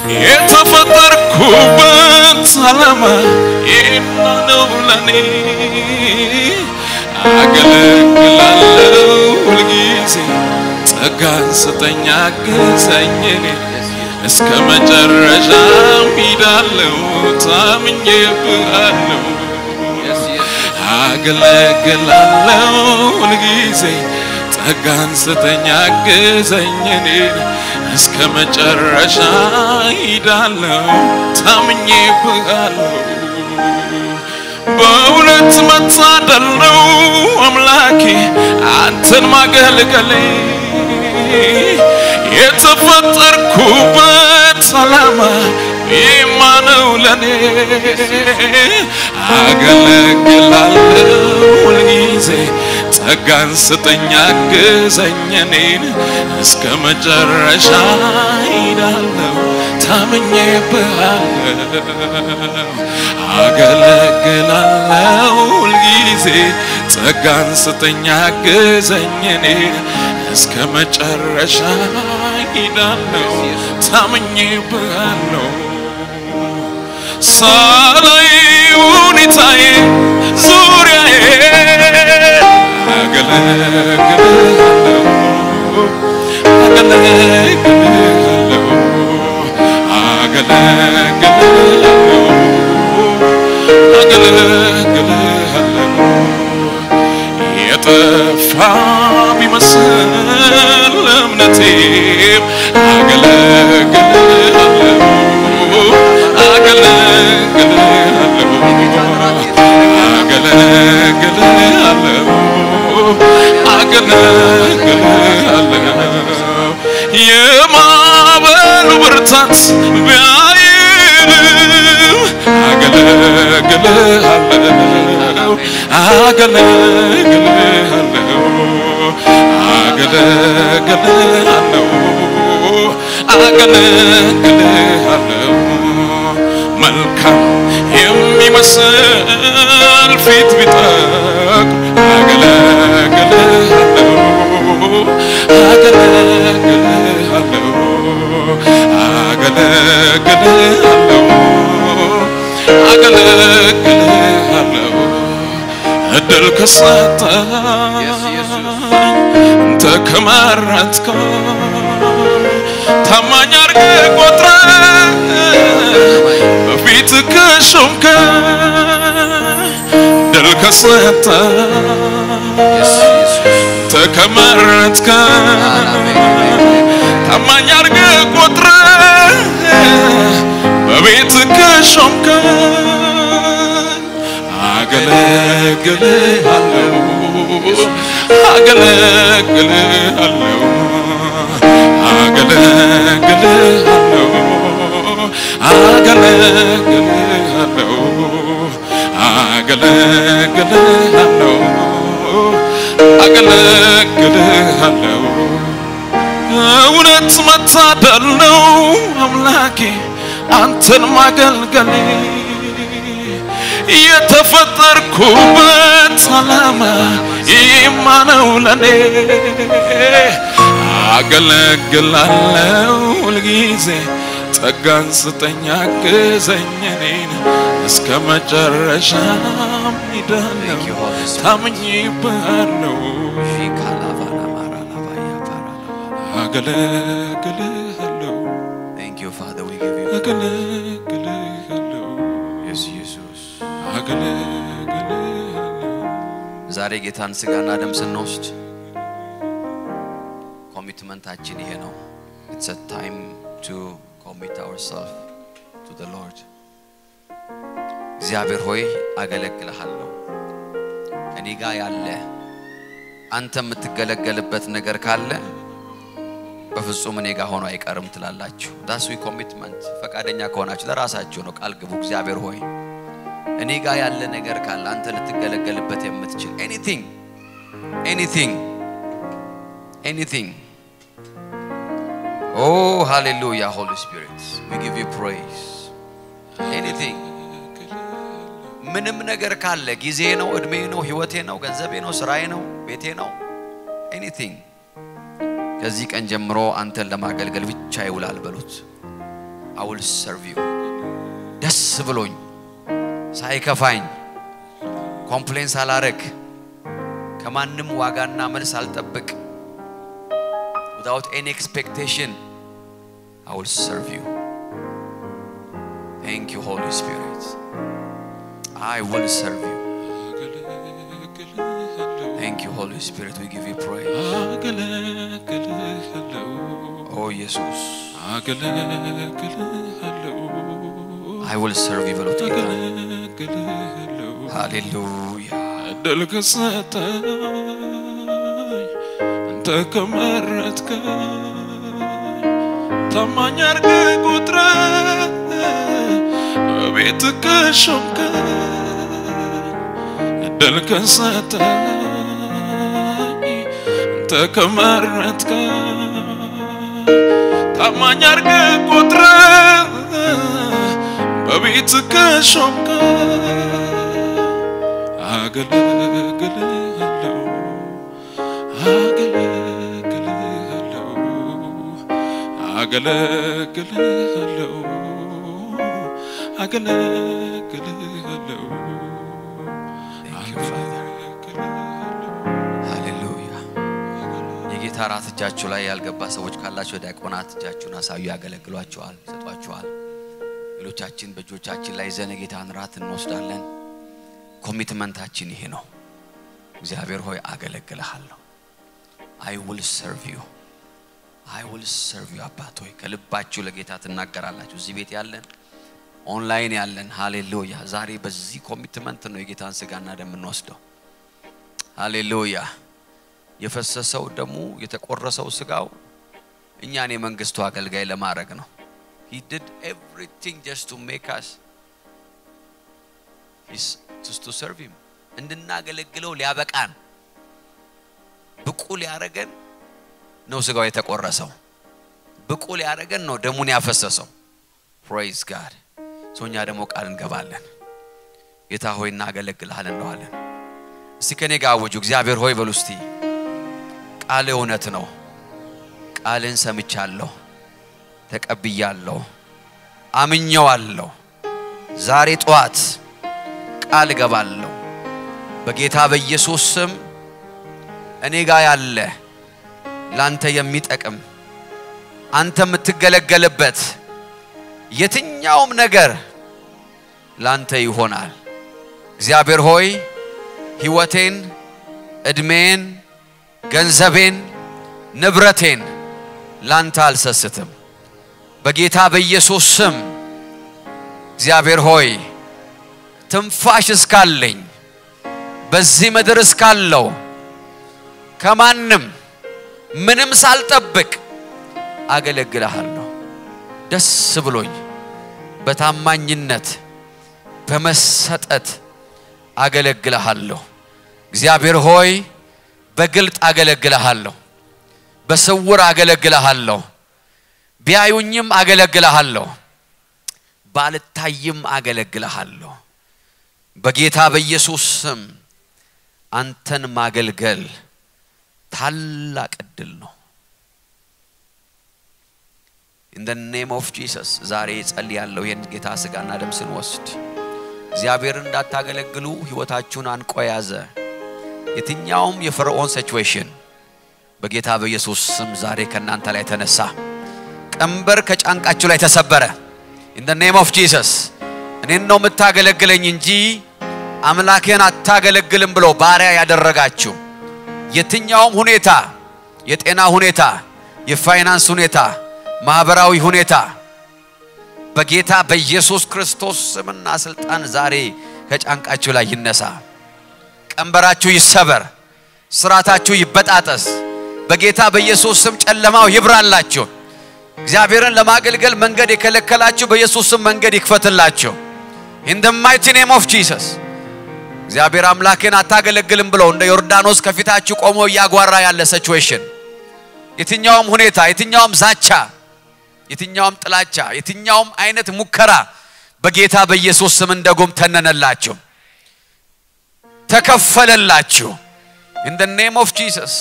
የተፈጠርኩበት ዓላማ ይህና ነው ለኔ አገለግላለሁ ሁልጊዜ ጸጋን ስጠኝ አግዘኝ እኔ እስከ መጨረሻም ሂዳለሁ ታምኜብሃለሁ Yes, ኢየሱስ አገለግላለሁ ሁልጊዜ ጸጋን ስጠኝ አግዘኝ እኔን እስከ መጨረሻ ሂዳለሁ ታምኜብሃለሁ በእውነት መታደል ነው አምላኬ አንተን ማገልገሌ የተፈጠርኩበት ዓላማ ይማ ነው ለኔ አገለግላለሁ ሁልጊዜ ጸጋን ስጠኝ አግዘኝ እኔን እስከ መጨረሻ ሂዳለሁ ታምኜብሃለሁ አገለግላለሁ ሁልጊዜ ጸጋን ስጠኝ አግዘኝ እኔን እስከ መጨረሻ ሂዳለሁ ታምኜብሃለሁ ሳላይ ሁኔታዬ ዙሪያዬ አገለግልሃለሁ አገለግልሃለሁ አገለግልሃለሁ አገለግልሃለሁ የጠፋ ቢመስል እምነቴም አገለግልሃለሁ አገለግልሃለሁ አገለግልሃለሁ አገለግልሃለሁ የማዕበሉ ብርታት ቢያይልም አገለግልሃለሁ አገለግልሃለሁ አገለግልሃለሁ አገለግልሃለሁ መልካም የሚመስል ፊት ቢጠቁ አገለግልሃለሁ አገለግልሃለሁ አገለግልሃለሁ አገለግልሃለሁ እድል ከሰጠኝ Yes, ኢየሱስ አንተ ከመረጥከኝ ታማኝ አድርገህ ቆጥረህ በፊት ከሾምከኝ ድል ከሰጠኝ Yes, ኢየሱስ አንተ ከመረጥከኝ ታማኝ አድርገህ ቆጥረህ በቤት ከሾምከኝ አገለግልሃለሁ አገለግልሃለሁ አገለግልሃለሁ አገለግልሃለሁ አገለግልሃለሁ አገለግልሃለሁ እውነት መታደል ነው አምላኬ አንተን ማገልገሌ የተፈጠርኩበት ዓላማ ይማ ነው ለኔ አገለግላለሁ ሁልጊዜ ጸጋን ስጠኝ አግዘኝ እኔን እስከ መጨረሻም ሄዳለሁ ታምኜብሃለሁ አገለግልሃለሁ Thank you, Father. We give you አገለግልሃለሁ yes, Jesus. አገለግልሃለሁ ዛሬ ጌታን ስጋና ደም ስንወስድ ኮሚትመንታችን ይሄ ነው። It's a time to commit ourselves to the Lord. እግዚአብሔር ሆይ አገለግልሃለሁ። እኔ ጋር ያለ አንተ የምትገለገልበት ነገር ካለ በፍጹም እኔ ጋር ሆኖ አይቀርም ትላላችሁ። ዳስ ዊ ኮሚትመንት ፈቃደኛ ከሆናችሁ ለራሳችሁ ነው ቃል ግቡ። እግዚአብሔር ሆይ እኔ ጋር ያለ ነገር ካለ አንተ ልትገለገልበት የምትችል ኤኒቲንግ ኤኒቲንግ ኤኒቲንግ ኦ ሃሌሉያ ሆሊ ስፒሪት ዊ ጊቭ ዩ ፕሬይዝ ኤኒቲንግ ምንም ነገር ካለ ጊዜ ነው፣ እድሜ ነው፣ ህይወቴ ነው፣ ገንዘቤ ነው፣ ስራዬ ነው፣ ቤቴ ነው ኤኒቲንግ ከዚህ ቀን ጀምሮ አንተን ለማገልገል ብቻ ይውላል በሉት። አውል ሰርቭ ዩ ደስ ብሎኝ ሳይከፋኝ ኮምፕሌን ሳላረግ ከማንም ዋጋና መልስ አልጠብቅ without any expectation I will serve you thank you Holy Spirit I will serve you thank you Holy Spirit we give you praise አገለግልሃለሁ oh Jesus አገለግልሃለሁ I will serve you በሉት ጌታ አገለግልሃለሁ ሃሌሉያ እድል ከሰጠኝ አንተ ከመረጥከኝ ታማኝ አድርገህ ቁጥረህ በቤት ከሾምከኝ እድል ከሰጠኝ አንተ ከመረጥከኝ ታማኝ አድርገህ ቁጥረህ በቤት ከሾምከኝ አገለግልሃለሁ አገለግልሃለሁ አገለግልሃለሁ አገለግልሃለሁ Thank you, Father. አገለግልሃለሁ ሃሌሉያ የጌታ ራት እጃችሁ ላይ ያልገባ ሰዎች ካላችሁ ዲያቆናት እጃችሁን አሳዩ ያገለግሏችኋል ይሰጧችኋል ሌሎቻችን በእጆቻችን ላይ ይዘን የጌታን ራት እንወስዳለን ኮሚትመንታችን ይሄ ነው እግዚአብሔር ሆይ አገለግልሃለሁ አይ ውል ሰርቭ ዩ አይ ውል ሰርቭ ዩ አባት ሆይ ከልባችሁ ለጌታ ትናገራላችሁ እዚህ ቤት ያለን ኦንላይን ያለን ሃሌሉያ ዛሬ በዚህ ኮሚትመንት ነው የጌታን ስጋና ደም የምንወስደው ሃሌሉያ የፈሰሰው ደሙ የተቆረሰው ስጋው እኛን የመንግስቱ አገልጋይ ለማድረግ ነው he did everything just to make us his just to serve him እንድናገለግለው ሊያበቃን ብቁ ሊያረገን ነው ስጋው የተቆረሰው ብቁ ሊያረገን ነው ደሙን ያፈሰሰው ፕሬዝ ጋድ ሰው እኛ ደግሞ ቃል እንገባለን ጌታ ሆይ እናገለግልሃል እንለዋለን እስቲ ከኔ ጋር አውጁ እግዚአብሔር ሆይ በሉ እስቲ ቃል እውነት ነው ቃልን ሰምቻለሁ ተቀብያለሁ አምኘዋለሁ ዛሬ ጠዋት ቃል እገባለሁ በጌታ በኢየሱስ ስም እኔ ጋር ያለ ላንተ የሚጠቅም አንተ የምትገለገልበት የትኛውም ነገር ላንተ ይሆናል እግዚአብሔር ሆይ ህይወቴን እድሜን ገንዘቤን፣ ንብረቴን ላንተ አልሰስትም። በጌታ በኢየሱስ ስም እግዚአብሔር ሆይ ትንፋሽ እስካለኝ በዚህ ምድር እስካለው ከማንም ምንም ሳልጠብቅ አገለግልሃለሁ። ደስ ብሎኝ በታማኝነት በመሰጠት አገለግልሃለሁ። እግዚአብሔር ሆይ በግልጥ አገለግልሃለሁ፣ በስውር አገለግልሃለሁ፣ ቢያዩኝም አገለግልሃለሁ፣ ባልታይም አገለግልሃለሁ። በጌታ በኢየሱስ ስም አንተን ማገልገል ታላቅ እድል ነው። ኢን ደ ኔም ኦፍ ጂሰስ ዛሬ ጸልያለሁ። ይህን ጌታ ስጋና ደም ስንወስድ እግዚአብሔርን እንዳታገለግሉ ህይወታችሁን አንቆ ያዘ የትኛውም የፈርዖን ሲቹዌሽን በጌታ በኢየሱስ ስም ዛሬ ከእናንተ ላይ ተነሳ። ቀንበር ከጫንቃችሁ ላይ ተሰበረ። ኢን ደ ኔም ኦፍ ጂሰስ እኔን ነው የምታገለግለኝ እንጂ አምላክህን አታገለግልም ብሎ ባሪያ ያደረጋችሁ የትኛውም ሁኔታ የጤና ሁኔታ፣ የፋይናንስ ሁኔታ፣ ማህበራዊ ሁኔታ በጌታ በኢየሱስ ክርስቶስ ስምና ስልጣን ዛሬ ከጫንቃችሁ ላይ ይነሳ። ቀንበራችሁ ይሰበር፣ ስራታችሁ ይበጣጠስ። በጌታ በኢየሱስ ስም ጨለማው ይብራላችሁ። እግዚአብሔርን ለማገልገል መንገድ የከለከላችሁ በኢየሱስ ስም መንገድ ይክፈትላችሁ። ኢን ደ ማይቲ ኔም ኦፍ ጂሰስ እግዚአብሔር አምላክን አታገለግልም ብለው እንደ ዮርዳኖስ ከፊታችሁ ቆሞ እያጓራ ያለ ሲቹዌሽን፣ የትኛውም ሁኔታ፣ የትኛውም ዛቻ፣ የትኛውም ጥላቻ፣ የትኛውም አይነት ሙከራ በጌታ በኢየሱስ ስም እንደ ጉም ተነነላችሁ፣ ተከፈለላችሁ። ኢን ደ ኔም ኦፍ ጂሰስ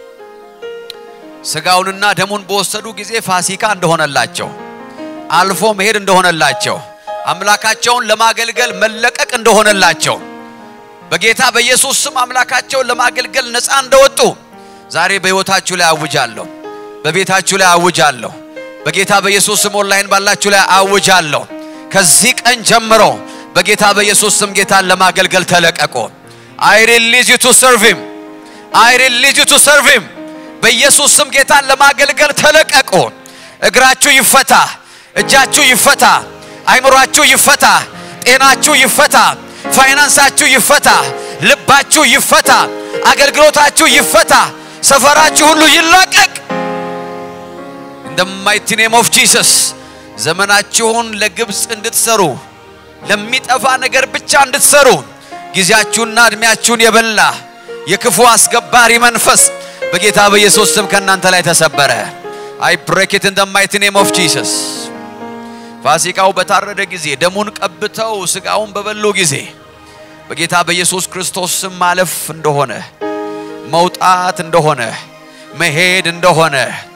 ስጋውንና ደሙን በወሰዱ ጊዜ ፋሲካ እንደሆነላቸው አልፎ መሄድ እንደሆነላቸው አምላካቸውን ለማገልገል መለቀቅ እንደሆነላቸው በጌታ በኢየሱስ ስም አምላካቸውን ለማገልገል ነፃ እንደወጡ ዛሬ በሕይወታችሁ ላይ አውጃለሁ። በቤታችሁ ላይ አውጃለሁ። በጌታ በኢየሱስ ስም ኦንላይን ባላችሁ ላይ አውጃለሁ። ከዚህ ቀን ጀምሮ በጌታ በኢየሱስ ስም ጌታን ለማገልገል ተለቀቁ። አይ ሪሊዝ ዩ ቱ ሰርቭ ሂም አይ ሪሊዝ ዩ ቱ ሰርቭ ሂም በኢየሱስ ስም ጌታን ለማገልገል ተለቀቁ። እግራችሁ ይፈታ፣ እጃችሁ ይፈታ፣ አይምሯችሁ ይፈታ፣ ጤናችሁ ይፈታ፣ ፋይናንሳችሁ ይፈታ፣ ልባችሁ ይፈታ፣ አገልግሎታችሁ ይፈታ፣ ሰፈራችሁ ሁሉ ይላቀቅ። ኢን ደ ማይቲ ኔም ኦፍ ጂሰስ ዘመናችሁን ለግብፅ እንድትሰሩ ለሚጠፋ ነገር ብቻ እንድትሰሩ ጊዜያችሁና እድሜያችሁን የበላ የክፉ አስገባሪ መንፈስ በጌታ በኢየሱስ ስም ከእናንተ ላይ ተሰበረ። አይ ብሬክ ኢት ኢን ደ ማይቲ ኔም ኦፍ ጂሰስ። ፋሲካው በታረደ ጊዜ ደሙን ቀብተው ስጋውን በበሉ ጊዜ በጌታ በኢየሱስ ክርስቶስ ስም ማለፍ እንደሆነ መውጣት እንደሆነ መሄድ እንደሆነ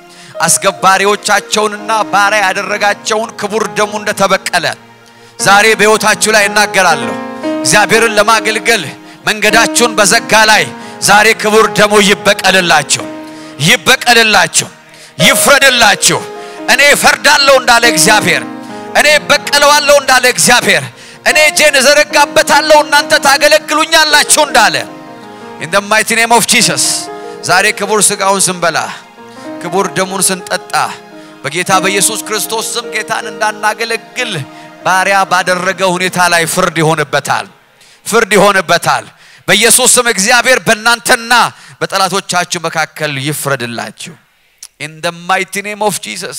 አስገባሪዎቻቸውንና ባሪያ ያደረጋቸውን ክቡር ደሙ እንደተበቀለ ዛሬ በሕይወታችሁ ላይ እናገራለሁ። እግዚአብሔርን ለማገልገል መንገዳችሁን በዘጋ ላይ ዛሬ ክቡር ደሙ ይበቀልላችሁ፣ ይበቀልላችሁ፣ ይፍረድላችሁ። እኔ እፈርዳለሁ እንዳለ እግዚአብሔር፣ እኔ በቀለዋለሁ እንዳለ እግዚአብሔር፣ እኔ እጄን እዘረጋበታለሁ እናንተ ታገለግሉኛላችሁ እንዳለ ኢን ደ ማይቲ ኔም ኦፍ ጂሰስ ዛሬ ክቡር ስጋውን ስንበላ ክቡር ደሙን ስንጠጣ በጌታ በኢየሱስ ክርስቶስ ስም ጌታን እንዳናገለግል ባሪያ ባደረገ ሁኔታ ላይ ፍርድ ይሆንበታል፣ ፍርድ ይሆንበታል። በኢየሱስ ስም እግዚአብሔር በእናንተና በጠላቶቻችሁ መካከል ይፍረድላችሁ። ኢን ደ ማይቲ ኔም ኦፍ ጂሰስ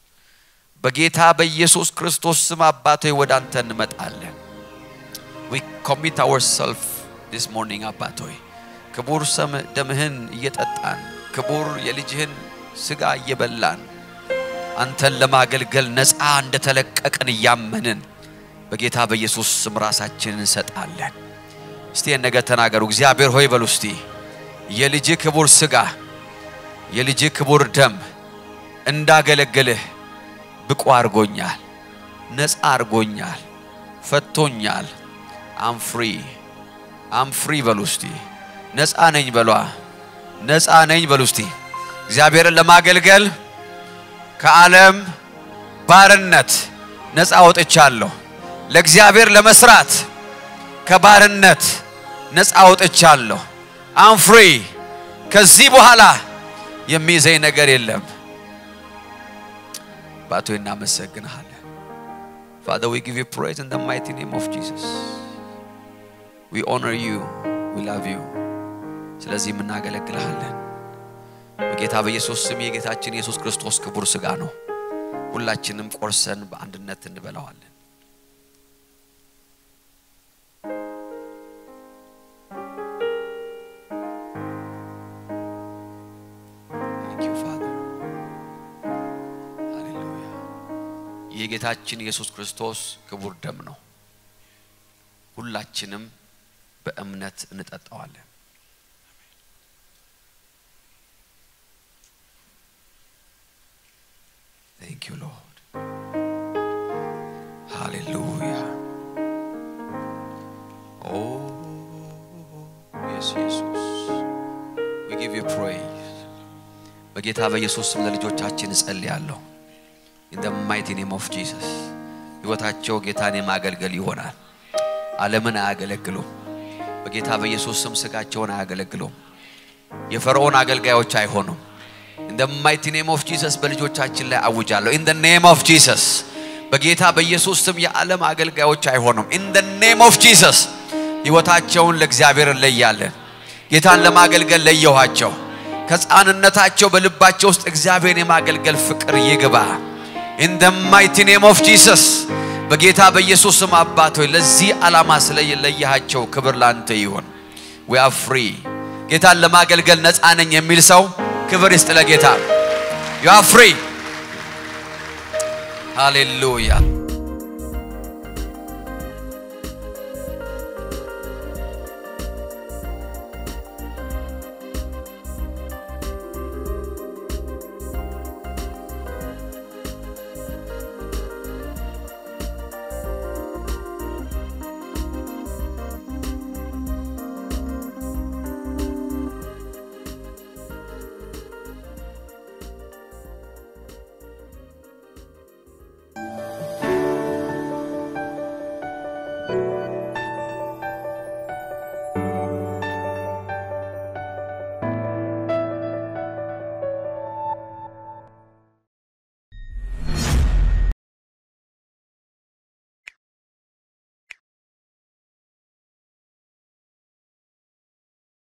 በጌታ በኢየሱስ ክርስቶስ ስም አባቶ ወደ አንተ እንመጣለን። ዊ ኮሚት አወርሰልፍ ዲስ ሞርኒንግ አባት ሆይ ክቡር ሰም ደምህን እየጠጣን ክቡር የልጅህን ስጋ እየበላን አንተን ለማገልገል ነፃ እንደተለቀቅን እያመንን በጌታ በኢየሱስ ስም ራሳችንን እንሰጣለን። እስቲ ነገ ተናገሩ። እግዚአብሔር ሆይ በሉ እስቲ የልጅ ክቡር ስጋ የልጅ ክቡር ደም እንዳገለግልህ ብቁ አድርጎኛል፣ ነፃ አድርጎኛል፣ ፈቶኛል። አም ፍሪ አም ፍሪ በሉ እስቲ ነፃ ነኝ በሏ። ነፃ ነኝ በሉ እስቲ እግዚአብሔርን ለማገልገል ከዓለም ባርነት ነፃ ወጥቻለሁ። ለእግዚአብሔር ለመስራት ከባርነት ነፃ ወጥቻለሁ። አም ፍሪ ከዚህ በኋላ የሚይዘኝ ነገር የለም። አባቶ እናመሰግንሃለን። Father, we give you praise in the mighty name of Jesus. We honor you. We love you. ስለዚህም እናገለግልሃለን። በጌታ በኢየሱስ ስም የጌታችን ኢየሱስ ክርስቶስ ክቡር ሥጋ ነው። ሁላችንም ቆርሰን በአንድነት እንበላዋለን። Thank you, Father. ሃሌሉያ። ይህ የጌታችን ኢየሱስ ክርስቶስ ክቡር ደም ነው። ሁላችንም በእምነት እንጠጣዋለን። Thank you, Lord. Hallelujah. Oh, yes, Jesus. We give you praise. በጌታ በኢየሱስ ስም ለልጆቻችን እጸልያለሁ። in the mighty name of Jesus ሕይወታቸው ጌታን የማገልገል ይሆናል። ዓለምን አያገለግሉም። በጌታ በኢየሱስ ስም ስጋቸውን አያገለግሉም። የፈርዖን አገልጋዮች አይሆኑም። in the mighty name of Jesus በልጆቻችን ላይ አውጃለሁ። in the name of Jesus በጌታ በኢየሱስ ስም የዓለም አገልጋዮች አይሆኑም። in the name of Jesus ሕይወታቸውን ለእግዚአብሔር እንለያለን። ጌታን ለማገልገል ለየኋቸው። ከሕፃንነታቸው በልባቸው ውስጥ እግዚአብሔርን የማገልገል ፍቅር ይግባ። in the mighty name of Jesus በጌታ በኢየሱስ ስም አባት ሆይ ለዚህ ዓላማ ስለለየሃቸው ክብር ላንተ ይሁን። we are free ጌታን ለማገልገል ነፃ ነኝ የሚል ሰው ክብር ይስጥ ለጌታ። you are free ሃሌሉያ